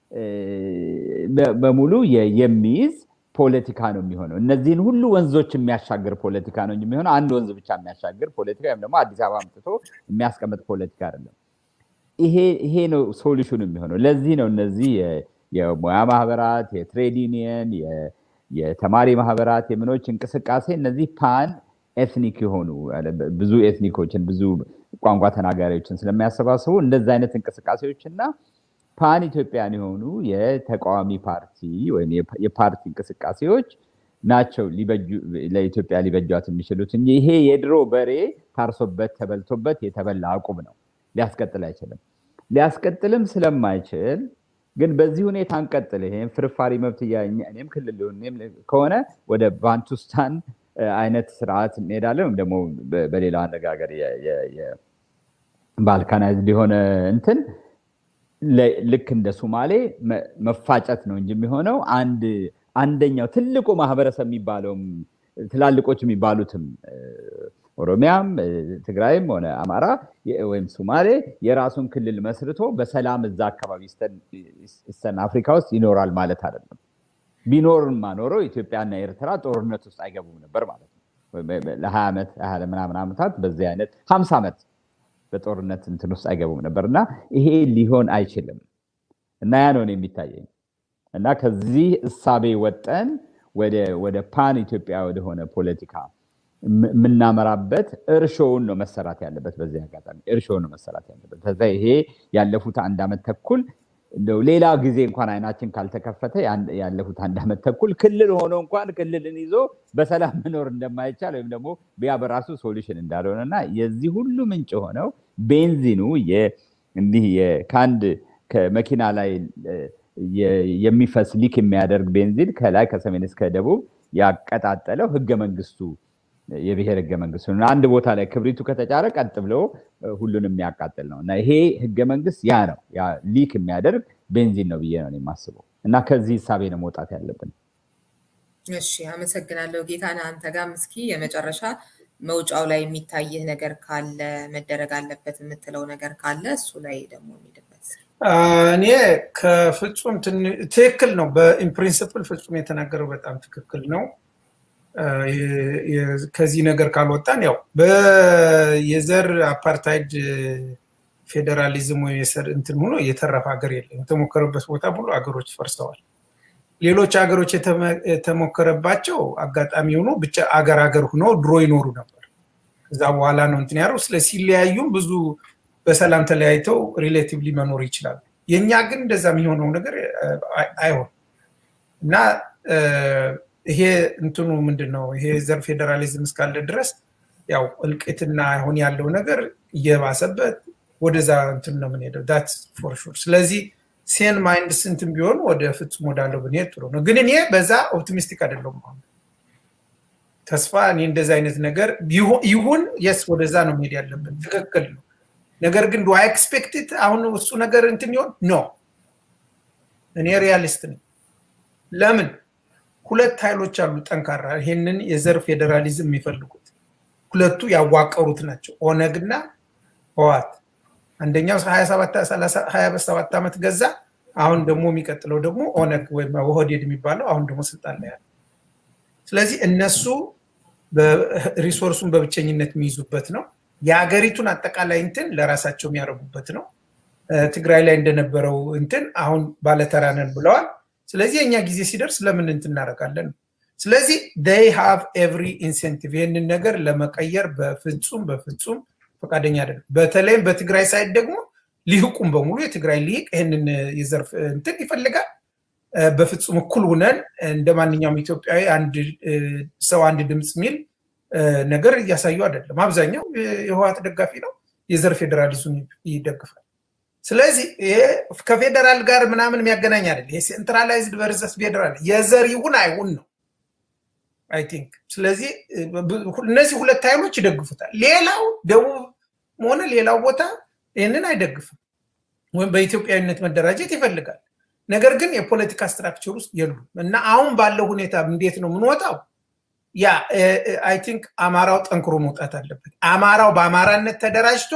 በሙሉ የሚይዝ ፖለቲካ ነው የሚሆነው። እነዚህን ሁሉ ወንዞች የሚያሻግር ፖለቲካ ነው የሚሆነው። አንድ ወንዝ ብቻ የሚያሻግር ፖለቲካ ወይም ደግሞ አዲስ አበባ አምጥቶ የሚያስቀምጥ ፖለቲካ አይደለም። ይሄ ነው ሶሉሽኑ የሚሆነው። ለዚህ ነው እነዚህ የሙያ ማህበራት፣ የትሬድ ዩኒየን፣ የተማሪ ማህበራት፣ የምኖች እንቅስቃሴ እነዚህ ፓን ኤትኒክ የሆኑ ብዙ ኤትኒኮችን ብዙ ቋንቋ ተናጋሪዎችን ስለሚያሰባስቡ እንደዚህ አይነት እንቅስቃሴዎች እና ፓን ኢትዮጵያን የሆኑ የተቃዋሚ ፓርቲ ወይም የፓርቲ እንቅስቃሴዎች ናቸው ለኢትዮጵያ ሊበጇት የሚችሉት እንጂ ይሄ የድሮ በሬ ታርሶበት ተበልቶበት የተበላ አቁም ነው። ሊያስቀጥል አይችልም። ሊያስቀጥልም ስለማይችል ግን በዚህ ሁኔታ እንቀጥል፣ ይሄም ፍርፋሪ መብት እኔም ክልል ከሆነ ወደ ባንቱስታን አይነት ስርዓት እንሄዳለን። ወይም ደግሞ በሌላ አነጋገር ባልካናይዝድ የሆነ እንትን ልክ እንደ ሱማሌ መፋጨት ነው እንጂ የሚሆነው አንድ አንደኛው ትልቁ ማህበረሰብ የሚባለውም ትላልቆች የሚባሉትም ኦሮሚያም ትግራይም ሆነ አማራ ወይም ሱማሌ የራሱን ክልል መስርቶ በሰላም እዛ አካባቢ ኢስተርን አፍሪካ ውስጥ ይኖራል ማለት አይደለም። ቢኖርማ ኖሮ ኢትዮጵያና ኤርትራ ጦርነት ውስጥ አይገቡም ነበር ማለት ነው። ለሀያ ዓመት ምናምን ዓመታት በዚህ አይነት ሀምሳ ዓመት በጦርነት እንትን ውስጥ አይገቡም ነበር እና ይሄ ሊሆን አይችልም እና ያ ነው የሚታየኝ እና ከዚህ እሳቤ ወጠን ወደ ፓን ኢትዮጵያ ወደሆነ ፖለቲካ የምናመራበት እርሾውን ነው መሰራት ያለበት። በዚህ አጋጣሚ እርሾውን ነው መሰራት ያለበት። ይሄ ያለፉት አንድ ዓመት ተኩል እንደው ሌላ ጊዜ እንኳን አይናችን ካልተከፈተ ያለፉት አንድ ዓመት ተኩል ክልል ሆኖ እንኳን ክልልን ይዞ በሰላም መኖር እንደማይቻል ወይም ደግሞ ቢያ በራሱ ሶሉሽን እንዳልሆነ እና የዚህ ሁሉ ምንጭ ሆነው ቤንዚኑ እንዲህ ከአንድ ከመኪና ላይ የሚፈስ ሊክ የሚያደርግ ቤንዚን ከላይ ከሰሜን እስከ ደቡብ ያቀጣጠለው ህገ መንግስቱ የብሔር ህገ መንግስቱ አንድ ቦታ ላይ ክብሪቱ ከተጫረ ቀጥ ብሎ ሁሉንም የሚያቃጥል ነው እና ይሄ ህገ መንግስት ያ ነው ያ ሊክ የሚያደርግ ቤንዚን ነው ብዬ ነው የማስበው እና ከዚህ ህሳቤ ነው መውጣት ያለብን። እሺ፣ አመሰግናለሁ ጌታነህ። አንተ ጋርም እስኪ የመጨረሻ መውጫው ላይ የሚታይህ ነገር ካለ መደረግ አለበት የምትለው ነገር ካለ እሱ ላይ ደግሞ የሚድበት እኔ ከፍጹም ትክክል ነው። በኢንፕሪንስፕል ፍጹም የተናገረው በጣም ትክክል ነው። ከዚህ ነገር ካልወጣን ያው የዘር አፓርታይድ ፌዴራሊዝም ወይ የሰር እንትን ሆኖ የተረፈ ሀገር የለም። የተሞከረበት ቦታ ሙሉ ሀገሮች ፈርሰዋል። ሌሎች ሀገሮች የተሞከረባቸው አጋጣሚ ሆኖ ብቻ አገር ሀገር ሆኖ ድሮ ይኖሩ ነበር። ከዛ በኋላ ነው እንትን ያለው። ስለ ሲለያዩም ብዙ በሰላም ተለያይተው ሪሌቲቭሊ መኖር ይችላሉ። የእኛ ግን እንደዛ የሚሆነው ነገር አይሆን እና ይሄ እንትኑ ምንድን ነው? ይሄ ዘር ፌዴራሊዝም እስካለ ድረስ ያው እልቂትና አሁን ያለው ነገር እየባሰበት ወደዛ እንትን ነው የምንሄደው። ዳት ፎር ሹር። ስለዚህ ሴን ማይንድ ስንትም ቢሆን ወደ ፍጹም ወዳለው ብንሄድ ጥሩ ነው። ግን እኔ በዛ ኦፕቲሚስቲክ አይደለሁም። አሁን ተስፋ እኔ እንደዚ አይነት ነገር ይሁን የስ ወደዛ ነው መሄድ ያለብን ትክክል ነው ነገር ግን ዱ ኤክስፔክትድ አሁን እሱ ነገር እንትን ይሆን ኖ እኔ ሪያሊስት ነኝ ለምን ሁለት ኃይሎች አሉ ጠንካራ ይሄንን የዘር ፌዴራሊዝም የሚፈልጉት ሁለቱ ያዋቀሩት ናቸው ኦነግና ህዋት አንደኛው 27 ዓመት ገዛ አሁን ደግሞ የሚቀጥለው ደግሞ ኦነግ ወይም ወህዴድ የሚባለው አሁን ደግሞ ስልጣን ላይ ያለ ስለዚህ እነሱ ሪሶርሱን በብቸኝነት የሚይዙበት ነው የሀገሪቱን አጠቃላይ እንትን ለራሳቸው የሚያደርጉበት ነው ትግራይ ላይ እንደነበረው እንትን አሁን ባለተራነን ብለዋል ስለዚህ የኛ ጊዜ ሲደርስ ለምን እንትን እናደርጋለን ስለዚህ ይ ሃቭ ኤቭሪ ኢንሴንቲቭ ይህንን ነገር ለመቀየር በፍጹም በፍጹም ፈቃደኛ አይደለም በተለይም በትግራይ ሳይድ ደግሞ ሊህቁም በሙሉ የትግራይ ሊቅ ይህንን የዘርፍ እንትን ይፈልጋል በፍጹም እኩል ሁነን እንደ ማንኛውም ኢትዮጵያዊ አንድ ሰው አንድ ድምፅ የሚል ነገር እያሳዩ አይደለም አብዛኛው የህወሀት ደጋፊ ነው የዘር ፌዴራሊዝም ይደግፋል ስለዚህ ይሄ ከፌዴራል ጋር ምናምን የሚያገናኝ አይደል ይሄ ሴንትራላይዝድ ቨርሰስ ፌዴራል የዘር ይሁን አይሁን ነው አይ ቲንክ ስለዚህ እነዚህ ሁለት ኃይሎች ይደግፉታል ሌላው ደቡብ ሆነ ሌላው ቦታ ይህንን አይደግፍም ወይም በኢትዮጵያዊነት መደራጀት ይፈልጋል ነገር ግን የፖለቲካ ስትራክቸር ውስጥ የሉም እና አሁን ባለው ሁኔታ እንዴት ነው የምንወጣው ያ አይ ቲንክ አማራው ጠንክሮ መውጣት አለበት አማራው በአማራነት ተደራጅቶ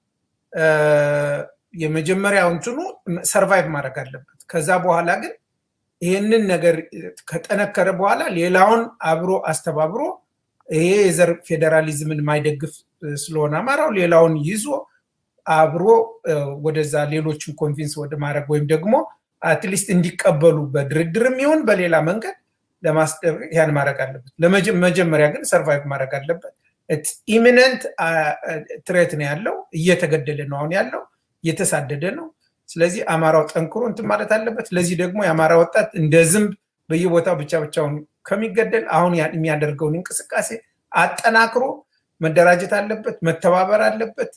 የመጀመሪያው እንትኑ ሰርቫይቭ ማድረግ አለበት ከዛ በኋላ ግን ይህንን ነገር ከጠነከረ በኋላ ሌላውን አብሮ አስተባብሮ ይሄ የዘር ፌዴራሊዝምን የማይደግፍ ስለሆነ አማራው ሌላውን ይዞ አብሮ ወደዛ ሌሎችን ኮንቪንስ ወደ ማድረግ ወይም ደግሞ አትሊስት እንዲቀበሉ በድርድርም ይሁን በሌላ መንገድ ለማስደረግ ያን ማድረግ አለበት ለመጀመሪያ ግን ሰርቫይቭ ማድረግ አለበት ኢሚነንት ትሬት ነው ያለው እየተገደለ ነው አሁን ያለው እየተሳደደ ነው ስለዚህ አማራው ጠንክሮ እንትን ማለት አለበት ለዚህ ደግሞ የአማራ ወጣት እንደ ዝንብ በየቦታው ብቻ ብቻውን ከሚገደል አሁን የሚያደርገውን እንቅስቃሴ አጠናክሮ መደራጀት አለበት መተባበር አለበት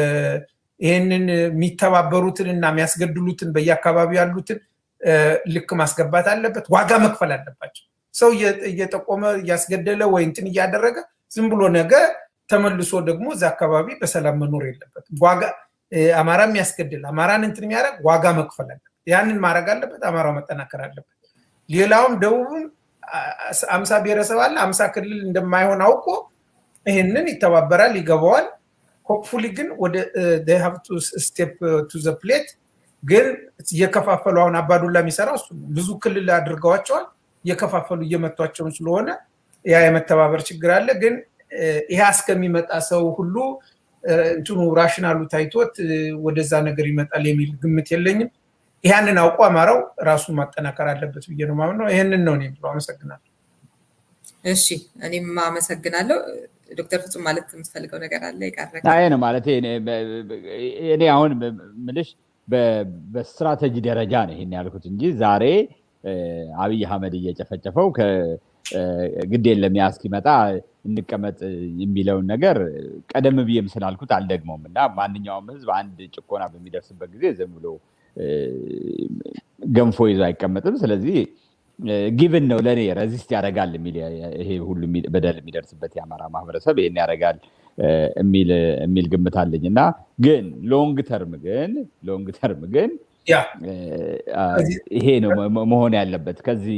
ይህንን የሚተባበሩትን እና የሚያስገድሉትን በየአካባቢው ያሉትን ልክ ማስገባት አለበት ዋጋ መክፈል አለባቸው ሰው እየጠቆመ እያስገደለ ወይ እንትን እያደረገ ዝም ብሎ ነገ ተመልሶ ደግሞ እዚ አካባቢ በሰላም መኖር የለበትም ዋጋ አማራ የሚያስገድል አማራን እንትን የሚያደርግ ዋጋ መክፈል አለበት ያንን ማድረግ አለበት አማራው መጠናከር አለበት ሌላውም ደቡብም አምሳ ብሔረሰብ አለ አምሳ ክልል እንደማይሆን አውቆ ይህንን ይተባበራል ይገባዋል ሆፕፉሊ ግን ወደ ስቴፕ ቱ ዘ ፕሌት ግን እየከፋፈሉ አሁን አባዱላ የሚሰራው እሱ ብዙ ክልል አድርገዋቸዋል እየከፋፈሉ እየመቷቸውን ስለሆነ ያ የመተባበር ችግር አለ ግን ይሄ እስከሚመጣ ሰው ሁሉ እንትኑ ራሽናሉ ታይቶት ወደዛ ነገር ይመጣል የሚል ግምት የለኝም ይህንን አውቆ አማራው ራሱን ማጠናከር አለበት ብዬ ነው ማምነው ይህንን ነው ብሎ አመሰግናለሁ እሺ እኔም አመሰግናለሁ ዶክተር ፍጹም ማለት የምትፈልገው ነገር አለ ይቀረ አይ ነው ማለት እኔ አሁን ምልሽ በስትራቴጂ ደረጃ ነው ይሄን ያልኩት እንጂ ዛሬ አብይ አህመድ እየጨፈጨፈው ግድ የለም ያ እስኪመጣ እንቀመጥ የሚለውን ነገር ቀደም ብዬም ስላልኩት አልደግመውም እና ማንኛውም ህዝብ አንድ ጭቆና በሚደርስበት ጊዜ ዝም ብሎ ገንፎ ይዞ አይቀመጥም ስለዚህ ጊቭን ነው ለእኔ ረዚስት ያደርጋል የሚል ይሄ ሁሉ በደል የሚደርስበት የአማራ ማህበረሰብ ይሄን ያደርጋል የሚል ግምት አለኝ እና ግን ሎንግ ተርም ግን ሎንግ ተርም ግን ይሄ ነው መሆን ያለበት ከዚህ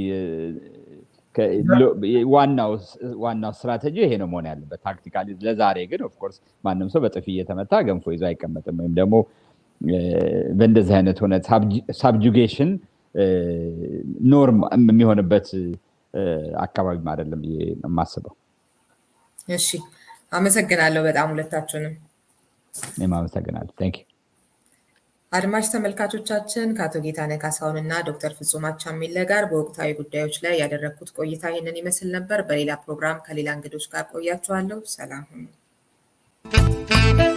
ዋናው ስትራቴጂ ይሄ ነው መሆን ያለበት ታክቲካሊ ለዛሬ ግን ኦፍኮርስ ማንም ሰው በጥፊ እየተመታ ገንፎ ይዞ አይቀመጥም ወይም ደግሞ በእንደዚህ አይነት ሆነ ሳብጁጌሽን ኖርም የሚሆንበት አካባቢም አይደለም ብዬ የማስበው እሺ አመሰግናለሁ በጣም ሁለታችሁንም እኔም አመሰግናለሁ ታንክ አድማጭ ተመልካቾቻችን ከአቶ ጌታነህ ካሳሁን እና ዶክተር ፍጹም አቻሜለ ጋር በወቅታዊ ጉዳዮች ላይ ያደረግኩት ቆይታ ይህንን ይመስል ነበር። በሌላ ፕሮግራም ከሌላ እንግዶች ጋር ቆያችኋለሁ። ሰላም ሁኑ።